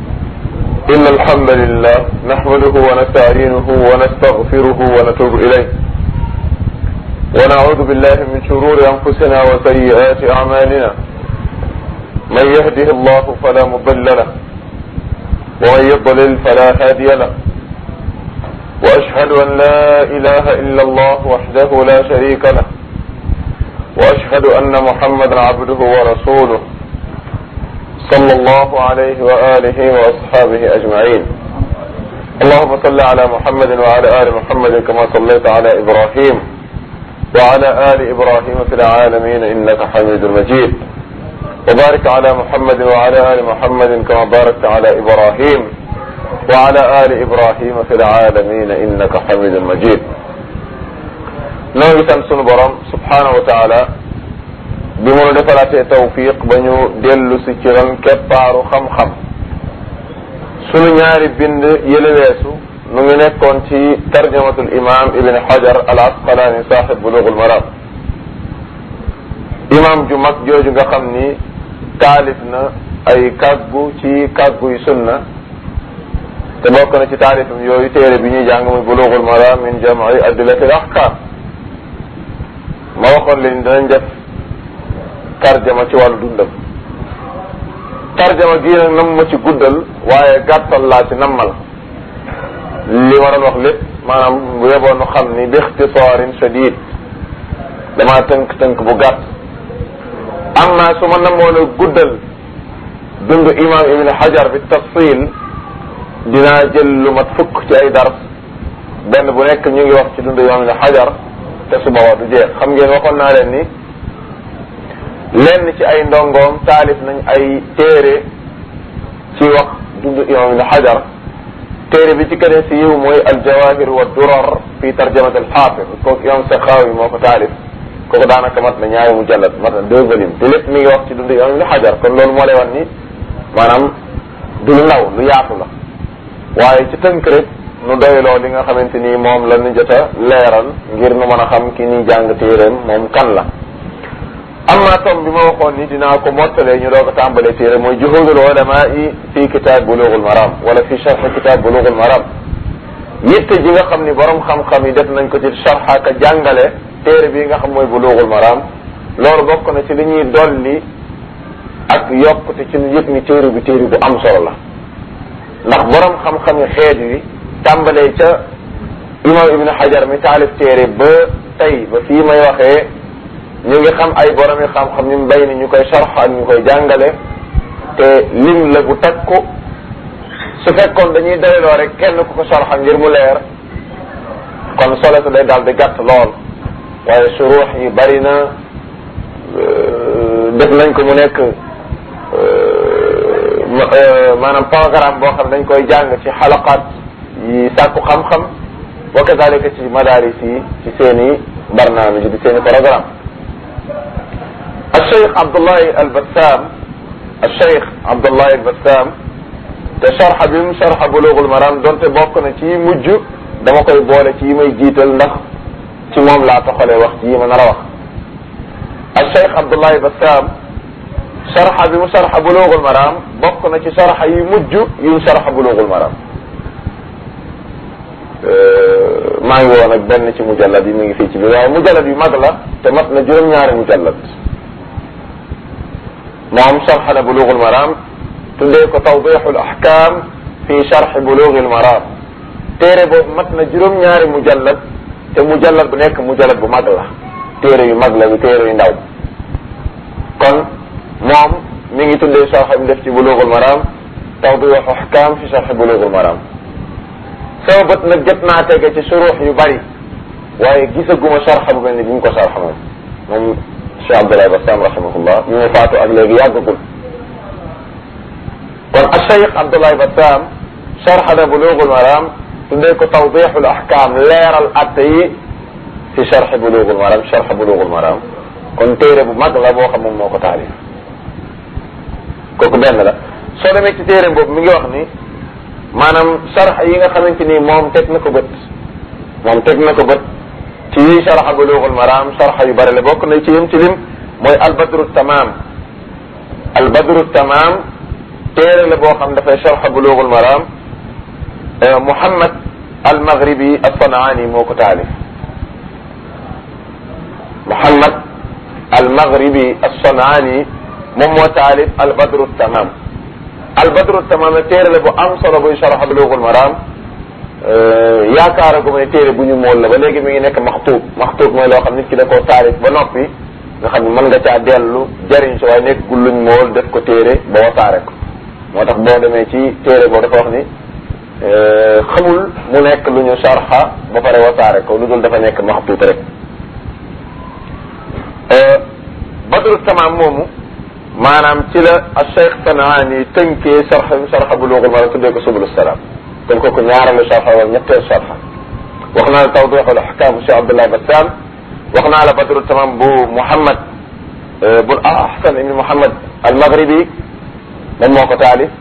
إن الحمد لله نحمده ونستعينه ونستغفره ونتوب إليه ونعوذ بالله من شرور أنفسنا وسيئات أعمالنا من يهده الله فلا مضل له ومن يضلل فلا هادي له وأشهد أن لا إله إلا الله وحده لا شريك له وأشهد أن محمدا عبده ورسوله صلى الله عليه وآله وأصحابه أجمعين اللهم صل على محمد وعلى آل محمد كما صليت على إبراهيم وعلى آل إبراهيم في العالمين إنك حميد مجيد وبارك على محمد وعلى آل محمد كما باركت على إبراهيم وعلى آل إبراهيم في العالمين إنك حميد مجيد noo ngi sant sunu borom subhanahu wa taala bi mu defalaatee tawfiq ba ñu dellu si ci ron keppaaru xam-xam sunu ñaari bind yële weesu nu ngi nekkoon ci tarjamatul imam ibn hajar al asqalani saaxib bulughul maram imam ju mag jooju nga xam ni taalif na ay kàggu ci kàggu yu sunna te bokk na ci taalifam yooyu téere bi ñuy jàng muy bulughul maram min jam'i adillatil ahkam ma waxoon leen danañ def tarjama ci wàllu dundam tarjama gii nag nam ma ci guddal waaye gàttal laa ci nammal li ma doon wax lépp maanaam bu yeboon nu xam ni bi ixtisaarin shadid damaa tënk-tënk bu gàtt amma su ma namoon a guddal dund imam ibn hajar bi tafsil dinaa jël lu mat fukk ci ay dars benn bu nekk ñu ngi wax ci dund imam ibn hajar te su boobaa du jeex xam ngeen waxoon naa leen ni lenn ci ay ndongoom taalif nañ ay téere ci wax dund imam ibn xajar téere bi ci gën a siiw mooy aljawahir wa durar fi tarjamat alxaafid kooku imam saxaawi moo ko taalif kooku daanaka mat na ñaari mujallad mat na deux volumes te lépp mi ngi wax ci dund imam ibn xajar kon loolu moo lay wan ni maanaam du lu ndaw lu yaatu la waaye ci tënk rek nu doyloo li nga xamante ni moom la ñu jot a leeral ngir nu mën a xam ki ni jàng téeréem moom kan la amma tom bi ma waxoon ni dinaa ko mottalee ñu doog a tàmbalee téere mooy juhudul ulama yi fi kitaab bulughul maram wala fi sharh kitaab bulughul maram yitte ji nga xam ni borom xam-xam yi def nañ ko ci sharh ak jàngale téere bi nga xam mooy bulughul maram loolu bokk na ci li ñuy dolli ak yokkute ci ñu yëg ni téere bi téere bu am solo la ndax borom xam-xam yi xeet wi tàmbalee ca imam ibnu hajar mi taalif téere ba tey ba fii may waxee ñu ngi xam ay borom yi xam-xam ñu bay ni ñu koy sarx ak ñu koy jàngale te lim la bu takku su fekkoon dañuy doyloo rek kenn ku ko sarxa ngir mu leer kon solo su day daal di gàtt lool waaye suruux yi bari na def nañ ko mu nekk maanaam programme boo xam dañ koy jàng ci xalaqaat yi sàkku xam-xam wa kadalika ci madaris yi ci seen i barnaamij di seen i programme الشيخ عبد الله البسام الشيخ عبد الله البسام te sharxa bi mu sharxa bulugul maram donte bokk na ci mujj dama koy boole ci yi may jiital ndax ci moom laa toxalee wax ci yi ma nar a wax الشيخ عبد الله البسام sharxa bi mu sharxa bulugul maram bokk na ci sharxa yi mujj yu mu sharxa bulugul maram maa ngi woon ak benn ci mujallad yi mi ngi fii ci biir waaye mujallad yu mag la te mat na juróom-ñaari mujallad moom sharxa na bulugul maram tuddee ko tawdixul ahkam fi sharxi bulugil maram téere boobu mat na juróom-ñaari mujallad te mujallad bu nekk mujallad bu mag la téere yu mag la yu téere yu ndaw kon moom mi ngi tuddee sharxa bi def ci bulugul maram tawdixu ahkam fi sharxi bulugul maram sama bët nag jot naa tege ci suruux yu bari waaye gisaguma sharxa bu mel ni bi mu ko sharxa moom moom Cheikh Abdoulaye Bassam rahimahullah bi mu faatu ak léegi yàggagul kon Cheikh Abdoulaye Bassam sharxa na Bulughul Maram tuddee ko tawdixul ahkam leeral atte yi fi sharxi Bulughul Maram sharxa Bulughul Maram kon téere bu mag la boo xam moom moo ko taalif kooku benn la soo demee ci téere boobu mi ngi wax ni maanaam sharx yi nga xamante ni moom teg na ko bët moom teg na ko bët ci sharxa bulughul maram sharxa yu bëri la bokk na ci yim ci lim mooy albadru tamam albadru tamam téere la boo xam dafay sharxa bulughul maram Muhammad almaghribi as-San'ani moo ko taalif Muhammad almaghribi as-San'ani moom moo taalif albadru tamam albadru tamam téere la bu am solo buy sharxa bulughul maram yaakaara gu ma ne téere bu ñu mool la ba léegi mi ngi nekk maxtuub maxtuub mooy loo xam nit ki da koo taarif ba noppi nga xam ne mën nga caa dellu jariñ si waaye nekk gul luñ mool def ko téere ba wasaare ko moo tax boo demee ci téere boo dafa wax ni xamul mu nekk lu ñu sarxa ba pare wasaare ko lu dul dafa nekk maxtuut rek badru tamaam moomu maanaam ci la Cheikh Sanaani tënkee sarxa sarxa bulughul maram tuddee ko subul salaam kon kooku ñaareelu sarxa wala ñetteelu sarxa wax naa la tawdixul ahkam Cheikh Abdoulaye Bassam wax naa la badru tamam bu Muhammad bu Ahsan ibn Muhammad al-Maghribi moom moo ko taalif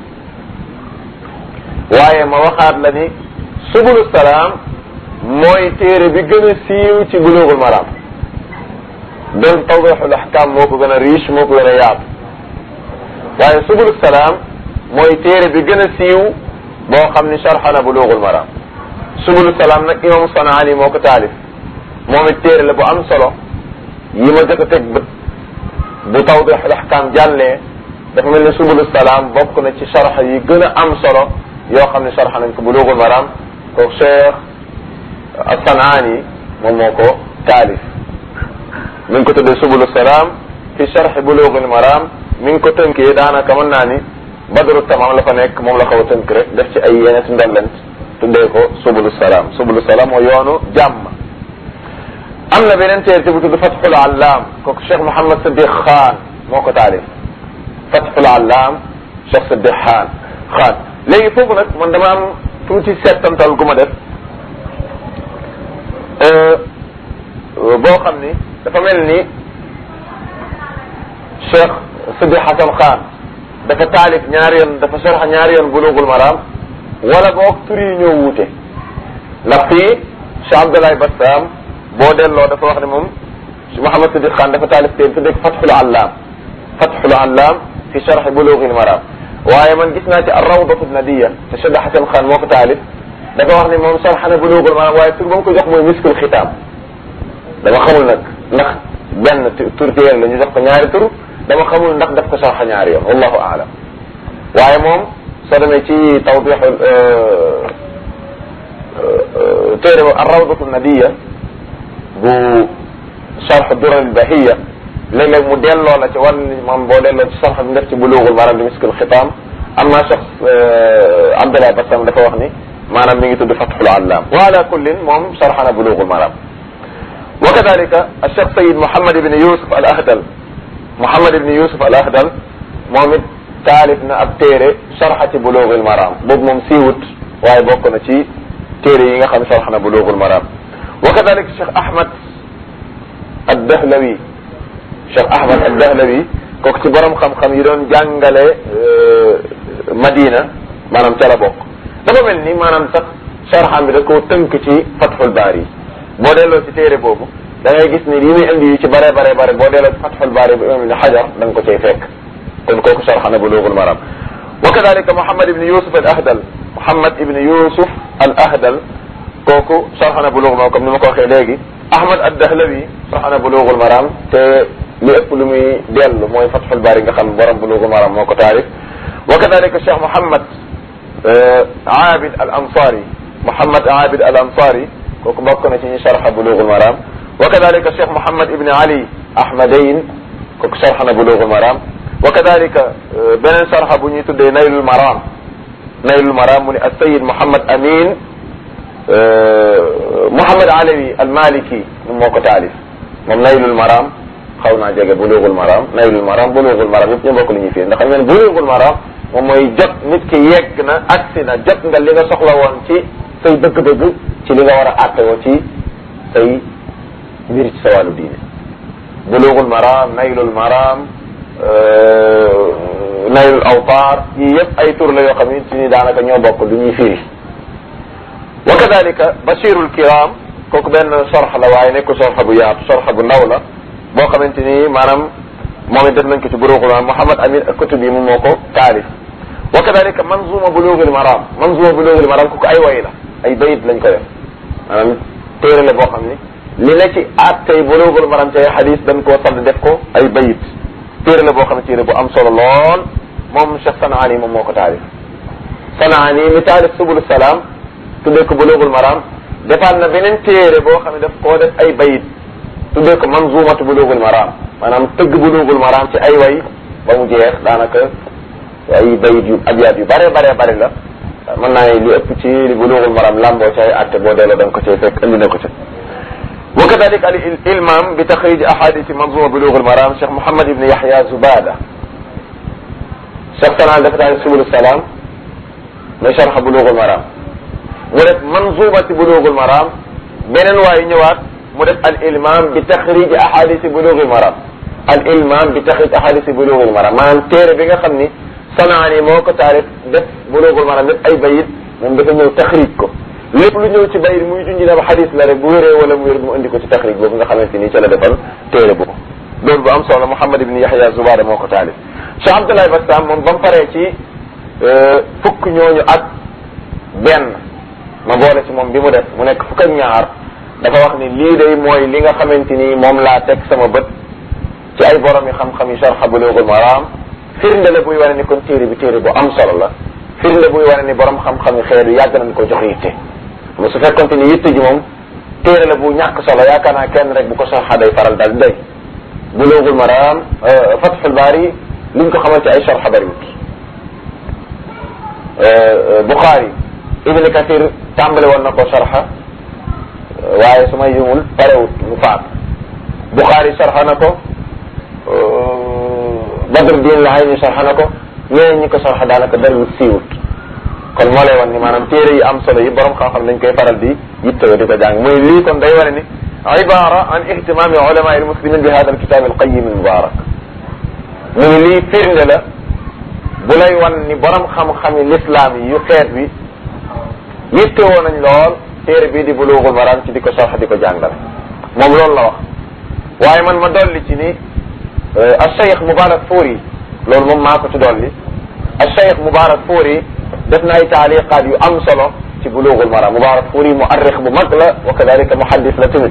waaye ma waxaat la ni subulu salaam mooy téere bi gën a siiw ci bulughul maram donc tawdixul ahkam moo ko gën a riche moo ko gën a yaatu waaye subulu salaam mooy téere bi gën a siiw boo xam ni sharxa na bulughul maram subulu salaam nag imam Sanaani moo ko taalif moom it téere la bu am solo yi ma jot a teg bët bu tawdixul ahkam jàllee dafa mel ne subulu salaam bokk na ci sharxa yi gën a am solo yoo xam ne sharxa nañ ko bulughul maram kooku Cheikh Sanaani moom moo ko taalif mi ngi ko tuddee subulu salaam fi sharxi bulughul maram mi ngi ko tënkee daanaka mën naa ni badru tamam la fa nekk moom la xaw a tënk rek def ci ay yeneen si ndollent tuddee ko subulu salaam subulu salaam moo yoonu jàmm am na beneen téere te bu tudd Fathul Allaam kooku Cheikh Mouhamed Sadiq Khan moo ko taalif Fathul Allaam Cheikh Sadiq Khan xaan léegi foofu nag man dama am tuuti settantal gu ma def boo xam ni dafa mel ni Cheikh Sidi Hassan Khan dafa taalif ñaari yoon dafa sharxa ñaari yoon bulugul maram wala boog tur yi ñoo wuute ndax fii Cheikh Abdoulaye Bassam boo delloo dafa wax ne moom Mouhamed Sidi Khan dafa taalif teen tuddee ko Fathul Allaam Fathul Allaam fi sharxi bulugil maram waaye man gis naa ci ar-rawdatu nadiya te Cheikh Hassan Khan moo ko taalif dafa wax ne moom sharxa na bulugul maram waaye tur ba mu ko jox mooy miskul xitaam dama xamul nag ndax benn tur téere la ñu jox ko ñaari tur dama xamul ndax daf ko sarxa ñaari yoon wallahu aalam waaye moom soo demee ci tawdix téere ba arrawdatu nadiya bu sarx dural bahiya léeg-léeg mu delloo la ci wan moom boo delloo ci sarx bi def ci buluugul maanaam di miskil xitaam am naa cheikh Abdallah Bassam dafa wax ni maanaam mi ngi tudd fatxul allaam wa ala kullin moom sarxa na buluugul maanaam wa kadalika Cheikh Sayid Mouhamed ibn Yousuf al Ahdal Mouhamed ibn Yousuf al Ahdal moom it taalif na ab téere sarxa ci Buluugul Maraam boobu moom siiwut waaye bokk na ci téere yi nga xam sarxa na Buluugul Maraam wa kadalika Cheikh Ahmad ad-Dahlawi Cheikh Ahmad ad-Dahlawi kooku ci borom xam-xam yi doon jàngale Madina maanaam ca la bokk dafa mel ni maanaam sax sarxam bi da koo tënk ci Fathul Baari boo delloo ci téere boobu da ngay gis ni yi muy indi yu ci bare bare bare boo delloo ci Fathul Baari bu imam ibn Hajar da nga ko cay fekk kon kooku sarxa na Buluugul Maram wa kadalika Muhammad ibn Yusuf al Ahdal Muhammad ibn Yusuf al Ahdal kooku sarxa na Buluugul Maram comme ni ma ko waxee léegi Ahmad ad-Dahlawi sarxa na Buluugul Maram te li ëpp lu muy dellu mooy Fathul Baari nga xam borom Buluugul Maram moo ko taarif wa kadalika Cheikh Muhammad Aabid al Ansari Muhammad Aabid al Ansari kooku bokk na ci ñi sarxa Buluugul Maram wa kadalika Cheikh Mouhamed Ibn Ali Ahmadayn kooku sarxa na Buluugul Maram wa kadalika beneen sarxa bu ñuy tuddee Naylul Maram Naylul Maram mu ne as-Sayyid Mouhamed Amin Mouhamed Alawi al-Maliki moom moo ko taalif moom Naylul Maram xaw naa jege Buluugul Maram Naylul Maram Buluugul Maram yëpp ñu bokk li ñuy fii ndax xam ngeen Buluugul Maram moom mooy jot nit ki yegg na agsi na jot nga li nga soxla woon ci say bëgg-bëgg ci li nga war a àttewoo ci say mbir ci sa wàllu diine buluugul maram naylul maram naylul awtaar yii yëpp ay tur la yoo xam ne ni daanaka ñoo bokk du ñuy firi wa kadalika bashirul kiram kooku benn sorxa la waaye nekku sorxa bu yaatu sorxa bu ndaw la boo xamante ni maanaam moom it def nañ ko ci buluugul maram Muhammad Amin ak kutub yi moom moo ko taalif wa kadalika manzuma buluugul maram manzuma buluugul maram kooku ay way la ay bayit lañ ko def maanaam téere la boo xam ni li ne ci at tey buluugul maram ci ay xadis dañ koo sadd def ko ay bayit téere la boo xam ne téere bu am solo lool moom Cheikh Sanaani moom moo ko taalif Sanaani mi taalif subul salaam tuddee ko buluugul maram defaat na beneen téere boo xam ne daf koo def ay bayit tuddee ko manzumatu buluugul maram maanaam tëgg buluugul maram ci ay way ba mu jeex daanaka ay bayit yu abyaat yu bare bare bare la mën naa li ëpp ci li buluugul maram lamboo ci ay atte boo delloo da nga ko cay fekk indi na ko ca wa kadalik al ilmam bi taxrij ahadisi manzuma buluugul maram Cheikh Mouhamed Ibn Yahya Zubada Cheikh Sanaan dafa taal subul salaam mais sharh buluugul maram mu def manzumati buluugul maram beneen waaye ñëwaat mu def al ilmam bi taxrij ahadisi buluugul maram al ilmam bi taxrij ahadisi buluugul maram maanaam téere bi nga xam ni Sanaani moo ko taarif def buluugul maram def ay bayit moom dafa ñëw taxrij ko lépp lu ñëw ci bayit muy junj na ba xadis la rek bu wéree wala mu wér mu indi ko ci taxrij boobu nga xamante ni ca la defal téere boobu loolu bu am solo Muhammad ibn Yahya Zubada moo ko taalif Cheikh Abdoulaye Bassam moom ba mu paree ci fukk ñooñu ak benn ma boole ci moom bi mu def mu nekk fukk ak ñaar dafa wax ni lii day mooy li nga xamante ni moom laa teg sama bët ci ay borom yi xam-xam yi sharh buluugul maram firnde la buy wane ni kon téere bi téere bu am solo la firnde buy wane ni borom xam-xam yi xeetu yàgg nañ ko jox yitte mais su fekkonte ni yitte ji moom téere la bu ñàkk solo yaakaar naa kenn rek bu ko sarxa day faral daal di doy buluugul maram fathul baari liñ ko xamante ay sarxa bariwut Bukhari Ibn Kathir tàmbale woon na ko sarxa waaye su may yumul parewut mu faat Bukhari sarxa na ko Badruddin Al-Ayni sarxa na ko ñeneen ñi ko sarxa daanaka bariwut siiwut kon moo lay wan ni maanaam téere yi am solo yi borom xam-xam dañ koy faral di yittewoo di ko jàng muy lii kon day wane ni ibara an ihtimami ulama al muslimin bi hada al kitab al qayyim al mubarak mu ngi lii firnde la bu lay wan ni borom xam-xami l'islam yi yu xeet bi yittewoo nañ lool téere bii di bulughul maram ci di ko sarx di ko jàngale moom loolu la wax waaye man ma dolli ci ni al cheikh mubarak fuuri loolu moom maa ko ci dolli al cheikh mubarak fuuri def na ay taaliqaat yu am solo ci bulughul maram mubarak fuuri muarrix bu mag la wa kadalika muhaddis la tamit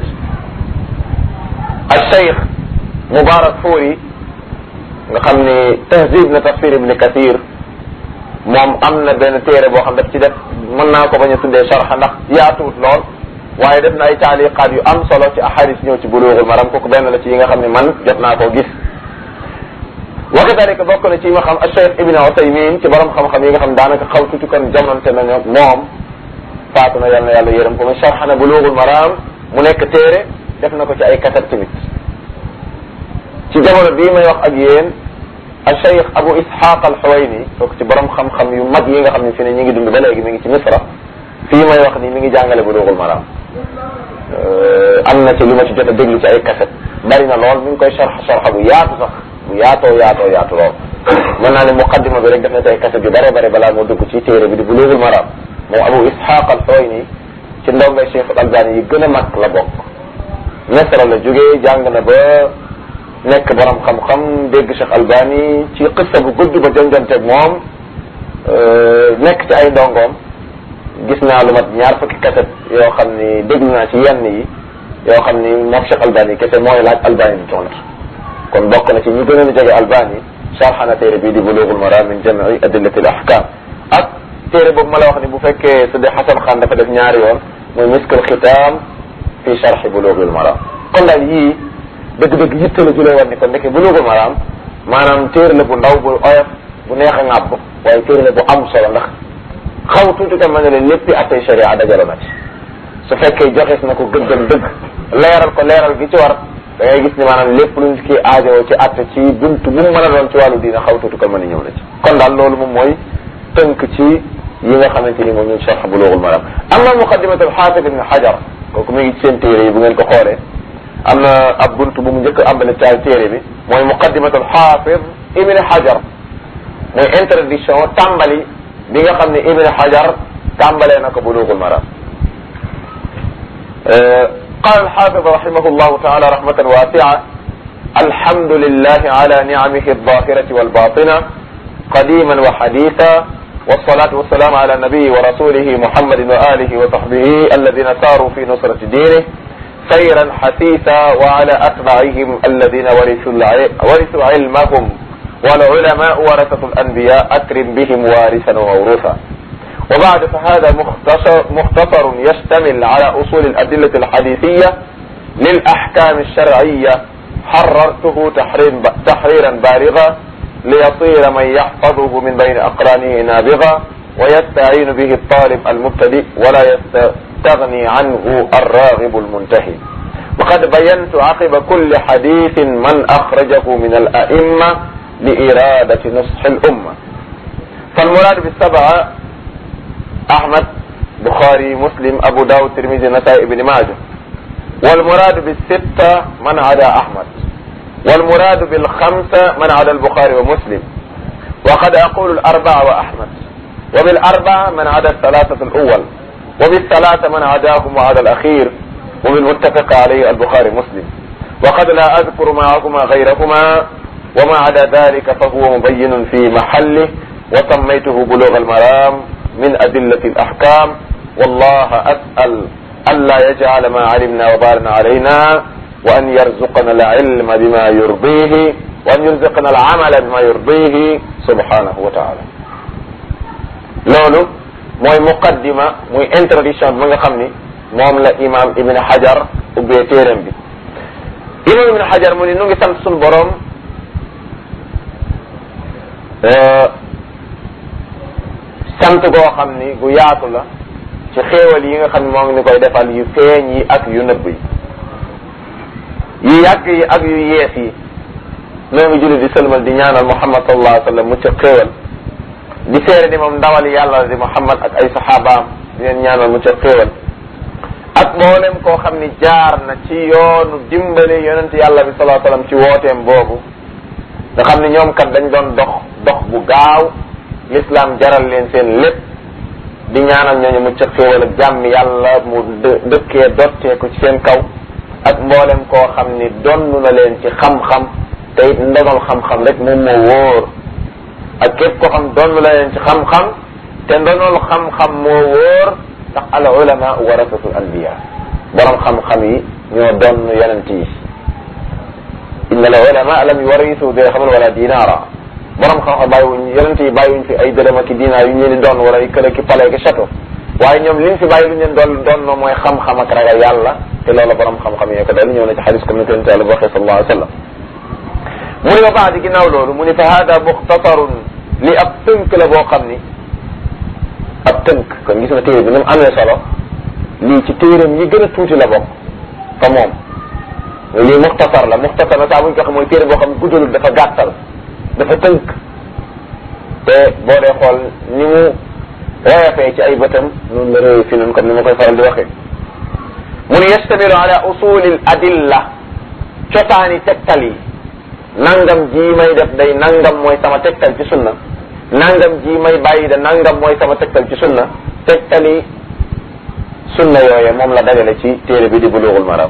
al cheikh mubarak fuuri nga xam ni tahzib na tafsir ibni kathir moom am na benn téere boo xam daf ci def mën naa ko bañ a tuddee sharxa ndax yaatuwut lool waaye def na ay taaliqaat yu am solo ci ahadis ñëw ci bulughul maram kooku benn la ci yi nga xam ne man jot naa koo gis wa kadalika bokk na ci yi ma xam al cheikh ibn Usaymin ci borom xam-xam yi nga xam daanaka xaw tuuti kon jamonte nañu moom faatu na yal na yàlla yërëm ko mu sharxa na bulughul maram mu nekk téere def na ko ci ay katab tamit ci jamono bii may wax ak yéen al cheikh Abu Ishaq al Huwayni kooku ci borom xam-xam yu mag yi nga xam ne fi ne ñu ngi dund ba léegi mi ngi ci Misra fii may wax ni mi ngi jàngale bulughul maram am na ci lu ma ci jot a déglu ci ay kaset bari na lool mi ngi koy sharxa sharxa bu yaatu sax bu yaatoo yaatoo yaatu lool mën naa ne muqaddima bi rek def na ci ay kaset yu bare bare balaa moo dugg ci téere bi di bulughul maram moom Abu Ishaq al Huwayni ci ndongay Cheikh al Albani yi gën a mag la bokk Misra la jógee jàng na ba nekk borom xam-xam dégg Cheikh Albani ci qissa bu gudd ba jonjonteeg moom nekk ci ay ndongoom gis naa lu mat ñaar fukki kaset yoo xam ni déglu naa ci yenn yi yoo xam ni moom Cheikh Albani kese mooy laaj Albani di tontu kon bokk na ci ñu gën a jege Albani sarxana téere bii di bulughul maram min jam'i adillati al ahkam ak téere boobu ma la wax ni bu fekkee Sidi Xasan Xaan dafa def ñaari yoon muy miskul xitaam fi sharxi bulughul maram kon daal yii dëgg-dëgg yitte la ju lay wan ni kon ndeke bulughul maram maanaam téere la bu ndaw bu oyof bu neex a ŋàbb waaye téere la bu am solo ndax xaw tuuti tam ma ne leen léppi attey sharia dajale na ci su fekkee joxees na ko gëddam dëgg leeral ko leeral gi ci war da ngay gis ni maanaam lépp lu nit ki aajowoo ci atte ci buntu bu mu mën a doon ci wàllu diina xaw tuuti ko mën a ñëw na ci kon daal loolu moom mooy tënk ci yi nga xamante ni moom ñu sharx bulughul maram am na muqaddimatul xaafid ibn xajar kooku mi ngi ci seen téere yi bu ngeen ko xoolee am na ab buntu bu mu njëkk a ambale caal téere bi mooy muqaddimatul xaafid ibn xajar mooy introduction tàmbali bi nga xam ne ibn xajar tàmbalee na ko bulughul maram قال الحافظ رحمه الله تعالى رحمة واسعة الحمد لله على نعمه الظاهرة والباطنة قديما وحديثا والصلاة والسلام على النبي ورسوله محمد وآله وصحبه الذين ساروا في نصرة دينه سيرا حثيثا وعلى أتباعهم الذين ورثوا ورثوا علمهم والعلماء ورثة الأنبياء أكرم بهم وارثا وموروثا وبعد فهذا مختصر, مختصر يشتمل على أصول الأدلة الحديثية للأحكام الشرعية حررته تحرير تحريرا بالغا ليصير من يحفظه من بين أقرانه نابغا ويستعين به الطالب المبتدئ ولا يستغني عنه الراغب المنتهي وقد بينت عقب كل حديث من أخرجه من الأئمة لإرادة نصح الأمة فالمراد بالسبعة أحمد بخاري مسلم أبو داود ترمذي نسائي بن ماجه والمراد بالستة من عدا أحمد والمراد بالخمسة من عدا البخاري ومسلم وقد أقول الأربعة وأحمد وبالأربعة من عدا الثلاثة الأول وبالثلاثة من عداهم وعدا الأخير وبالمتفق عليه البخاري مسلم وقد لا أذكر معهما غيرهما وما عدا ذلك فهو مبين في محله وسميته بلوغ المرام من أدلة الأحكام والله أسأل ألا يجعل ما علمنا وبارنا علينا وأن يرزقنا العلم بما يرضيه وأن يرزقنا العمل بما يرضيه سبحانه وتعالى loolu mooy muqaddima muy introduction bi nga xam ni moom la imam ibn hajar ubbee téeram bi imam ibn hajar mu ni nu ngi sant suñu borom sant goo xam ni gu yaatu la ci xéewal yi nga xam ne moo ngi ni koy defal yu feeñ yi ak yu nëbb yi yu yàgg yi ak yu yees yi noo ngi julli di sëlmal di ñaanal muhammad sallallahu alayhi wa sallam mu ci xéewal di seere ni moom ndawali yàlla di Muhammad ak ay saxaabaam di leen ñaanal mu ca xéewal ak mboolem koo xam ni jaar na ci yoonu dimbali yonent yàlla bi salaa sallam ci wooteem boobu nga xam ni ñoom kat dañ doon dox dox bu gaaw l'islam jaral leen seen lépp di ñaanal ñooñu mu ca xéewal ak jàmm yàlla mu dëkkee dotteeku ci seen kaw ak mboolem koo xam ni donn na leen ci xam-xam te it ndonal xam-xam rek moom moo wóor ak képp koo xam donn na leen ci xam-xam te ndonal xam-xam moo wóor ndax al ulama warasatul anbiya borom xam-xam yi ñoo donn yonent yi inna al ulama lam yuwarisu dirhaman wala dinara borom xam-xam bàyyiwuñ yonent yi bàyyiwuñ fi ay dërëm ak i dinaar yu ñu leen di doon wala ay kër ak i pale ak i château waaye ñoom liñ fi bàyyi lu ñu leen doon doon no mooy xam-xam ak ragal yàlla te loolu borom xam-xam yee ko doon ñëw na ci xadis comme ni ko yonent yàlla waxee sallallahu alayhi wa sallam mu ne ba baax di ginnaaw loolu mu ne fa hada muxtasarun li ab tënk la boo xam ni ab tënk kon gis nga téere bi ni mu amee solo lii ci téeram yi gën a tuuti la bokk fa moom lii muxtasar la muxtasar na saa buñ ko xam mooy téere boo xam ne guddalul dafa gàttal dafa tënk te boo dee xool ni mu woyofee ci ay bëtam noonu la réew fi noonu comme ni ma koy faral di waxee mu ne yastamiru ala usulil adilla cotaani tegtal yi nangam ji may def day nangam mooy sama tegtal ci sunna nangam ji may bàyyi da nangam mooy sama tegtal ci sunna tegtali sunna yooye moom la dagale ci téere bi di bulughul maram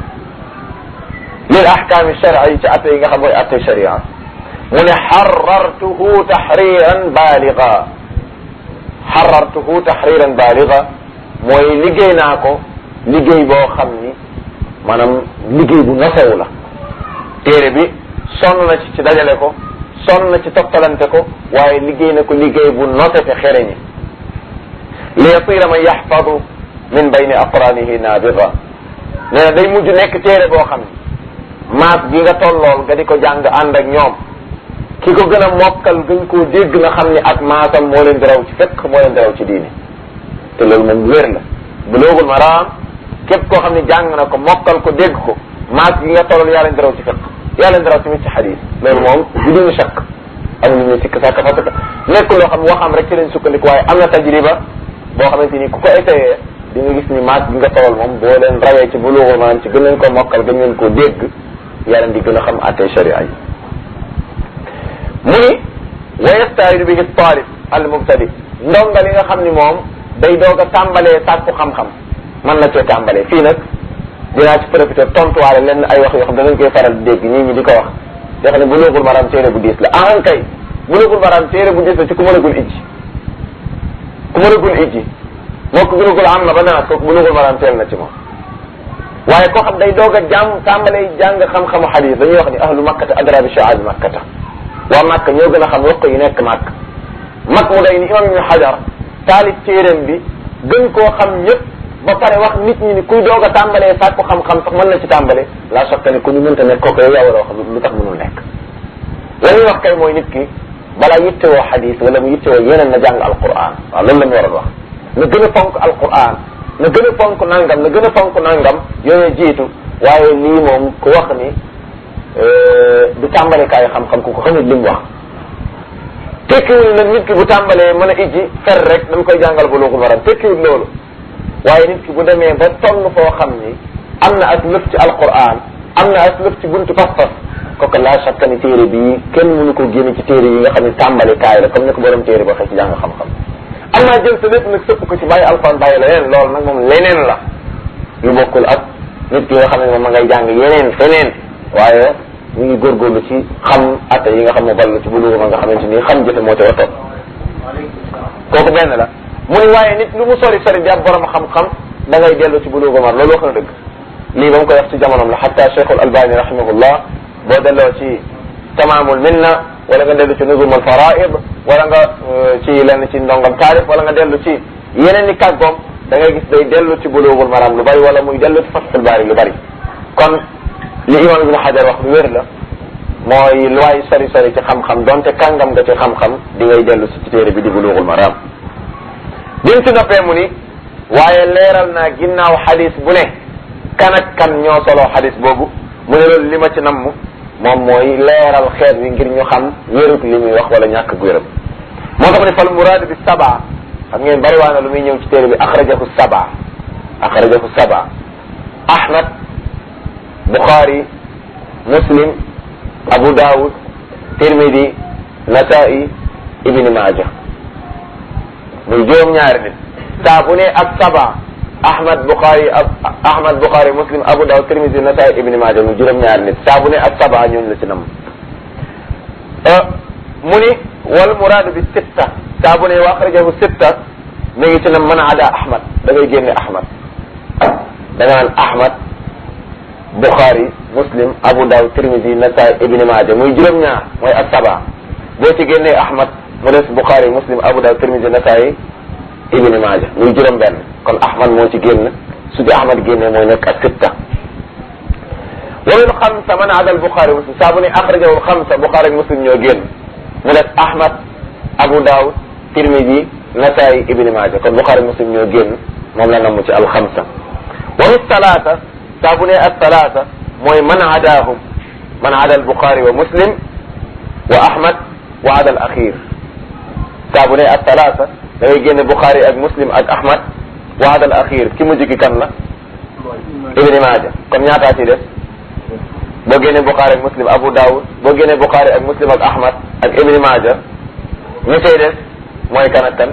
lil ahkaami shar'i ci atte yi nga xam mooy atte sharia mu ne xarartuhu taxriran baaliga xarartuhu taxriran baaliga mooy liggéey naa ko liggéey boo xam ni maanaam liggéey bu nosewu la téere bi sonn na ci ci dajale ko sonn na ci toppalante ko waaye liggéey na ko liggéey bu nose te xereñi li yasira man yaxfadu min bayni aqranihi naabiga nee na day mujj nekk téere boo xam ni maas gi nga tollool nga di ko jàng ànd ak ñoom ki ko gën a mokkal gën koo dégg na xam ni ak maasam moo leen di raw ci fekk moo leen di raw ci diini te loolu moom wér la Buluugul Maraam képp koo xam ne jàng na ko mokkal ko dégg ko maas gi nga tollool yaa leen di raw ci fekk yaa leen di raw tamit ci xadis loolu moom du duñu chakk amuñu ñu sikk sàkk parce que nekk loo xam waxam rek ci leen sukkandiku waaye am na tajriba boo xamante ni ku ko essayé di nga gis ni maas gi nga tollool moom boo leen rawee ci Buluugul Maraam ci gën leen ko mokkal gën leen koo dégg yaa leen di gën a xam àttee sharia yi mu ni wa yastaidu bihi talib al mubtadi ndonga li nga xam ni moom day doog a tàmbalee sàkku xam-xam mën na cee tàmbalee fii nag dinaa ci profité tontuwaale lenn ay wax yoo xam danañ koy faral di dégg ñii ñi di ko wax yoo xam ne Buluugul Maraam téere bu diis la ahan kay Buluugul Maraam téere bu diis la ci ku mënagul ijji ku mënagul ijji moo ko Buluugul am na ba naat kooku Buluugul Maraam teel na ci moom waaye koo xam day doog a jàng tàmbalee jàng xam-xamu xadis dañuy wax ni ahlu makkata adra bi shaabi makkata waa Makka ñoo gën a xam ruq yi nekk Makka mag mu day ni imam ibnu Hajar taalib téeréem bi gën koo xam ñëpp ba pare wax nit ñi ni kuy doog a tàmbalee sàkku xam-xam sax mën na ci tàmbale la soxka ni ku ñu mënta nekk kooku yow yaa war a wax lu tax mënul nekk la ñuy wax kay mooy nit ki balaa yittewoo xadis wala mu yittewoo yeneen na jàng alquran waaw loolu la ñu war a wax na gën a fonk alquran na gën a fonk nangam na gën a fonk nangam yooyu jiitu waaye lii moom ku wax ni du tàmbalekaayu xam-xam ku ko xamit li mu wax tekkiwul nag nit ki bu tàmbalee mën a ijji fer rek dañ koy jàngal Buluugul Maraam tekkiwul loolu waaye nit ki bu demee ba toll foo xam ni am na ak lëf ci alquran am na ak lëf ci buntu pas-pas kooku laa shakka ni téere bii kenn mënu ko génne ci téere yi nga xam ne tàmbalekaay la comme ni ko borom téere ba xëy ci jàng xam-xam am naa jël sa lépp nag sëpp ko ci bàyyi alquran bàyyi leneen loolu nag moom leneen la lu bokkul ak nit ki nga xam ne moom ma ngay jàng yeneen feneen waaye ñu ngi góorgóorlu ci xam atte yi nga xam ne ballu ci bulugu ma nga xamante ni xam jëfe moo ci war a topp kooku benn la mu ne waaye nit lu mu sori sori di ab borom xam-xam da ngay dellu ci bulugu mar loolu wax na dëgg lii ba mu koy wax ci jamonoom la xatta cheikhul albani rahimahullah boo delloo ci tamaamul minna wala nga dellu ci nuzum al faraid wala nga ci lenn ci ndongam taarif wala nga dellu ci yeneen i kàggoom da ngay gis day dellu ci bulugul maram lu bari wala muy dellu ci fathul baari lu bari kon li imam ibnu xajar wax lu wér la mooy lu waay sori sori ci xam-xam donte kàngam nga ci xam-xam di ngay dellu si ci téere bi di bulugul maram bim ci noppee mu ni waaye leeral naa ginnaaw xadis bu ne kan ak kan ñoo soloo xadis boobu mu ne loolu li ma ci namm moom mooy leeral xeet wi ngir ñu xam wérut li muy wax wala ñàkk gu wéram mu moo tax ne fal muraad bi saba xam ngeen bari waa na lu muy ñëw ci téere bi axrajahu saba axrajahu saba ahmad buxaari muslim abu daawud tirmidi nasai ibni maaja muy juróom-ñaari nit saa bu ne ak saba ahmad buxaari ahmad buxaari muslim abu daawud tirmidi nasai ibni maaja muy juróom-ñaari nit saa bu ne ak saba ñooñu la ci nam mu ni wal muraadu bi sitta saa bu ne wa axrajahu sitta mi ngi ci nam mën a ada ahmad da ngay génne ahmad da nga naan ahmad buxaari muslim abu daawud tirmidi nasai ibni maaja muy juróom-ñaar mooy ak saba boo ci génnee ahmad mu des buxaari muslim abu daawud tirmidi nasai ibni maaja muy juróom benn kon ahmad moo ci génn su ci ahmad génnee mooy nekk ak sitta walul xamsa man ada al buxaari muslim saa bu ne axrajahu xamsa buxaari muslim ñoo génn mu des ahmad abu daawud tirmidi nasai ibni maaja kon buxaari muslim ñoo génn moom la namm ci al xamsa walu salaata saa bu ne ak salaata mooy man adaahum man ada al buxaari wa muslim wa ahmad wa ada al axir saa bu ne ak salaata da ngay génne buxaari ak muslim ak ahmad wa ada al axir ki mujj ki kan la ibni maaja kon ñaataa ci des boo génne buxaari ak muslim abu daawud boo génne buxaari ak muslim ak ahmad ak ibni maaja ñu cay des mooy kan ak kan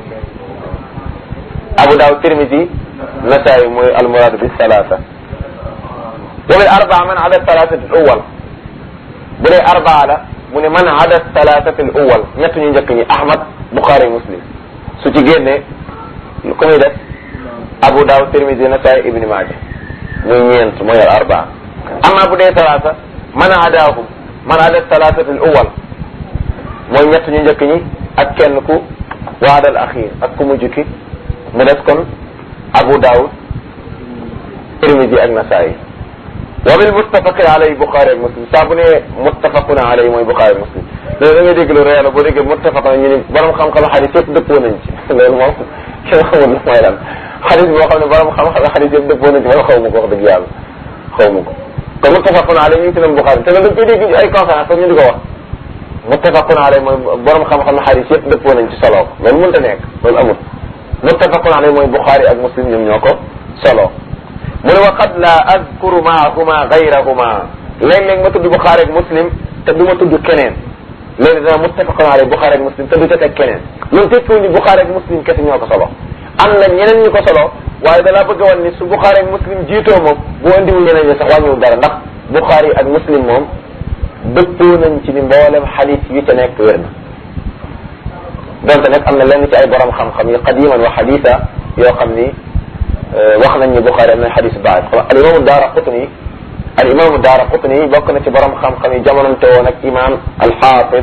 abu daawud tirmidi nasaayi mooy almuraad bi salaasa wa bil arbaa man ada salaasati al awwal bu dee arbaa la mu ne man ada salaasati al awwal ñett ñu njëkk ñi ahmad buxaari muslim su ci génnee ku muy def abu daawud tirmidi nasaayi ibni maaja muy ñeent mooy al arbaa amma bu dee salaasa man adaahum man ada salaasati al awwal mooy ñett ñu njëkk ñi ak kenn ku waadal axir ak ku mujj ki mu des kon abu daawud tirmidi ak nasaayi wa bil muttafaqi alayhi buxaari ak muslim saa bu ne muttafaquna alayhi mooy buxaari ak muslim léegi da ngay dégg lu réer la boo déggee muttafaquna ñu ni borom xam-xam xadis yëpp dëppoo nañ ci loolu moom kenn xamul lu mooy lan xadis boo xam ne borom xam-xam xadis yëpp dëppoo nañ ci man xaw ma ko wax dëgg yàlla xaw ma ko kon muttafaquna alayhi ñu ngi ci nam buxaari te loolu dañ koy dégg ay conférence sax ñu di ko wax muttafaqun alayhi mooy borom xam-xam xadis yëpp dëppoo nañ ci solo loolu mënta nekk loolu amul muttafaqun alayhi mooy buxaari ak muslim ñoom ñoo ko solo mu ne wa qad la azkuru maahuma gayrahuma léeg-léeg ma tudd buxaari ak muslim te du ma tudd keneen léegi dana muttafaqun alayhi buxaari ak muslim te du ca teg keneen loolu tekkiwul ni buxaari ak muslim kese ñoo ko solo am na ñeneen ñu ko solo waaye dalaa bëgg a wan ni su buxaari ak muslim jiitoo moom bu andiwul ñeneen ñi sax wàññiwul dara ndax buxaari ak muslim moom dëppoo nañ ci ni mboolem xadis yi ca nekk wér na donte nag am na lenn ci ay borom xam-xam yi qadiman wa xadisa yoo xam ni wax nañ ni Buxaari am na xadis baat al imaamu daara qutni al imaamu daara qutni bokk na ci borom xam-xam yi jamonante woon ak imaam al xaafid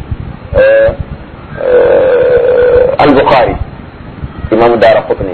al Buxaari imaamu daara qutni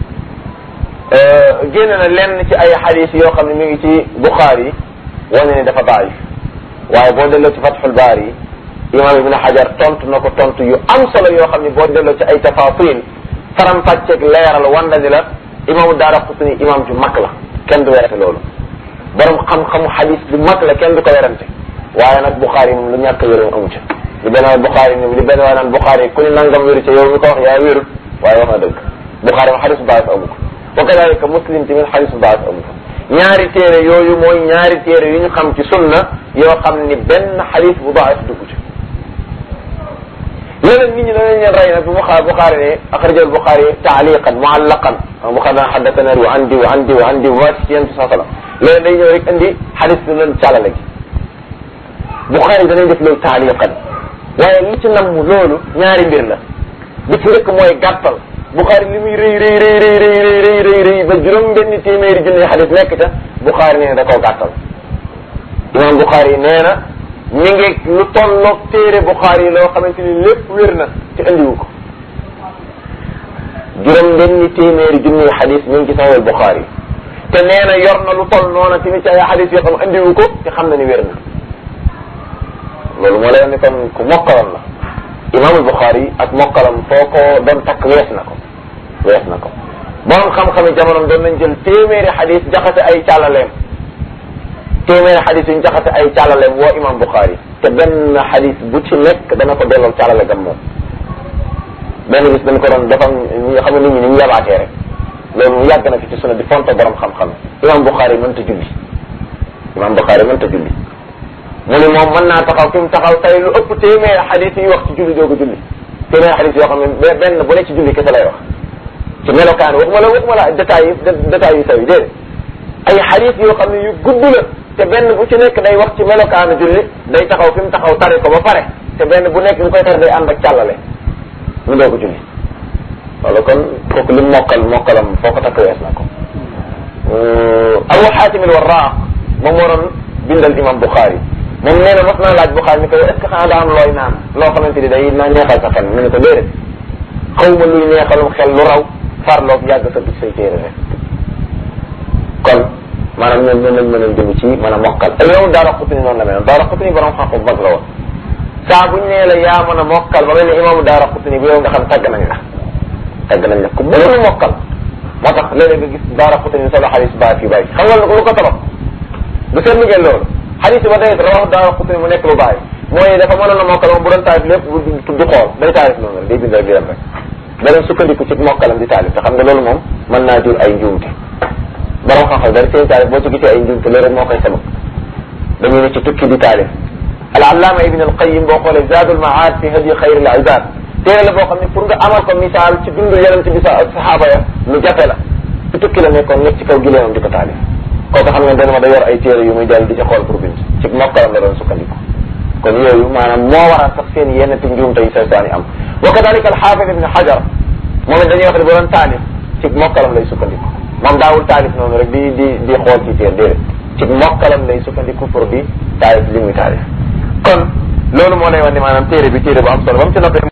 génne na lenn ci ay xadis yoo xam ne mi ngi ci Buxaari wane ni dafa daif waaye boo delloo ci Fathul Baari imam ibn Hajar tontu na ko tontu yu am solo yoo xam ne boo delloo ci ay tafasil faram fàcceeg leeral wanda ni la imaamu daara qutni imam ju mag la kenn du werante loolu borom xam-xamu xadis bu mag la kenn du ko werante waaye nag Buxaari moom lu ñàkk wéroon amu ca li benn waay Buxaari ni li benn waay naan Buxaari ku ni nangam wéru ca yow mi ko wax yaa wérut waaye wax na dëgg Buxaari moom xadis bu baax amu ko wa kadalika muslim tamit xadis bu baax amu ko ñaari téere yooyu mooy ñaari téere yu ñu xam ci sunna yoo xam ni benn xadis bu baax dugg ci léeg-léeg nit ñi danañ leen rey nag bu Buxaari Buxaari ne axrajal Buxaari taaliqan muallaqan Buxaari daan xaddatana wa an diw an diw an diw waa ci yéen sa sala léegi day ñëw rek indi xadis bi leen càllale gi Buxaari danañ def loolu taaliqan waaye li ci namm loolu ñaari mbir la bi ci njëkk mooy gàttal Buxaari li muy rëy rëy rëy rëy rëy rëy rëy rëy ba juróom benn téeméeri junni xadis nekk ca Buxaari nee na da koo gàttal imam Buxaari nee na mi ngi lu tolloog téere Buxaari yi loo xamante ni lépp wér na te andiwu ko juróom benni téeméeri junni xadis mi ngi ci saxal Buxaari te nee na yor na lu toll noona tamit ci ay xadis yoo xam andiwu ko te xam na ni wér na loolu moo lay wax ni kon ku mokkaloon la imaamul Buxaari ak mokkalam foo ko doon takk wees na ko wees na ko borom xam-xami jamonoom doon nañ jël téeméeri xadis jaxase ay càllaleem téeméeri xadis yuñ jaxase ay càllaleem woo imam Buxaari te benn xadis bu ci nekk dana ko delloo càllale gam moom benn bis dañ ko doon dafa ñi xam ne nit ñi ni ñu yabaatee rek loolu mu yàgg na fi ci sunna di fonto borom xam-xam imam Bukhari mënta julli imam Bukhari mënta julli mu ni moom mën naa taxaw fi mu taxaw tey lu ëpp téeméeri xadis yi wax ci julli doogu julli téeméeri xadis yoo xam ne benn bu ne ci julli kese lay wax ci melokaan waxuma la waxuma la détails yi détails yu saw yi déedéet ay xadis yoo xam ne yu gudd la te benn bu ci nekk day wax ci melokaanu julli day taxaw fi mu taxaw tari ko ba pare te benn bu nekk ñu koy tari day ànd ak càllale mu doogu julli loolu kon kooku li mokkal mokkalam foo ko takk wees na ko Abu Xaatim al-Warraaq moom moo doon bindal imam Bukhari moom nee na mas naa laaj Bukhari ni ko est ce que xanaa daa am looy naan loo xamante ni day na neexal sa xel mu ne ko déedéet xaw ma luy neexalum xel lu raw farloog yàgg sa bit say téere rek kon maanaam ñoom ñoo lañ mën a jëm ci mën a mokkal ak yow Daara Qutni noonu la mel Daara Qutni borom xam-xam mag la woon saa buñ nee la yaa mën a mokkal ba mel ni imaamu Daara Qutni bu yow nga xam tàgg nañ la tàgg nañ la ku mënul mokkal moo tax léeg-léeg nga gis Daara Qutni solo xadis baa fi bàyyi xam nga lu ko tabax bu seetlu ngeen loolu xadis ba day rawax Daara Qutni mu nekk lu bàyyi mooy dafa mënoon a mokkal moom bu doon taarif lépp du xool day taarif noonu rek day bind rek di dem rek beneen sukkandiku ci mokkalam di taalif te xam nga loolu moom mën naa jur ay njuumte borom xam-xam dara seen taalif boo ci gisee ay njuumte loolu rek moo koy sabab dañuy ne ci tukki di taalif al allaama ibn al qayyim boo xoolee zadul maad fi hadi xayr al ibad téere la boo xam ne pour nga amal ko misaal ci dundu yonent bi sa saxaaba ya lu jafe la ci tukki la nekkoon nekk ci kaw gileemam di ko taalif kooku xam nga dana ma da yor ay téere yu muy jël di ci xool pour bind ci mokkalam la doon sukkandiku kon yooyu maanaam moo waral sax seen yenn ti njuumte yu sew saan yi am wa kadalika al xaafid ibn xajar moom it dañuy wax ne bu doon taalif ci mokkalam lay sukkandiku moom daawul taalif noonu rek di di di xool ci téere déedéet ci mokkalam lay sukkandiku pour di taalif li muy taalif kon loolu moo lay wax ni maanaam téere bi téere bu am solo ba mu ci noppee